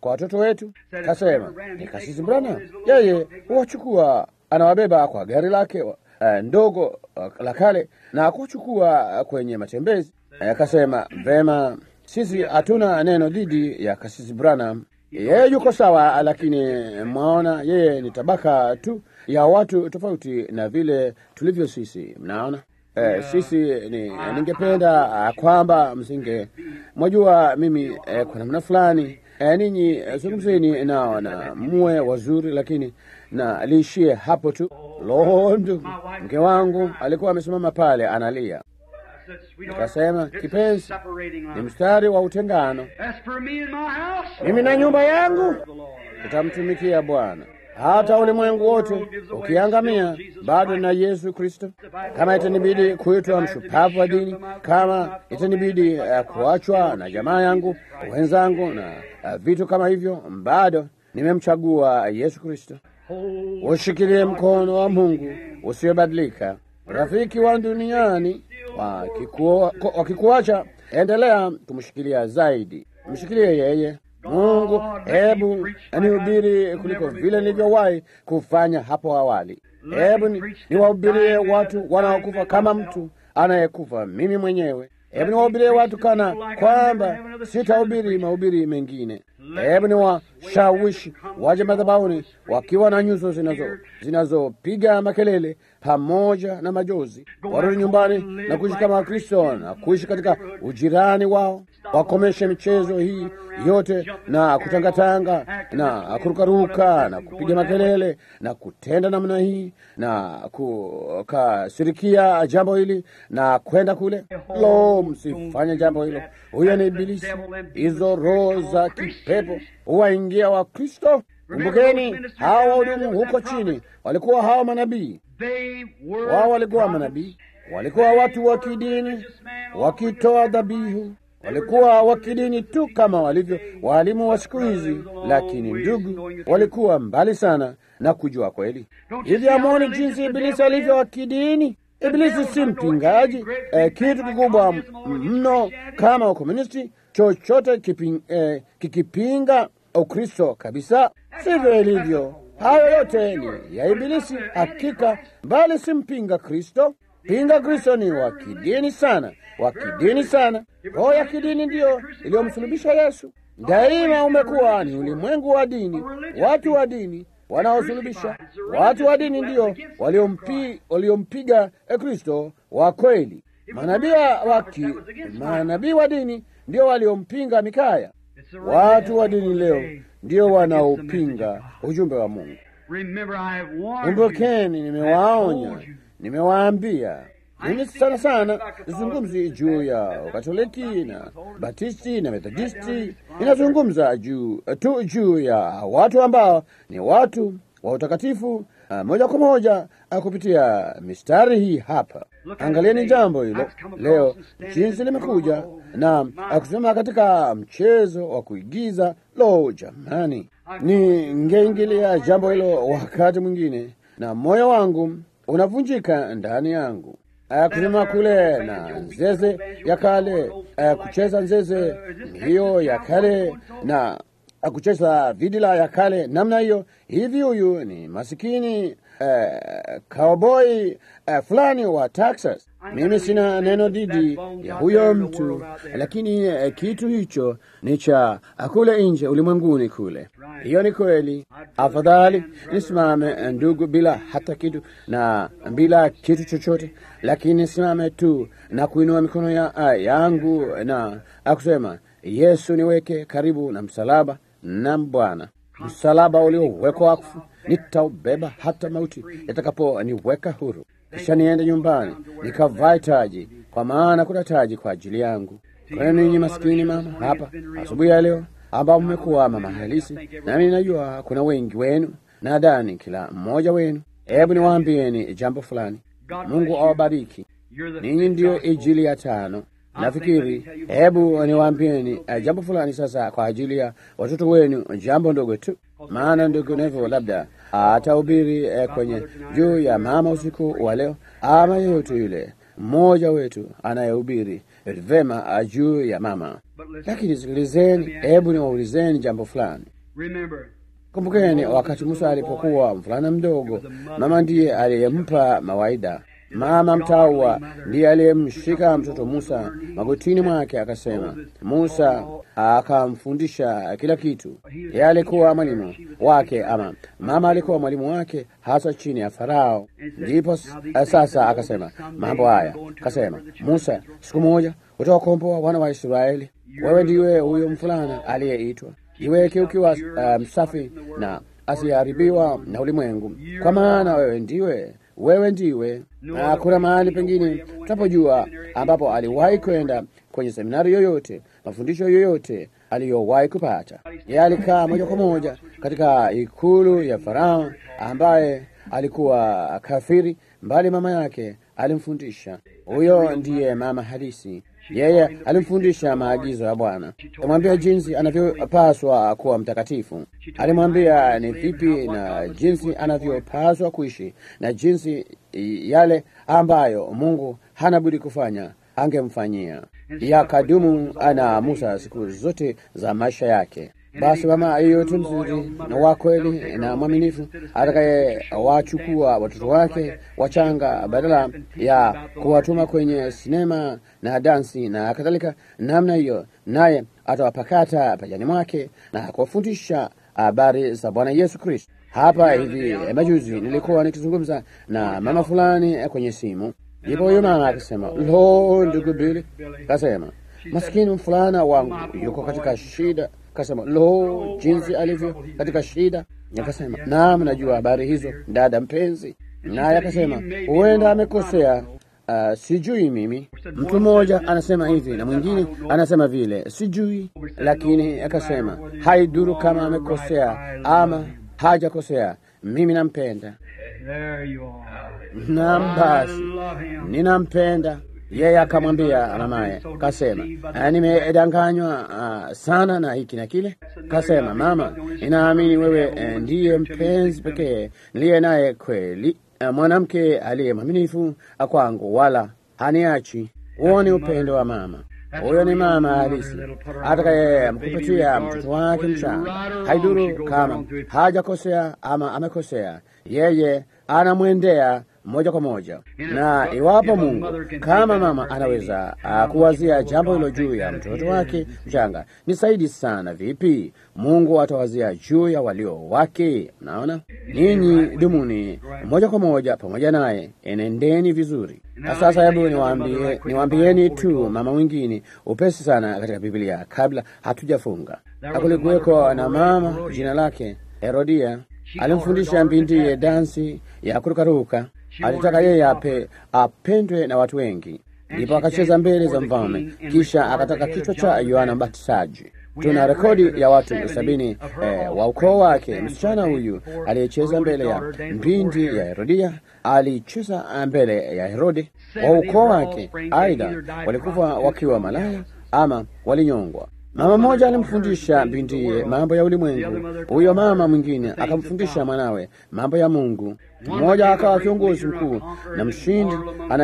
kwa watoto wetu? Kasema ni kasisi Branham, yeye huwachukua, anawabeba kwa gari lake uh, ndogo uh, la kale na kuchukua uh, kwenye matembezi. Akasema uh, vema, sisi hatuna neno dhidi ya kasisi Branham, yeye yuko sawa, lakini mwaona, yeye ni tabaka tu ya watu tofauti na vile tulivyo sisi, mnaona. Eh, sisi ni, ningependa uh, kwamba msinge mwajua mimi eh, kwa namna fulani eh, ninyi eh, zungumzeni nao na muwe wazuri, lakini na liishie hapo tu. Lo, ndugu, mke wangu alikuwa amesimama pale analia. Nikasema, kipenzi, ni mstari wa utengano. Mimi na nyumba yangu tutamtumikia Bwana hata ulimwengu wote ukiangamia, bado na Yesu Kristo. Kama itanibidi kuitwa mshupavu wa dini, kama itanibidi uh, kuachwa na jamaa yangu wenzangu na uh, vitu kama hivyo, bado nimemchagua Yesu Kristo. Ushikilie mkono wa Mungu usiobadilika. Rafiki wa duniani wakikuacha, endelea kumshikilia zaidi, mshikilie yeye. Mungu, hebu nihubiri kuliko vile nilivyowahi kufanya hapo awali. Hebu niwahubirie watu wanaokufa kama mtu anayekufa mimi mwenyewe. Hebu niwahubirie watu kana kwamba sitahubiri mahubiri mengine. Hebu niwashawishi waje madhabahuni wakiwa na nyuso zinazo zinazopiga makelele pamoja na majozi, warudi nyumbani na kuishi kama Wakristo na kuishi katika ujirani wao, wakomeshe michezo hii yote na kutangatanga na kurukaruka na kupiga makelele na kutenda namna hii na kukasirikia jambo hili na kwenda kule. Lo, msifanye jambo hilo. Huyo ni Ibilisi. Hizo roho za kipepo huwaingia wa Kristo. Kumbukeni, hawa wahudumu huko chini walikuwa hawa manabii wao walikuwa manabii, walikuwa watu wa kidini wakitoa dhabihu, walikuwa wa kidini tu kama walivyo waalimu wa siku hizi. Lakini ndugu, walikuwa mbali sana na kujua kweli. Hivi amoni jinsi Ibilisi alivyo wa kidini. Ibilisi si mpingaji eh, kitu kikubwa mno kama ukomunisti, chochote kiping, eh, kikipinga Ukristo kabisa, sivyo ilivyo. Hayo yote ni ya Ibilisi hakika, bali si mpinga Kristo. Pinga Kristo ni wa kidini sana, wa kidini sana. Roho ya kidini ndiyo iliyomsulubisha Yesu. Daima umekuwa ni ulimwengu wa dini, watu wa dini wanaosulubisha. Watu wa dini ndiyo waliompi, waliompiga Kristo wa kweli. Manabii wa manabii wa dini ndio waliompinga Mikaya. Watu wa dini leo ndio wanaopinga ujumbe wa Mungu. Kumbukeni, nimewaonya, nimewaambia. Mimi sana sana zungumzi juu ya Ukatoliki na Batisti na Methodisti, inazungumza juu tu juu ya watu ambao ni watu wa utakatifu uh, moja kwa moja uh, kupitia mistari hii hapa. Angalieni jambo hilo leo jinsi limekuja na uh, kusimama katika mchezo wa kuigiza. Lo, jamani, ningeingilia jambo hilo wakati mwingine na moyo wangu unavunjika ndani yangu. Uh, kusimama kule na nzeze ya kale uh, kucheza nzeze hiyo ya kale na kucheza vidila ya kale namna hiyo. Hivi huyu ni masikini uh, cowboy uh, fulani wa Texas. Mimi sina neno dhidi ya huyo mtu, lakini uh, kitu hicho ni cha kule nje ulimwenguni kule. Hiyo ni kweli. Afadhali nisimame ndugu, bila hata kitu na bila kitu chochote, lakini simame tu na kuinua mikono ya, uh, yangu na akusema Yesu, niweke karibu na msalaba na Bwana, msalaba uliowekwa wakfu, nitaubeba hata mauti yatakapo niweka huru, kisha niende nyumbani nikavae taji, kwa maana kuna taji kwa ajili yangu. Kwenu ninyi maskini mama hapa asubuhi ya leo, ambao mmekuwa mama halisi, nami najua kuna wengi wenu, nadhani kila mmoja wenu. Hebu niwaambieni jambo fulani. Mungu awabariki ninyi, ndiyo Injili ya tano Nafikiri hebu niwaambieni uh, jambo fulani sasa kwa ajili ya watoto wenu, jambo ndogo tu, maana ndugu Nevo labda atahubiri uh, kwenye juu ya mama usiku wa leo, ama yeyote yule mmoja wetu anayehubiri vema juu ya mama. Lakini sikilizeni, hebu niwaulizeni jambo fulani. Kumbukeni, wakati Musa alipokuwa mvulana mdogo, mama ndiye aliyempa mawaida. Mama mtawa ndiye aliyemshika mtoto Musa magotini mwake, akasema Musa akamfundisha kila kitu. Yeye alikuwa mwalimu wake, ama mama alikuwa mwalimu wake, hasa chini ya Farao. Ndipo sasa akasema mambo haya, akasema Musa, siku moja utawakomboa wana wa Israeli. Wewe ndiwe huyo mfulana aliyeitwa, iweke ukiwa msafi um, na asiharibiwa na ulimwengu, kwa maana wewe ndiwe wewe ndiwe na hakuna mahali pengine tunapojua ambapo aliwahi kwenda kwenye seminari yoyote, mafundisho yoyote aliyowahi kupata. Yeye alikaa moja kwa moja katika ikulu ya Farao ambaye alikuwa kafiri, mbali mama yake alimfundisha. Huyo ndiye mama halisi. Yeye alimfundisha maagizo ya Bwana, alimwambia jinsi anavyopaswa kuwa mtakatifu, alimwambia ni vipi na jinsi anavyopaswa kuishi na jinsi yale ambayo Mungu hana budi kufanya angemfanyia. Yakadumu ana Musa siku zote za maisha yake. Basi mama yeyote mzuri na wa kweli na mwaminifu atakayewachukua watoto wake wachanga badala ya kuwatuma kwenye sinema na dansi na kadhalika namna hiyo, naye atawapakata pajani mwake na kuwafundisha habari za Bwana Yesu Kristo. Hapa hivi majuzi nilikuwa nikizungumza na mama fulani kwenye simu, ndipo huyo mama akasema, lo, ndugu Bili, kasema maskini mfulana wangu yuko katika shida Kasema lo, jinsi alivyo katika shida. Akasema naam, najua habari hizo dada mpenzi. Naye akasema huenda amekosea, uh, sijui mimi. Mtu mmoja anasema hivi na mwingine anasema vile, sijui, lakini akasema haiduru kama amekosea ama hajakosea, mimi nampenda. Naam, basi ninampenda yeye akamwambia mamaye, kasema nimedanganywa uh, sana na hiki na kile. Kasema mama, ninaamini wewe eh, ndiye mpenzi pekee niliye naye kweli, uh, mwanamke aliye mwaminifu kwangu, wala haniachi. Huo ni upendo wa mama. Huyo ni mama halisi atakaye mkupatia mtoto wake mchanga, haiduru kama hajakosea ama amekosea, yeye anamwendea moja kwa moja. Na iwapo Mungu kama mama anaweza uh, kuwazia jambo hilo juu ya mtoto wake mchanga, ni saidi sana vipi Mungu atawazia juu ya walio wake? Naona ninyi dumuni moja kwa moja pamoja naye, enendeni vizuri. Na sasa, hebu niwaambie, niwaambieni tu mama mwingine upesi sana katika Biblia kabla hatujafunga. Kulikuweko na mama jina lake Herodia, alimfundisha bintiye dansi ya kurukaruka alitaka yeye ape apendwe na watu wengi, ndipo akacheza mbele za mfalme, kisha akataka kichwa cha Yohana Mbatizaji. Tuna rekodi ya watu sabini eh, wa ukoo wake. Msichana huyu aliyecheza mbele ya mbindi ya Herodia alicheza mbele ya Herode wa ukoo wake. Aidha walikufa wakiwa malaya ama walinyongwa. Mama mmoja alimfundisha bintiye mambo ya ulimwengu, huyo mama mwingine akamfundisha mwanawe mambo ya Mungu. Mmoja akawa kiongozi mkuu na mshindi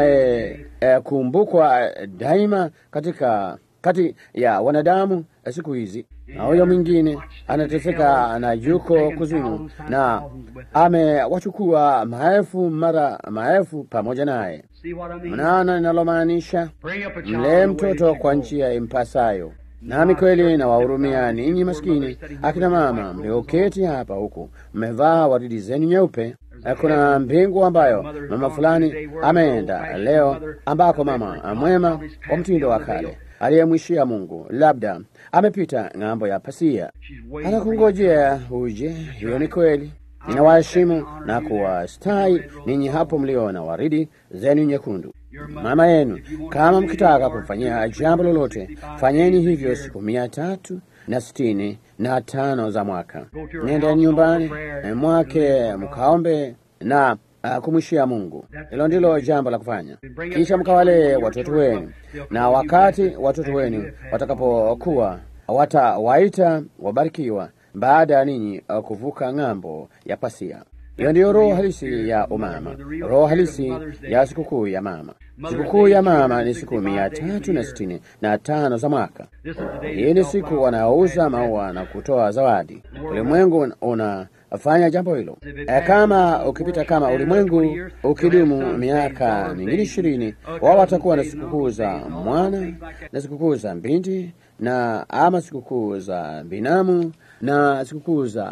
anayekumbukwa eh, daima katika kati ya wanadamu siku hizi, na huyo mwingine anateseka na yuko kuzimu na amewachukua maelfu mara maelfu pamoja naye. Mnaona ninalomaanisha? Mlee mtoto kwa njia impasayo. Nami kweli nawahurumia ninyi maskini akina mama mlioketi hapa huku mmevaa waridi zenu nyeupe. Kuna mbingu ambayo mama fulani ameenda leo, ambako mama mwema wa mtindo wa kale aliyemwishia Mungu labda amepita ng'ambo ya pasia, anakungojea uje. Hiyo ni kweli. Ninawaheshimu na kuwastahi ninyi hapo mliona waridi zenu nyekundu mama yenu. Kama mkitaka kumfanyia jambo lolote, fanyeni hivyo siku mia tatu na sitini na tano za mwaka. Nenda nyumbani mwake mkaombe na uh, kumwishia Mungu. Hilo ndilo jambo la kufanya. Kisha mkawalee watoto wenu, na wakati watoto wenu watakapokuwa watawaita wabarikiwa, baada ya ninyi uh, kuvuka ng'ambo ya pasia. Hiyo ndiyo roho halisi ya umama, roho halisi ya sikukuu ya mama. Sikukuu ya mama ni siku mia tatu na sitini na tano za mwaka. Hii ni siku wanaouza maua na kutoa zawadi. Ulimwengu unafanya jambo hilo. E, kama ukipita kama ulimwengu ukidumu miaka mingine ishirini, wao watakuwa na sikukuu za mwana na sikukuu za binti na ama sikukuu za binamu na sikukuu za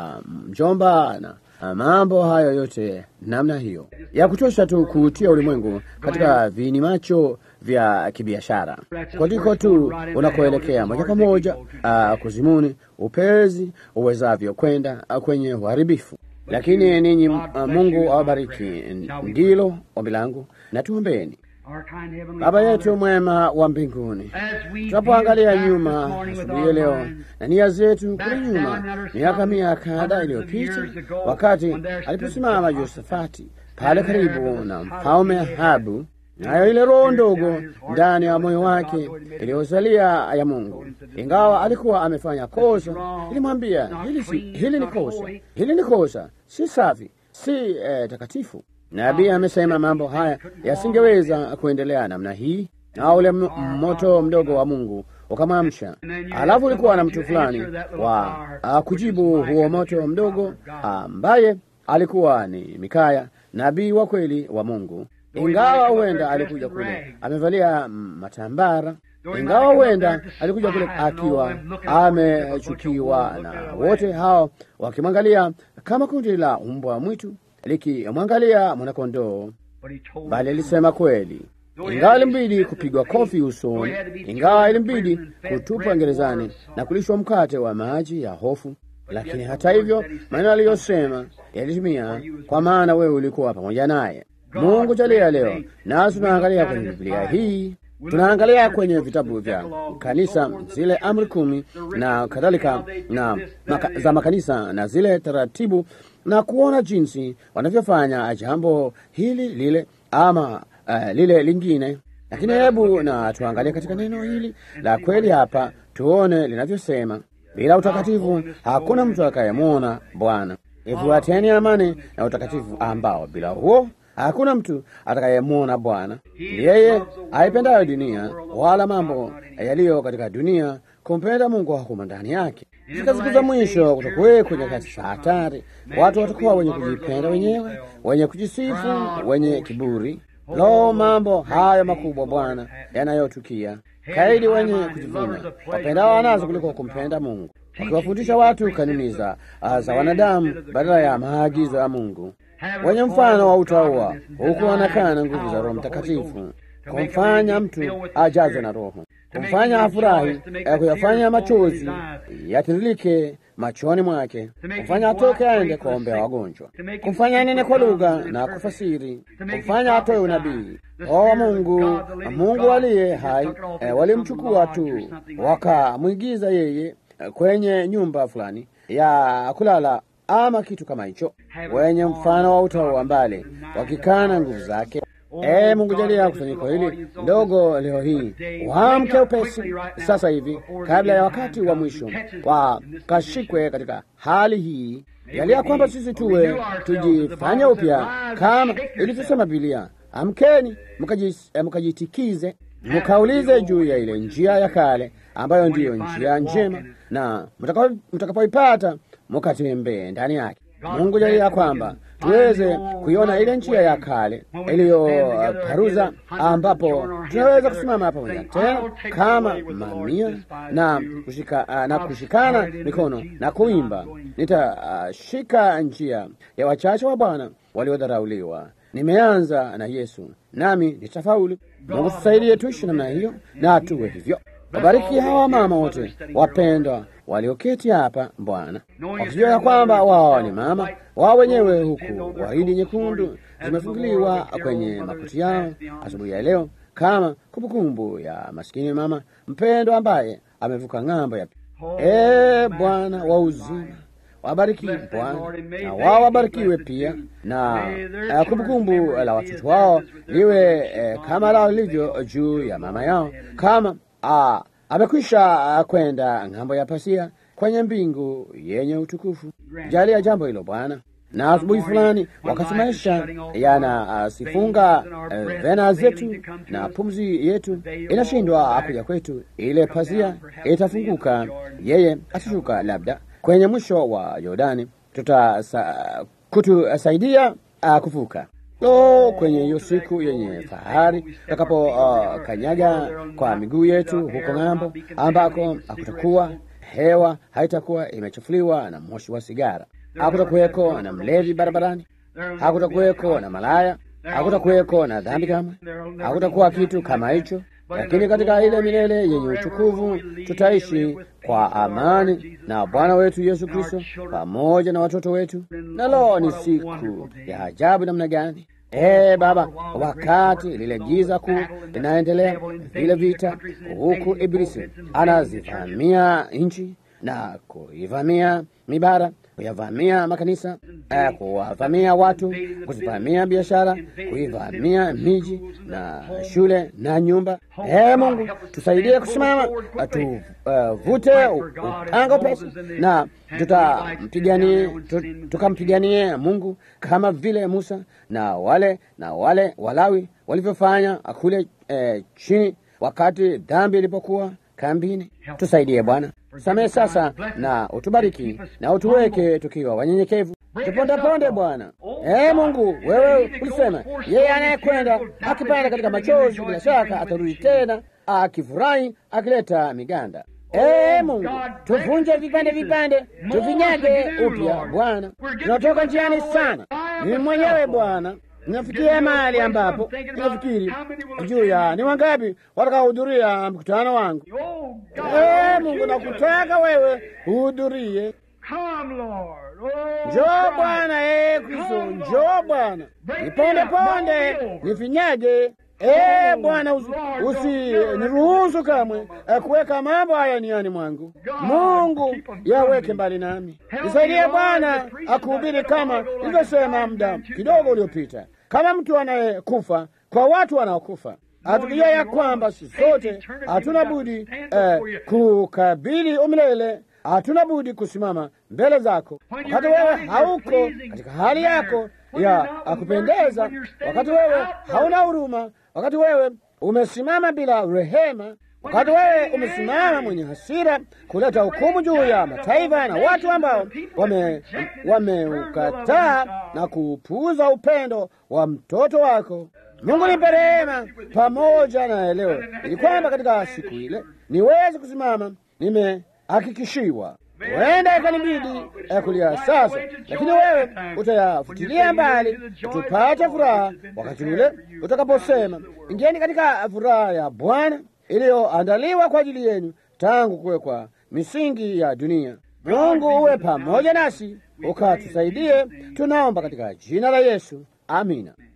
mjomba um, na mambo hayo yote namna hiyo ya kutosha tu kuutia ulimwengu katika vini macho vya kibiashara. Kondiko tu unakoelekea moja kwa moja uh, kuzimuni, upezi uwezavyo kwenda uh, kwenye uharibifu. Lakini ninyi uh, Mungu awabariki, ndilo ombi langu, na tuombeni. Baba yetu mwema wa mbinguni, tunapoangalia nyuma asubuhi ya leo na nia zetu kule nyuma, miaka mia kadhaa iliyopita, wakati aliposimama Yosafati pale karibu na mfalme Ahabu, nayo ile roho ndogo ndani ya moyo wake iliyozalia ya Mungu, ingawa alikuwa amefanya kosa, ilimwambia hili, si, hili ni kosa, hili ni kosa, si safi, si eh, takatifu. Nabii amesema mambo haya yasingeweza kuendelea namna hii, na ule moto mdogo wa Mungu ukamwamsha. Alafu ulikuwa na mtu fulani wa a, kujibu huo moto mdogo ambaye alikuwa ni Mikaya, nabii wa kweli wa Mungu. Ingawa huenda alikuja kule amevalia matambara, ingawa huenda alikuja kule akiwa amechukiwa na wote hao wakimwangalia kama kundi la mbwa mwitu likimwangalia mwanakondoo, bali alisema kweli. Ingawa ilimbidi kupigwa kofi usoni, ingawa ilimbidi kutupwa gerezani na kulishwa mkate wa maji ya hofu, lakini hata hivyo maneno aliyosema yalitimia, kwa maana wewe ulikuwa pamoja naye. Mungu jalia leo nasi tunaangalia kwenye Biblia hii tunaangalia kwenye vitabu vya kanisa zile amri kumi na kadhalika na maka, za makanisa na zile taratibu na kuona jinsi wanavyofanya jambo hili lile ama uh, lile lingine. Lakini hebu na tuangalie katika neno hili la kweli hapa, tuone linavyosema, bila utakatifu hakuna mtu atakayemwona Bwana. Ifuateni amani na utakatifu, ambao bila huo hakuna mtu atakayemwona Bwana. Yeye aipendayo dunia wala mambo yaliyo katika dunia, kumpenda Mungu hakuma ndani yake. Katika siku za mwisho kutakuweko nyakati za hatari. Watu watakuwa wenye kujipenda wenyewe, wenye kujisifu, wenye kiburi. Lo, mambo hayo makubwa Bwana yanayotukia, kaidi, wenye kujivuna, wapendao wanazo kuliko kumpenda Mungu, wakiwafundisha watu kanuni za za wanadamu badala ya maagizo ya Mungu, wenye mfano wa utaua, huku wanakana nguvu za Roho Mtakatifu, kumfanya mtu ajazwe na Roho, kumfanya afurahi, kuyafanya machozi yatiririke machoni mwake, kumfanya atoke aende kuombea wagonjwa, kumfanya nene kwa lugha na kufasiri, kumfanya atoe unabii. O Mungu, Mungu aliye hai, e, walimchukua tu wakamwigiza yeye kwenye nyumba fulani ya kulala ama kitu kama hicho, wenye mfano wa utaua mbali, wakikana nguvu zake. E Mungu, jalia kusanyiko hili ndogo leo hii waamke upesi sasa hivi, kabla ya wakati wa mwisho wakashikwe katika hali hii. Jalia kwamba sisi tuwe tujifanye upya kama ilivyosema Biblia, amkeni mkajitikize, mkaulize juu ya ile njia ya kale ambayo ndiyo njia njema, na mtakapoipata mukatembee ndani yake. Mungu jalia kwamba tuweze kuiona ile njia ya kale iliyoparuza, ambapo tunaweza kusimama pamoja tena kama mamia na, kushika, na kushikana mikono na kuimba, nitashika uh, njia ya wachache wa Bwana waliodharauliwa. Nimeanza na Yesu nami nitafaulu. Mungu tusaidie tuishi namna hiyo na tuwe hivyo. Wabariki hawa mama wote wapendwa walioketi hapa Bwana, wakijua ya kwamba wao ni mama wao wenyewe, huku waridi nyekundu zimefunguliwa kwenye makuti yao asubuhi ya leo, kama kumbukumbu ya maskini mama mpendwa ambaye amevuka ng'ambo ya e Bwana wa uzima wabariki Bwana na wao wabarikiwe pia, na kumbukumbu la watoto wao liwe eh, kama lao lilivyo juu ya mama yao, kama ah, amekwisha kwenda ng'ambo ya pasia kwenye mbingu yenye utukufu. Jalia jambo hilo Bwana, na asubuhi fulani, wakati maisha yanasifunga uh, vena zetu na pumzi yetu inashindwa kuja kwetu, ile pazia itafunguka, yeye atashuka labda kwenye mwisho wa Yordani, tutasa kutusaidia uh, kuvuka lo kwenye hiyo siku yenye fahari tutakapo uh, kanyaga kwa miguu yetu huko ng'ambo, ambako hakutakuwa hewa, haitakuwa imechafuliwa na moshi wa sigara, hakutakuweko na mlevi barabarani, hakutakuweko na malaya, hakutakuweko na dhambi kamwe, hakutakuwa kitu kama hicho. Lakini katika ile milele yenye utukufu tutaishi kwa amani na Bwana wetu Yesu Kristo pamoja na watoto wetu. Nalo ni siku ya ajabu namna gani! Ee Baba, wakati lile giza kuu linaendelea, vile vita, huku Ibilisi anazivamia nchi na kuivamia mibara, kuyavamia makanisa, eh, kuwavamia watu, kuzivamia biashara, kuivamia miji na shule na nyumba. Ee Mungu, tusaidie kusimama, tuvute uh, upanga pesi na tutampiganie, tukampiganie Mungu kama vile Musa na wale na wale Walawi walivyofanya kule eh, chini wakati dhambi ilipokuwa kambini. Tusaidie Bwana, samehe sasa na utubariki na utuweke tukiwa wanyenyekevu, tupondeponde Bwana. Ee Mungu, wewe ulisema yeye anayekwenda akipanda katika machozi bila shaka atarudi tena akifurahi akileta miganda. Ee Mungu, tuvunje vipande vipande, tuvinyage upya Bwana. Tunatoka njiani sana, mimi mwenyewe Bwana Ninafikia mahali ambapo ninafikiri juu ya ni wangapi watakaohudhuria mkutano wangu. Ee Mungu, nakutaka wewe uhudhurie. Njoo Bwana, ee Kristo, njoo Bwana, niponde ponde, nifinyage. Ee Bwana, usiniruhusu kamwe kuweka mambo haya niani mwangu. Mungu, yaweke mbali nami. Nisaidie Bwana akuhubiri kama nilivyosema muda kidogo uliopita, kama mtu anayekufa kwa watu wanaokufa hatukijua ya kwamba sisi sote hatuna budi eh, kukabili umilele. Hatuna budi kusimama mbele zako wakati wewe hauko katika hali yako ya akupendeza, wakati wewe hauna huruma, wakati wewe umesimama bila rehema, wakati wewe umesimama mwenye hasira kuleta hukumu juu ya mataifa na watu ambao wameukataa wame na kupuuza upendo wa mtoto wako. Mungu nipe rehema pamoja na elewe, ili kwamba katika siku ile niweze kusimama nimehakikishiwa huenda ikanibidi ya kulia sasa, lakini wewe utayafutilia mbali, tupate furaha wakati ule utakaposema, ingieni katika furaha ya Bwana iliyoandaliwa kwa ajili yenu tangu kuwekwa misingi ya dunia. Mungu uwe pamoja nasi, ukatusaidie, tunaomba katika jina la Yesu, amina.